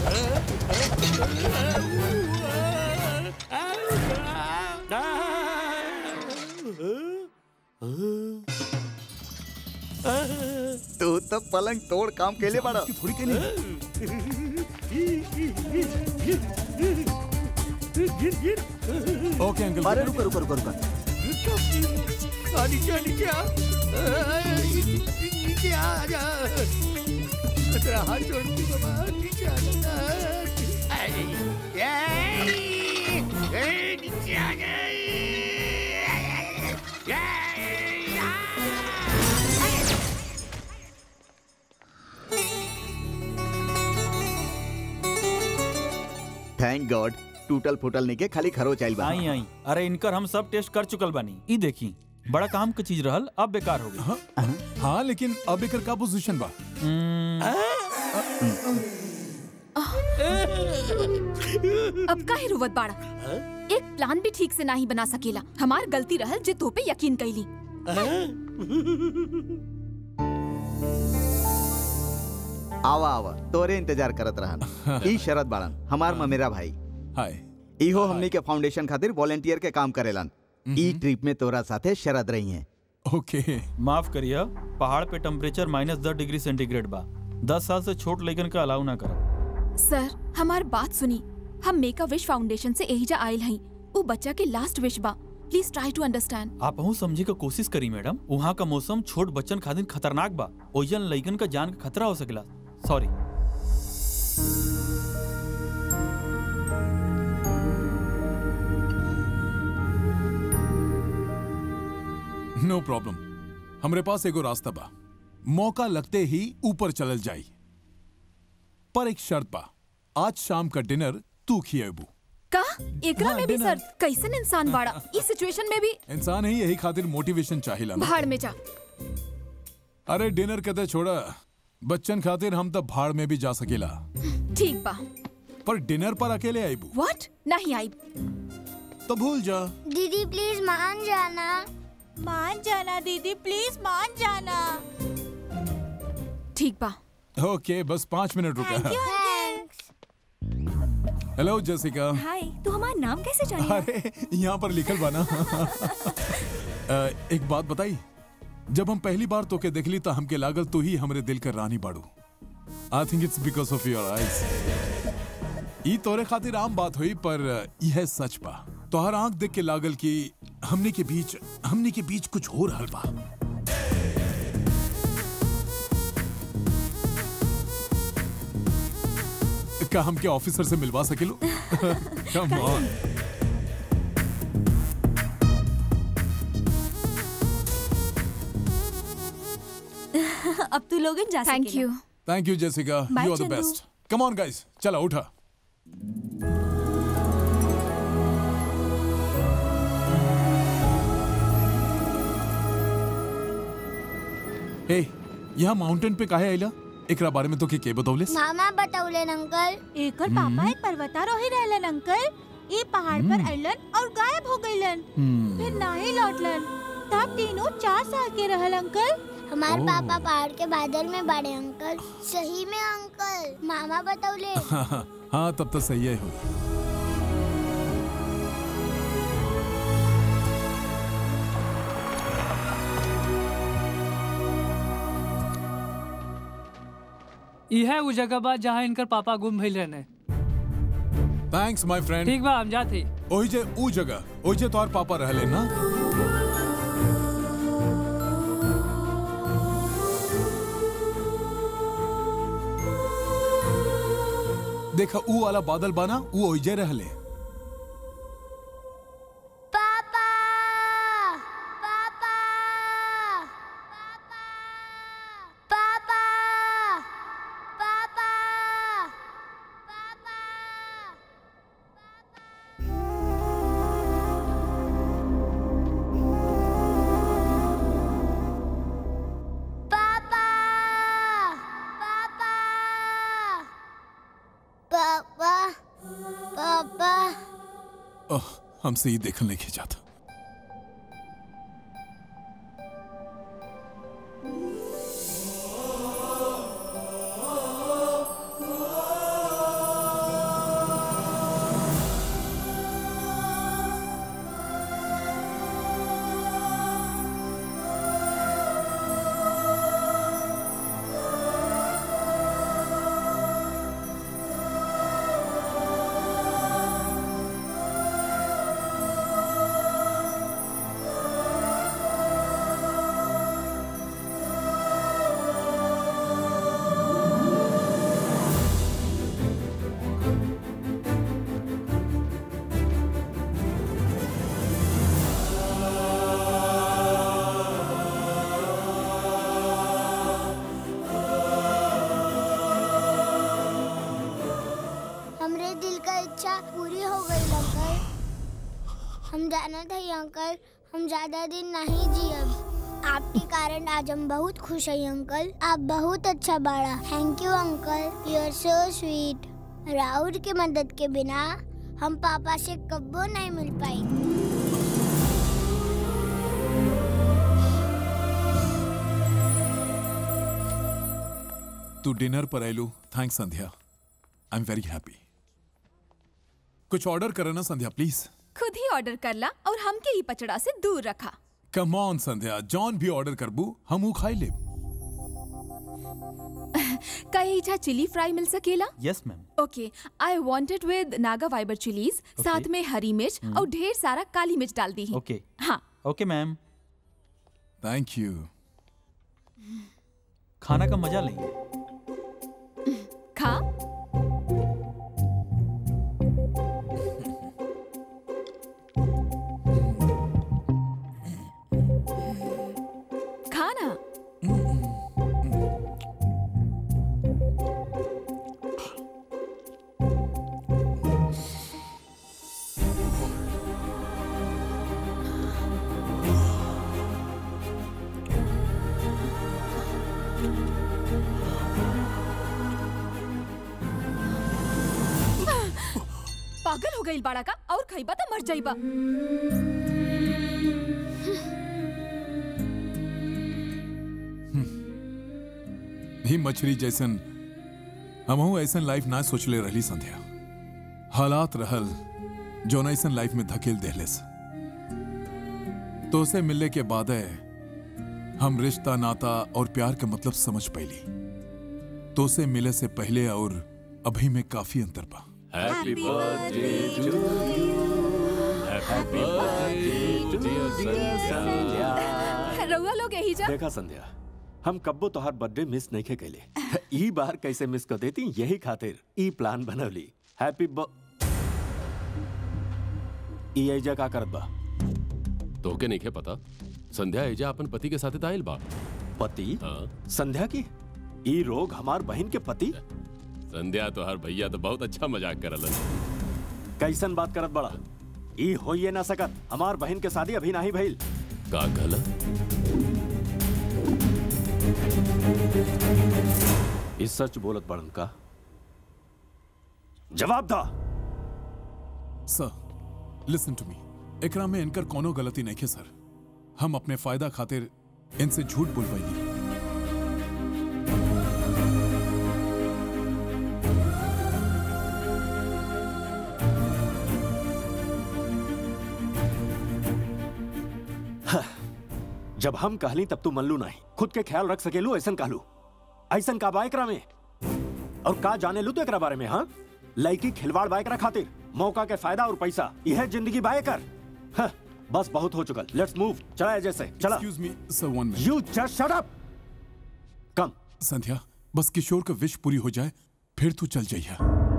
तू तो पलंग तोड़ काम के लिए बड़ा थोड़ी के ओके अंकल अरे रुको रुको रुको रुको नीचे नीचे आ नीचे आ आजा तेरा हाथ जोड़ के बाबा नीचे आ जा नीचे आ जा थैंक गॉड टूटल फूटल नहीं के खाली खरोच आइल बा आई आई अरे इनकर हम सब टेस्ट कर चुकल बानी ई देखी बड़ा काम के चीज रहल अब बेकार हो गई हाँ लेकिन अब एकर का पोजीशन बा अब काहे रुवत बाड़ा एक प्लान भी ठीक से नहीं बना सकेला हमार गलती रहल जे तो पे यकीन कैली आवा आवा तोरे इंतजार करत रहन ई शरद बाड़न हमार ममेरा भाई हाय इहो हमनी के फाउंडेशन खातिर वॉलेंटियर के काम करेलन ई ट्रिप में तोरा साथे शरद रही हैं ओके माफ करिए पहाड़ पे टेम्परेचर माइनस दस डिग्री सेंटीग्रेड बा दस साल से छोट लड़कन का अलाउ ना करो सर हमार बात सुनी हम मेक अ विश फाउंडेशन से एहिजा आयल हई वो बच्चा के लास्ट विश बा प्लीज ट्राई टू अंडरस्टैंड आप हूँ समझे का कोशिश करी मैडम वहाँ का मौसम छोट बच्चन खातिर खतरनाक बा ओजन लइकन का जान का खतरा हो सकेला सॉरी नो प्रॉब्लम हमरे पास एगो रास्ता बा मौका लगते ही ऊपर चलल जाई पर एक शर्त बा आज शाम का डिनर तू खिएबू का एकरा में भी सर कैसन इंसान बाड़ा इस सिचुएशन में भी इंसान ही यही खातिर मोटिवेशन चाहिला ना भाड़ में जा अरे डिनर कदे छोड़ा बच्चन खातिर हम तब भाड़ में भी जा सकेला ठीक बा पर डिनर पर अकेले आईबू व्हाट नहीं आई तो भूल जा दीदी प्लीज मान जाना मान जाना दीदी प्लीज मान जाना ठीक बा ओके बस पाँच मिनट रुका हेलो जेसिका हाय तू हमारा नाम कैसे जानी अरे यहाँ पर लिखल बा ना अ, एक बात बताई जब हम पहली बार तोके देखली तो हमके लागल तू ही हमरे दिल कर रानी बाड़ू I think it's because of your eyes ई तोरे खातिर आम बात हुई पर यह सच बा तोहर आंख देख के लागल कि हमने के बीच हमने के बीच कुछ हो रहल बा का हमके ऑफिसर से मिलवा सकेलो कम ऑन अब तू लोगन जा thank you thank you Jessica Bye, you are the Chandu. Best come on guys चला उठा हे यहाँ माउंटेन पे काहे आइला एकरा बारे में तो के के बतौले मामा बतौले अंकल एकर पापा एक पर्वतारोही रहलन अंकल ये पहाड़ पर हम्म। अइलन और गायब हो गइलन हम्म। फिर नाही लौटलन तब तीनों चार साल के रहल अंकल हमारे ओह। पापा पहाड़ के बादल में बड़े अंकल सही में अंकल मामा बतौले हाँ हाँ हाँ तब तो सही है हुई यह वो जगह बा जहाँ इनकर पापा गुम भइल रहने थैंक्स माय फ्रेंड ठीक बा हम जाते ओही जे ऊ जगह ओही जे तोहर पापा रहले ना देखा ऊ वाला बादल बाना ऊ ओही जे रहले पापा पापा पापा पापा पापा पापा पापा ओह हमसे ये देखने नहीं जाता हमरे दिल का इच्छा पूरी हो गई अंकल हम जाना था अंकल हम ज्यादा दिन नहीं जियब आपके कारण आज हम बहुत खुश हैं अंकल आप बहुत अच्छा बाड़ा thank you uncle you are so sweet Rahul की मदद के बिना हम पापा से कब्बो नहीं मिल पाएंगे तू डिनर पर आयलू thanks Sandhya I am very happy कुछ ऑर्डर करे ना संध्या प्लीज खुद ही ऑर्डर कर ला और हमके ही पचड़ा से दूर रखा कम ऑन संध्या जॉन भी ऑर्डर करबू हम ऊ खाई ले कहीं इच्छा चिली फ्राई मिल सकेला yes ma'am okay I wanted with Naga fibre chillies साथ में हरी मिर्च हम्म। और ढेर सारा काली मिर्च डाल दी है ओके हाँ ओके मैम थैंक यू खाना का मजा लेंगे खा खाना पागल हो गई बाड़ा का और खइबा तो मर जाइबा ही मछली जैसन हमहू ऐसन लाइफ ना सोचले रहली संध्या हालात रहल जो ऐसन लाइफ में धकेल देहलेस तो उसे मिलने के बाद हम रिश्ता नाता और प्यार का मतलब समझ पैली तो उसे मिले से पहले और अभी में काफी अंतर बा happy birthday to you happy birthday dear Sandhya रउआ लोग यही जा देखा संध्या हम कब्बो तोहार बर्थडे मिस नहीं के कैले ई बार कैसे मिस कर देती यही खातिर ई प्लान बनवली हैप्पी ब ई एजा का करत बा तोके नहीं पता संध्या एजा अपन पति के साथ आयल बा पति हाँ संध्या की ई रोग हमार बहन के पति संध्या तो हर भैया तो बहुत अच्छा मजाक करलन कैसन बात करत बड़ा ई होइए ना सकत हमार बहन के शादी अभी नहीं भइल का गलत ई सच बोलत बड़न का जवाब दा सर लिसन टू मी एकरा में इनकर कोनो गलती नहीं है सर हम अपने फायदा खातिर इनसे झूठ बोलवाई जब हम कहली तब तू मनलू नहीं खुद के ख्याल रख सकेलू ऐसन कहलू ऐसन का बा एकरा में और का जाने लू तो एकरा बारे में हाँ लड़की खिलवाड़ बा एकरा खातिर मौका के फायदा और पैसा यह जिंदगी बाय कर हाँ, बस बहुत हो चुकल लेट्स मूव चला जैसे चला excuse me sir one minute you just shut up come Sandhya बस किशोर का विश पूरी हो जाए फिर तू चल जाइया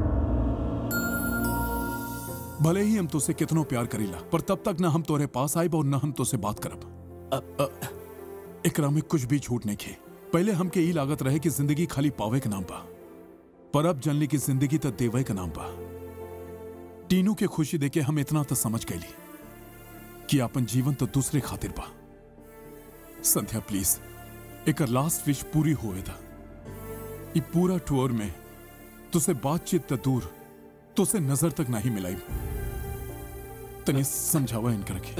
भले ही हम तुझसे कितनो प्यार करीला पर तब तक ना हम तोरे पास आइब और ना हम तुझसे बात करब अ, एकरा में कुछ भी झूठ नहीं खे पहले हमके ई लागत रहे कि जिंदगी खाली पावे के नाम बा पर अब जनली की जिंदगी तो देवे का नाम बा टीनू के खुशी देके हम इतना तो समझ गईली कि अपन जीवन तो दूसरे खातिर बा संध्या प्लीज एक लास्ट विश पूरी हुए था ये पूरा टूर में तुसे बातचीत त दूर तुसे नजर तक नहीं मिलाई तनी समझावा इनकर के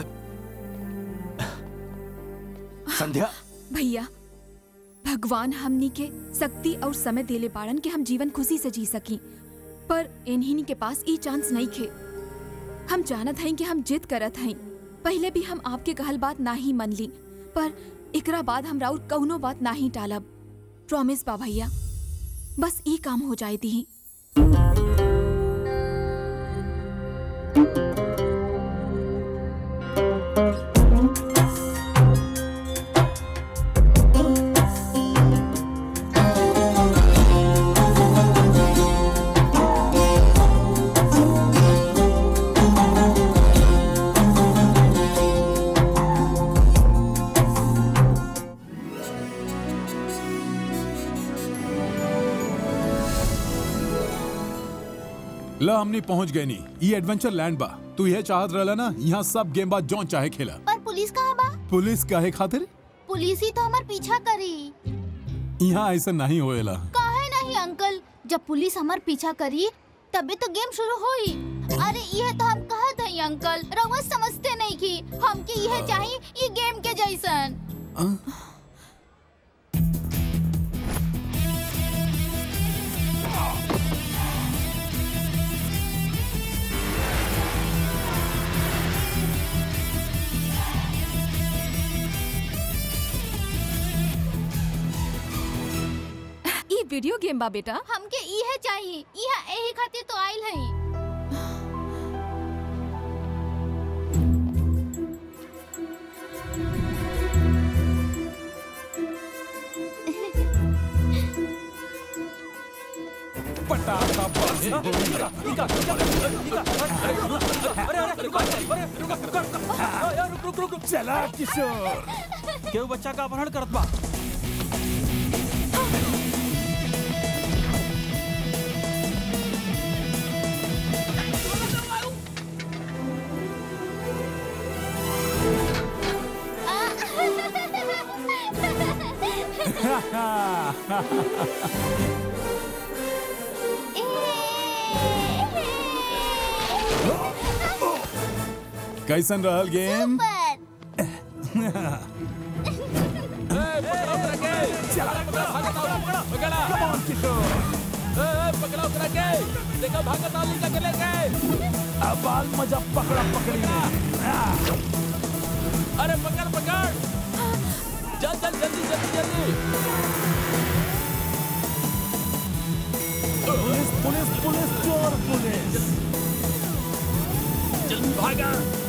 संध्या भैया भगवान हमनी के शक्ति और समय देले बाड़न के हम जीवन खुशी से जी सकी पर इन्हीं के पास ई चांस नहीं खे हम जानत हई कि हम जिद करत हई पहले भी हम आपके कहल बात ना ही मन ली पर एकरा बाद हम राउर कौनो बात ना ही टालब प्रॉमिस बा भैया बस ई काम हो जाए दी ला हमनी पहुंच गए नी ये एडवेंचर लैंड बा तू यह चाहत रहला ना यहाँ सब गेम बा जौन चाहे खेला पर पुलिस कहाँ बा पुलिस काहे खातिर पुलिस ही तो हमार पीछा करी यहाँ ऐसा नहीं होएला काहे नहीं अंकल जब पुलिस हमार पीछा करी तभी तो गेम शुरू हुई अरे यह तो हम कहत हई अंकल रउआ समझते नहीं की हमके यह चाहिए ये गेम के जैसन ई वीडियो गेम बा बेटा हमके यह चाहिए यह यही खातिर तो आइल हई पटाखा चला किशोर केहू बच्चा का अपहरण करत बा कैसन रहल गेम बाल मजा पकड़ा पकड़ी अरे पकड़ पकड़ चल चल जल्दी जल्दी जल्दी पुलिस पुलिस पुलिस चोर पुलिस जल्दी भागा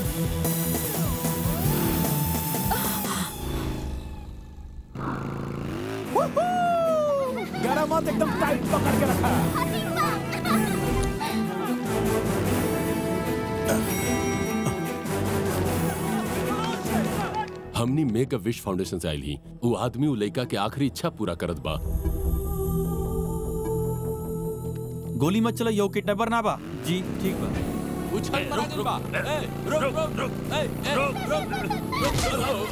गरम मत एकदम टाइट पकड़ के रखा हमनी मेक अ विश फाउंडेशन से आइल ही वो आदमी उ लइका के आखिरी इच्छा पूरा करत बा गोली मत चला यो किडनैपर ना बा जी ठीक बा उछल मारा गइल बा ए रुक रुक रुक ए ए रुक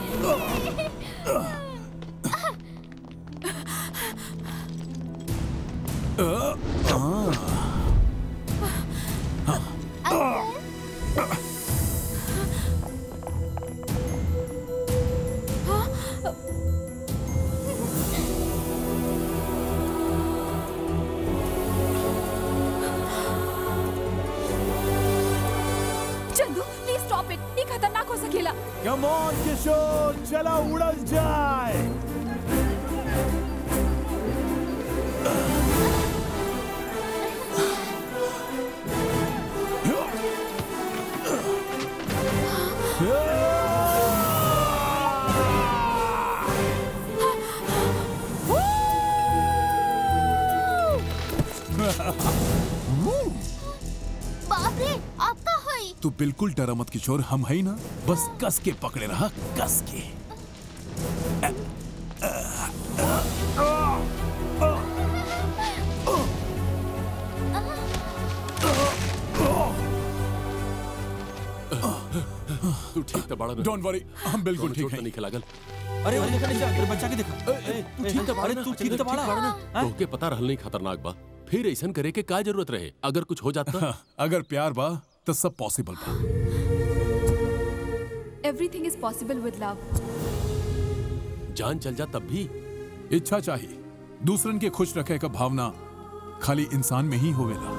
चंदू प्लीज स्टॉप इट ये खतरनाक हो सकेला कम ऑन किशोर चला उड़ल जाए बाप रे आपका हई तू बिल्कुल डरा मत किशोर हम है ना बस कस के पकड़े रहा कस के तू ठीक त बाड़ा डोंट वरी हम बिल्कुल ठीक है नहीं लागल अरे अरे देखा नहीं अरे बच्चा के देखा तू ठीक त बाड़ा अरे तू ठीक त बाड़ा तोके पता रहल नहीं खतरनाक बा फिर ऐसन करे के का जरूरत रहे अगर कुछ हो जाता अगर प्यार बा तो सब पॉसिबल बा everything is possible with love जान चल जा तब भी इच्छा चाहिए दूसरन के खुश रखे का भावना खाली इंसान में ही होवेला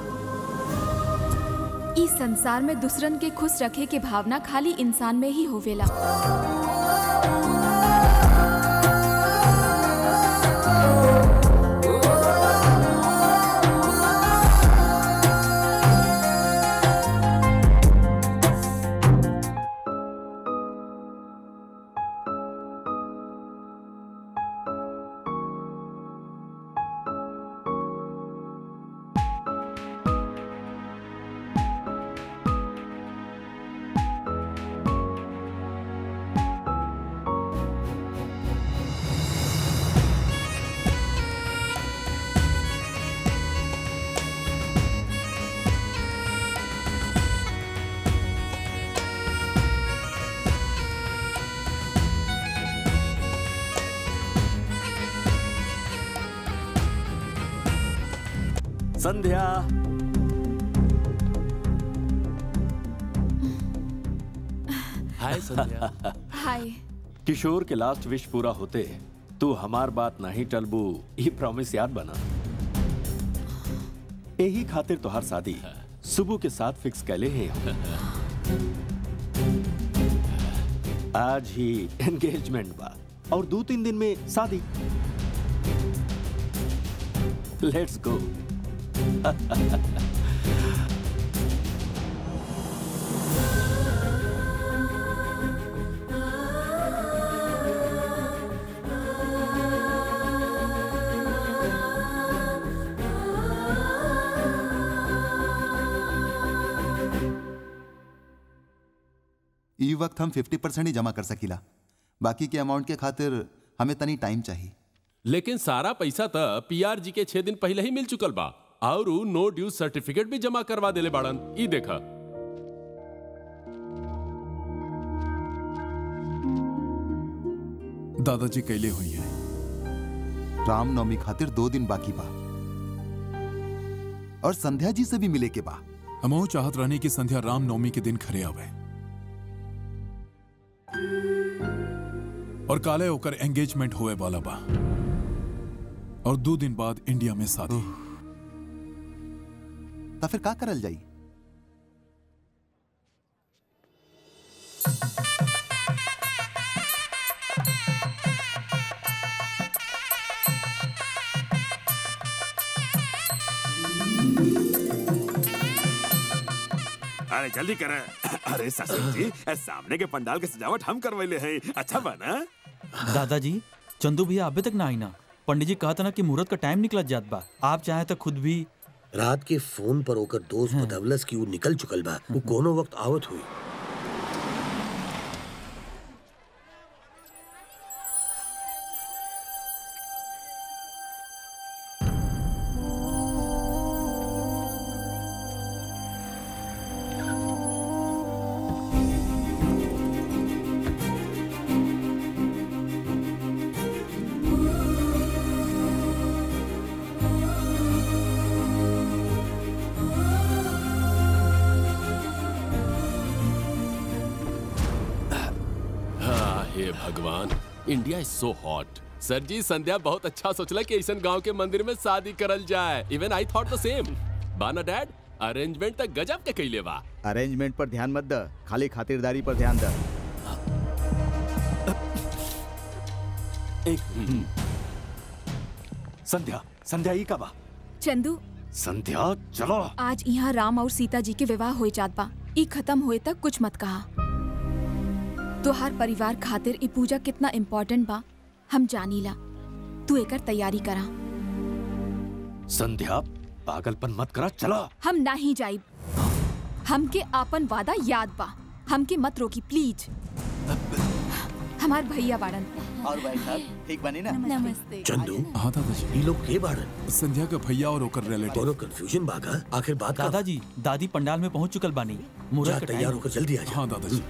इस संसार में दूसरन के खुश रखे के भावना खाली इंसान में ही होवेला संध्या हाय संध्या हाय किशोर के लास्ट विश पूरा होते तू हमार बात नहीं टलबू ये प्रॉमिस याद बना यही खातिर तोहार शादी सुबह के साथ फिक्स कैले हैं आज ही एंगेजमेंट बा और दो तीन दिन में शादी लेट्स गो ई वक्त हम 50 परसेंट ही जमा कर सकीला बाकी के अमाउंट के खातिर हमें तनी टाइम चाहिए लेकिन सारा पैसा त पीआर जी के छह दिन पहले ही मिल चुकल बा और उ नो ड्यू सर्टिफिकेट भी जमा करवा देले बाड़न ई देखा दादाजी कैले हुई है रामनवमी खातिर दो दिन बाकी बा और संध्या जी से भी मिले के बा हमहू चाहत रहने की संध्या रामनवमी के दिन खरे आवे और काले होकर एंगेजमेंट होए वाला बा और दो दिन बाद इंडिया में शादी तो फिर का करल जाई अरे जल्दी करे अरे ससुर जी ए, सामने के पंडाल के सजावट हम करवैले हैं अच्छा बना दादाजी चंदू भैया अभी तक ना आई ना पंडित जी कहता ना कि मुहूर्त का टाइम निकल जात बा आप चाहे तो खुद भी रात के फोन पर ओकर दोस्त बदवलस की वो निकल चुकल बा वो कोनो वक्त आवत हुई हाँ, हे भगवान India is so hot sir ji Sandhya बहुत अच्छा सोचला कि ऐसा गांव के मंदिर में शादी करल जाए इवन आई थॉट द सेम बाना डैड अरेंजमेंट तक गजब के कैले बा अरेंजमेंट पर ध्यान मत द खाली खातिरदारी पर ध्यान द एक संध्या संध्या ई का बा चंदू संध्या चलो आज यहाँ राम और सीता जी के विवाह हो जात बा ई खत्म हुए तक कुछ मत कहा तोहार परिवार खातिर ई पूजा कितना इम्पोर्टेंट बा हम जानीला तू एकर तैयारी करा संध्या पागलपन मत करा चलो हम नहीं जाइब हमके आपन वादा याद बा हमके मत रोकी प्लीज हमार भैया बाड़न और भाई साहब ठीक बनी ना नमस्ते चंदू हाँ दादाजी ये लोग के बाड़न संध्या का भैया और ओकर रिलेटिव दोनों कंफ्यूजन बागा आखिर बात का दादाजी दादी पंडाल में पहुंच चुकल बानी जा मुहूर्त का तैयार टाइम होकर जल्दी आ जा हाँ दादाजी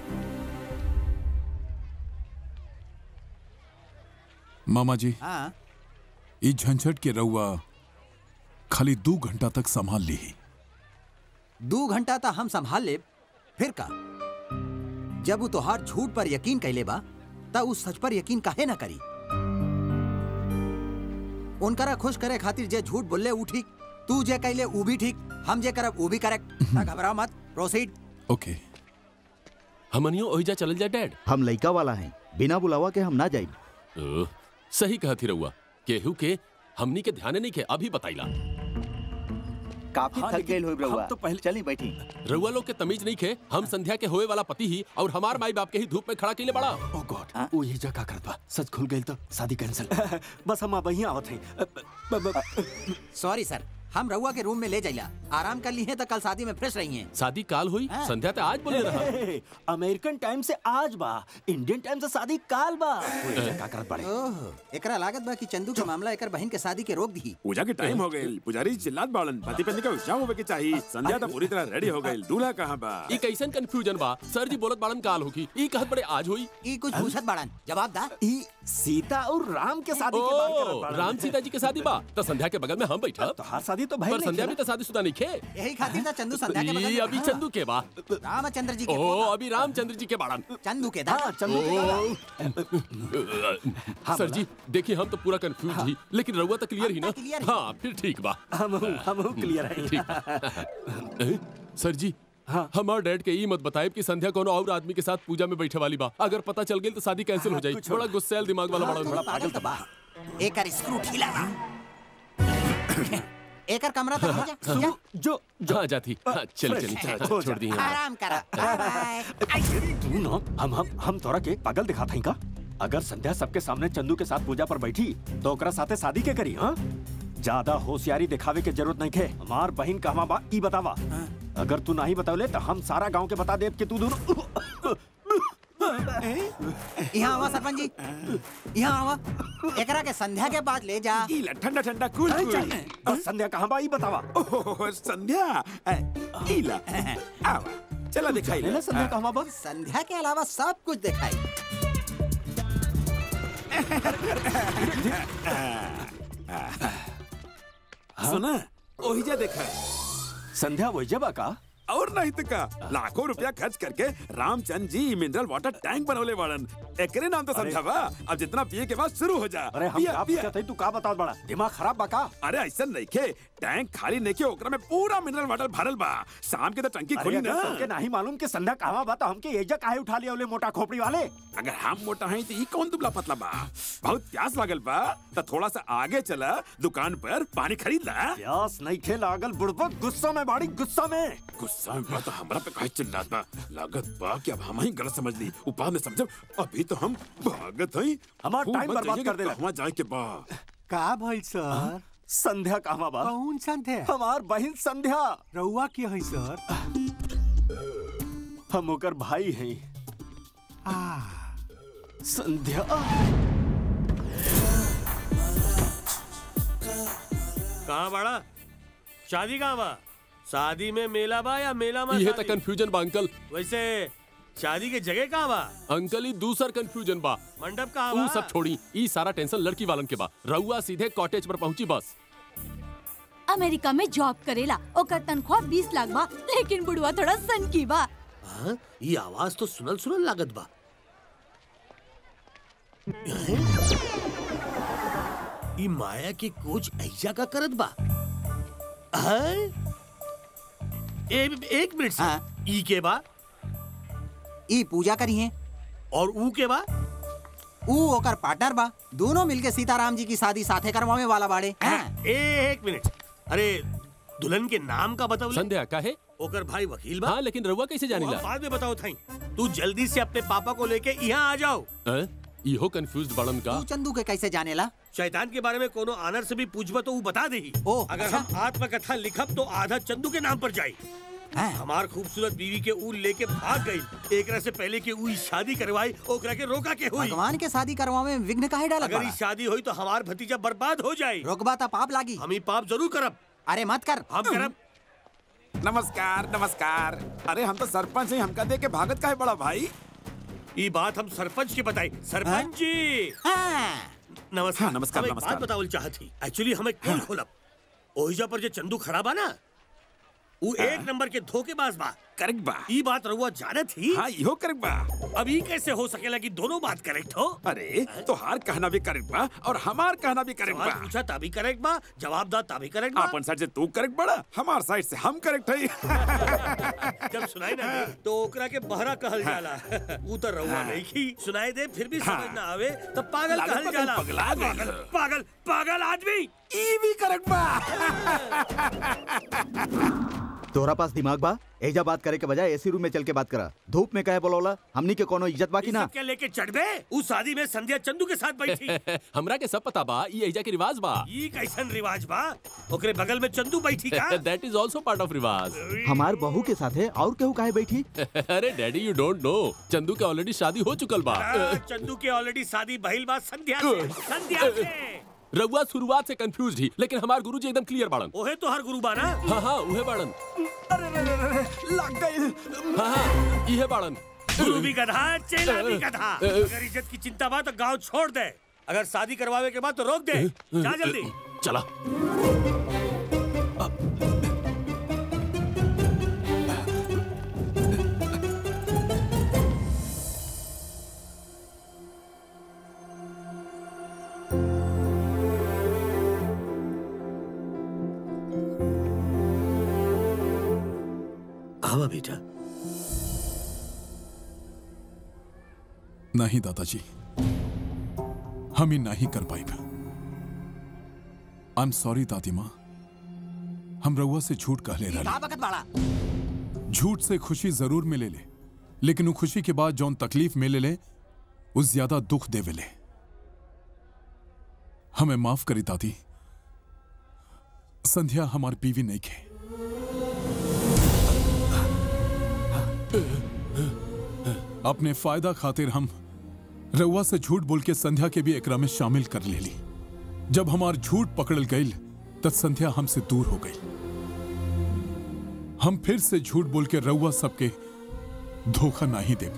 मामा जी हाँ ई झंझट के रउआ खाली दो घंटा तक संभाल ली ही दो घंटा तक हम संभाल ले फिर का जब वो तोहार झूठ पर यकीन कैले बा तब उस सच पर यकीन काहे ना करी उनकरा खुश करे खातिर जे झूठ बोलले ऊ ठीक तू जे कैले ऊ भी ठीक हम जे करब ऊ भी करेक्ट ना घबराओ मत प्रोसीड ओके हमनियो ओहिजा चलल जाए डैड हम लइका वाला हैं बिना बुलावा के हम ना जाई ओह, सही कहती रहुआ केहू के हमनी के ध्यान नहीं के अभी बताइला काफी हाँ, थक लेकिन गए हो रहुआ हम तो पहले चली बैठी रउआ लोग के तमीज नहीं खे हम संध्या के होए वाला पति ही और हमार माई बाप के ही धूप में खड़ा के लिए बड़ा ओ गॉड वो ये जगह करत बा सच खुल गई तो शादी कैंसिल बस हम अब यहीं आवत हैं सॉरी सर हम रउआ के रूम में ले जाइला आराम कर ली है तो कल शादी में फ्रेश रही हैं शादी काल हुई संध्या तो आज बोले रहा अमेरिकन टाइम से आज बा इंडियन टाइम से शादी काल बा वो ये जगह करत बड़े ओह एकरा लागत बा कि चंदू के मामला एकर बहन के शादी के रोक दी पूजा के टाइम हो गई पुजारी चिल्लात बाड़न पति पत्नी का उत्साह होवे के चाहिए संध्या तो पूरी तरह रेडी हो गई दूल्हा कहाँ बा ई कैसन कंफ्यूजन बा सर जी बोलत बाड़न काल होगी ई कहत बड़े आज हुई ई कुछ पूछत बाड़न जवाब दा ई सीता और राम के शादी के बात करत ओ, बाड़न। राम सीता जी के शादी बा तो संध्या के बगल में हम बैठा तो हर शादी तो भाई पर संध्या भी तो शादीशुदा नहीं खे यही खातिर था चंदू संध्या के बगल ई, में अभी बैठा। चंदू के बा रामचंद्र जी के ओ पोता। अभी रामचंद्र जी के बाड़न चंदू के दादा चंदू के हाँ, सर जी देखिए हम तो पूरा कंफ्यूज ही लेकिन रहुआ तो क्लियर ही ना क्लियर ही। हाँ फिर ठीक बा हम हम क्लियर है ठीक बा। ए, सर जी हमार डैड के ई मत बताए कि संध्या कोनो और आदमी के साथ पूजा में बैठे वाली बा अगर पता चल गई तो शादी कैंसिल हो जाई बड़ा गुस्सैल दिमाग वाला बड़ा बड़ा पागल तो बा एकर स्क्रू ढीला बा एकर कमरा तक ले जा जा। जो हाँ जाती हाँ, चल चल फ्रेश, छोड़ छोड़ दी हाँ। आराम करा बाय बाय तू ना हम हम हम तोरा के पागल दिखात हई का अगर संध्या सबके सामने चंदू के साथ पूजा पर बैठी तो ओकरा साथे शादी के करी हाँ ज्यादा होशियारी दिखावे के जरूरत नहीं खे हमार बहन कहवा बा ई बतावा अगर तू नहीं बतावले तो हम सारा गांव के बता देब कि तू दोनों यहाँ आवा सरपंच जी यहाँ आवा एकरा के संध्या के बाद ले जा इला ठंडा ठंडा कूल अरे कूल चल, और संध्या कहाँ बा ई बतावा ओह संध्या ए, इला आवा चला दिखाई ले संध्या कहाँ बा संध्या के अलावा सब कुछ दिखाई सुना ओहिजा देखा संध्या वही बा का और नहीं तो का लाखों रुपया खर्च करके रामचंद जी मिनरल वाटर टैंक बनवले वाड़न एकरे नाम तो समझा बा अब जितना पिए के बाद शुरू हो जा अरे हम पिया, का पिया। पूछत हई तू का बता बड़ा दिमाग खराब बा का अरे ऐसा नहीं के टैंक खाली नहीं के ओकरा में पूरा मिनरल वाटर भरल बा शाम के तो टंकी अरे खोली अगर ना तुमके नहीं मालूम कि संध्या कहाँ बा तो हमके एजा काहे उठा लिया ओले मोटा खोपड़ी वाले अगर हम मोटा हैं तो ई कौन दुबला पतला बा बहुत प्यास लागल बा तो थोड़ा सा आगे चला दुकान पर पानी खरीद ला प्यास नहीं खे लागल बुढ़बा गुस्सा में बाड़ी गुस्सा में गुस्सा में बा तो हमरा पे काहे चिल्लात बा लागत बा कि अब हम ही गलत समझ ली ऊपर में समझब अभी तो हम भागत हई हमार खूब टाइम मत बर्बाद जाइए कर कि देला। कहवां जाए के बा का भइल सर संध्या कहाँ बा कौन संध्या हमार बहन संध्या रउआ के है सर हम ओकर भाई हैं आ संध्या कहाँ बड़ा शादी कहाँ बा शादी में मेला बा या मेला में ये तो शादी? कंफ्यूजन बा अंकल वैसे शादी के जगह कहाँ बा अंकल ही दूसर कंफ्यूजन बा मंडप कहाँ ऊ बा सब छोड़ी ई सारा टेंशन लड़की वालन के बा रहुआ सीधे कॉटेज पर पहुंची बस अमेरिका में जॉब करेला ओकर तनख्वाह बीस लाख बा लेकिन बुढ़वा थोड़ा सन की बा हाँ? ये आवाज तो सुनल सुनल लागत बा ई माया के कोच ऐसा का करत बा हाँ? ए, एक मिनट से ई के बा ई पूजा करी है और ऊ के बा ऊ ओकर पार्टनर बा दोनों मिलके सीताराम जी की शादी साथे करवावे वाला बाड़े हाँ। ए, एक मिनट अरे दुल्हन के नाम का बताओ संध्या का है ओकर भाई वकील बा हाँ लेकिन रहुआ कैसे वो हम जानिला बाद में बताओ थाई तू जल्दी से अपने पापा को लेके यहाँ आ जाओ हैं? इहो कंफ्यूज बड़न का तू चंदू के कैसे जानेला शैतान के बारे में कोनो आनर से भी पूछबा तो वो बता देही अगर हम आत्मकथा लिखब तो आधा चंदू के नाम पर जाई हमार खूबसूरत बीवी के ऊ लेके भाग गई एकरा से पहले कि ऊ ई शादी करवाई ओकरा के रोका के हुई भगवान के शादी करवावे में विघ्न काहे डालत अगर बाड़ा? ई शादी हुई तो हमार भतीजा बर्बाद हो जाए रोकबा ता पाप लागी हम ई पाप जरूर करब अरे मत कर हम करब नमस्कार नमस्कार अरे हम तो सरपंच हैं हमका दे के भागत का है बड़ा भाई ये बात हम सरपंच के बताई सरपंच जी नमस्कार हाँ, नमस्कार, हम एक नमस्कार। बात बतावल चाहती एक्चुअली हमें कौन खोलब ओहिजा पर जो चंदू खड़ा बा ना वो हाँ। एक नंबर के धोखेबाज बा करेक्ट बा ई बात रहुआ जाने थी हाँ इहो करेक्ट बा अब ई कैसे हो सकेला कि दोनों बात करेक्ट हो अरे तो हार कहना भी करेक्ट बा और हमार कहना भी करेक्ट सवाल बा पूछा तभी करेक्ट बा जवाब दा तभी करेक्ट बा अपन साइड से तू करेक्ट बड़ा हमार साइड से हम करेक्ट है जब सुनाई ना दे तो ओकरा के बहरा कहल जाला वो तो रहुआ नहीं की सुनाई दे फिर भी समझ ना आवे तो पागल लागत कहल बा जाला कहीं पगला गइल। पागल पागल पागल आदमी ई भी करेक्ट बा तोहरा पास दिमाग बा एजा बात करे के बजाय एसी रूम में चल के बात करा धूप में कहे बोलौला हमनी के कोनो इज्जत बाकी ना सब क्या लेके चढ़बे उस शादी में संध्या चंदू के साथ बैठी हमरा के सब पता बा ये एजा के रिवाज बा ई कैसन रिवाज बा ओकरे बगल में चंदू बैठी का that is also part of रिवाज हमार बहू के साथे और केहू काहे बैठी अरे daddy you don't know Chandu के ऑलरेडी शादी हो चुकल बा आ, चंदू के ऑलरेडी शादी बहिल बा संध्या से संध्या से रघुआ शुरुआत से कंफ्यूज ही लेकिन हमार गुरुजी एकदम क्लियर बाड़न ओहे तो हर गुरु बा ना हाँ हाँ उहे बाड़न लग गई हाँ हाँ इहे बाड़न गुरु भी गधा चेला भी गधा अगर इज्जत की चिंता बा तो गांव छोड़ दे अगर शादी करवावे के बाद तो रोक दे जा जल्दी चला आवा बेटा नहीं दादाजी हम ही नहीं कर पाएगा आई एम सॉरी दादी माँ हम रउआ से झूठ कह ले का रहे बकत बाड़ा झूठ से खुशी जरूर मिले ले लेकिन वो खुशी के बाद जौन तकलीफ मिले ले उस ज्यादा दुख देवे ले हमें माफ करी दादी संध्या हमारी बीवी नहीं खे अपने फायदा खातिर हम रउआ से झूठ बोल के संध्या के भी एकरा में शामिल कर ले ली जब हमार झूठ पकड़ल गई तब संध्या हमसे दूर हो गई हम फिर से झूठ बोल के रउआ सबके धोखा नहीं दे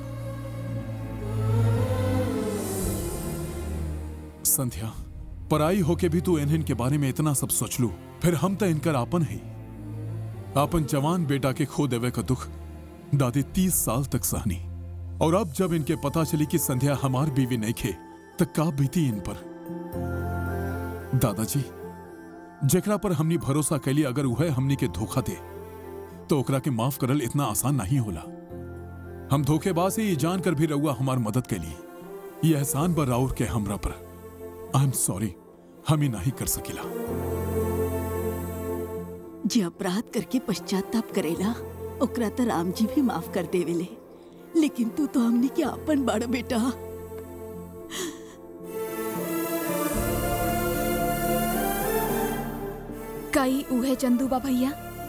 संध्या पराई होके भी तू इन्हन के बारे में इतना सब सोच लू फिर हम तो इनकर आपन ही आपन जवान बेटा के खो देवे का दुख दादी तीस साल तक सहनी और अब जब इनके पता चली कि संध्या हमार बीवी नहीं खे तो का बीती इन पर दादाजी जेकरा पर हमनी भरोसा कैली अगर वह हमनी के धोखा दे तो ओकरा के माफ करल इतना आसान नहीं होला हम धोखेबाज ही जान कर भी रउआ हमार मदद के लिए ये एहसान बर राउर के हमरा पर आई एम सॉरी हम ही नहीं कर सकेला जे अपराध करके पश्चाताप करेला ओकरा तो राम जी भी माफ कर देवेले लेकिन तू तो हमने के आपन बड़ बेटा कई उहे चंदूबा भैया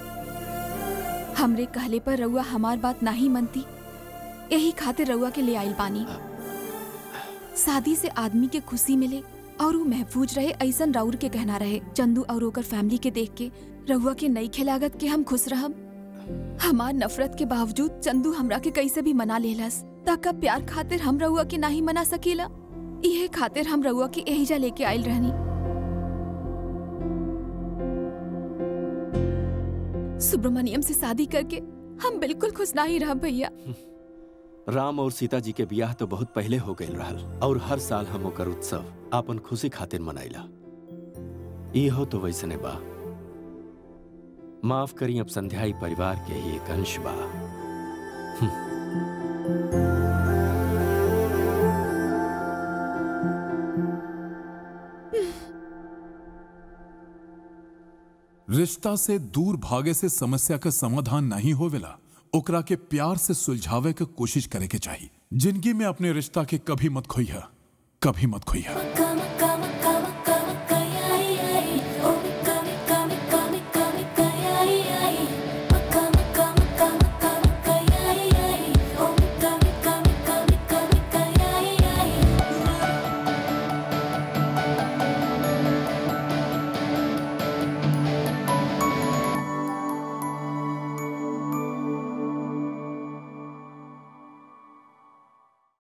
हमरे कहले पर रउआ हमार बात नहीं मनती यही खातिर रउआ के ले आइल बानी शादी से आदमी के खुशी मिले और वो महफूज रहे ऐसन राउर के कहना रहे चंदू और ओकर फैमिली के देख के रउआ के नई खिलागत के हम खुश रहब हमार नफरत के बावजूद चंदू हमरा के कैसे भी मना लेलस तक प्यार खातिर हम रउआ के नहीं मना सकेला इहे खातिर हम रउआ के एहिजा लेके आइल रहनी सुब्रमण्यम से शादी करके हम बिल्कुल खुश नहीं रह भैया राम और सीता जी के बियाह तो बहुत पहले हो गए रहल और हर साल हम ओकर उत्सव आपन खुशी खातिर मनाइला इहो तो वैसने बा माफ करी अब संध्याई परिवार के ही एक अंश बा रिश्ता से दूर भागे से समस्या का समाधान नहीं होवेला ओकरा के प्यार से सुलझावे के कोशिश करे के चाहिए जिंदगी में अपने रिश्ता के कभी मत खोइहा कभी मत खोइहा कम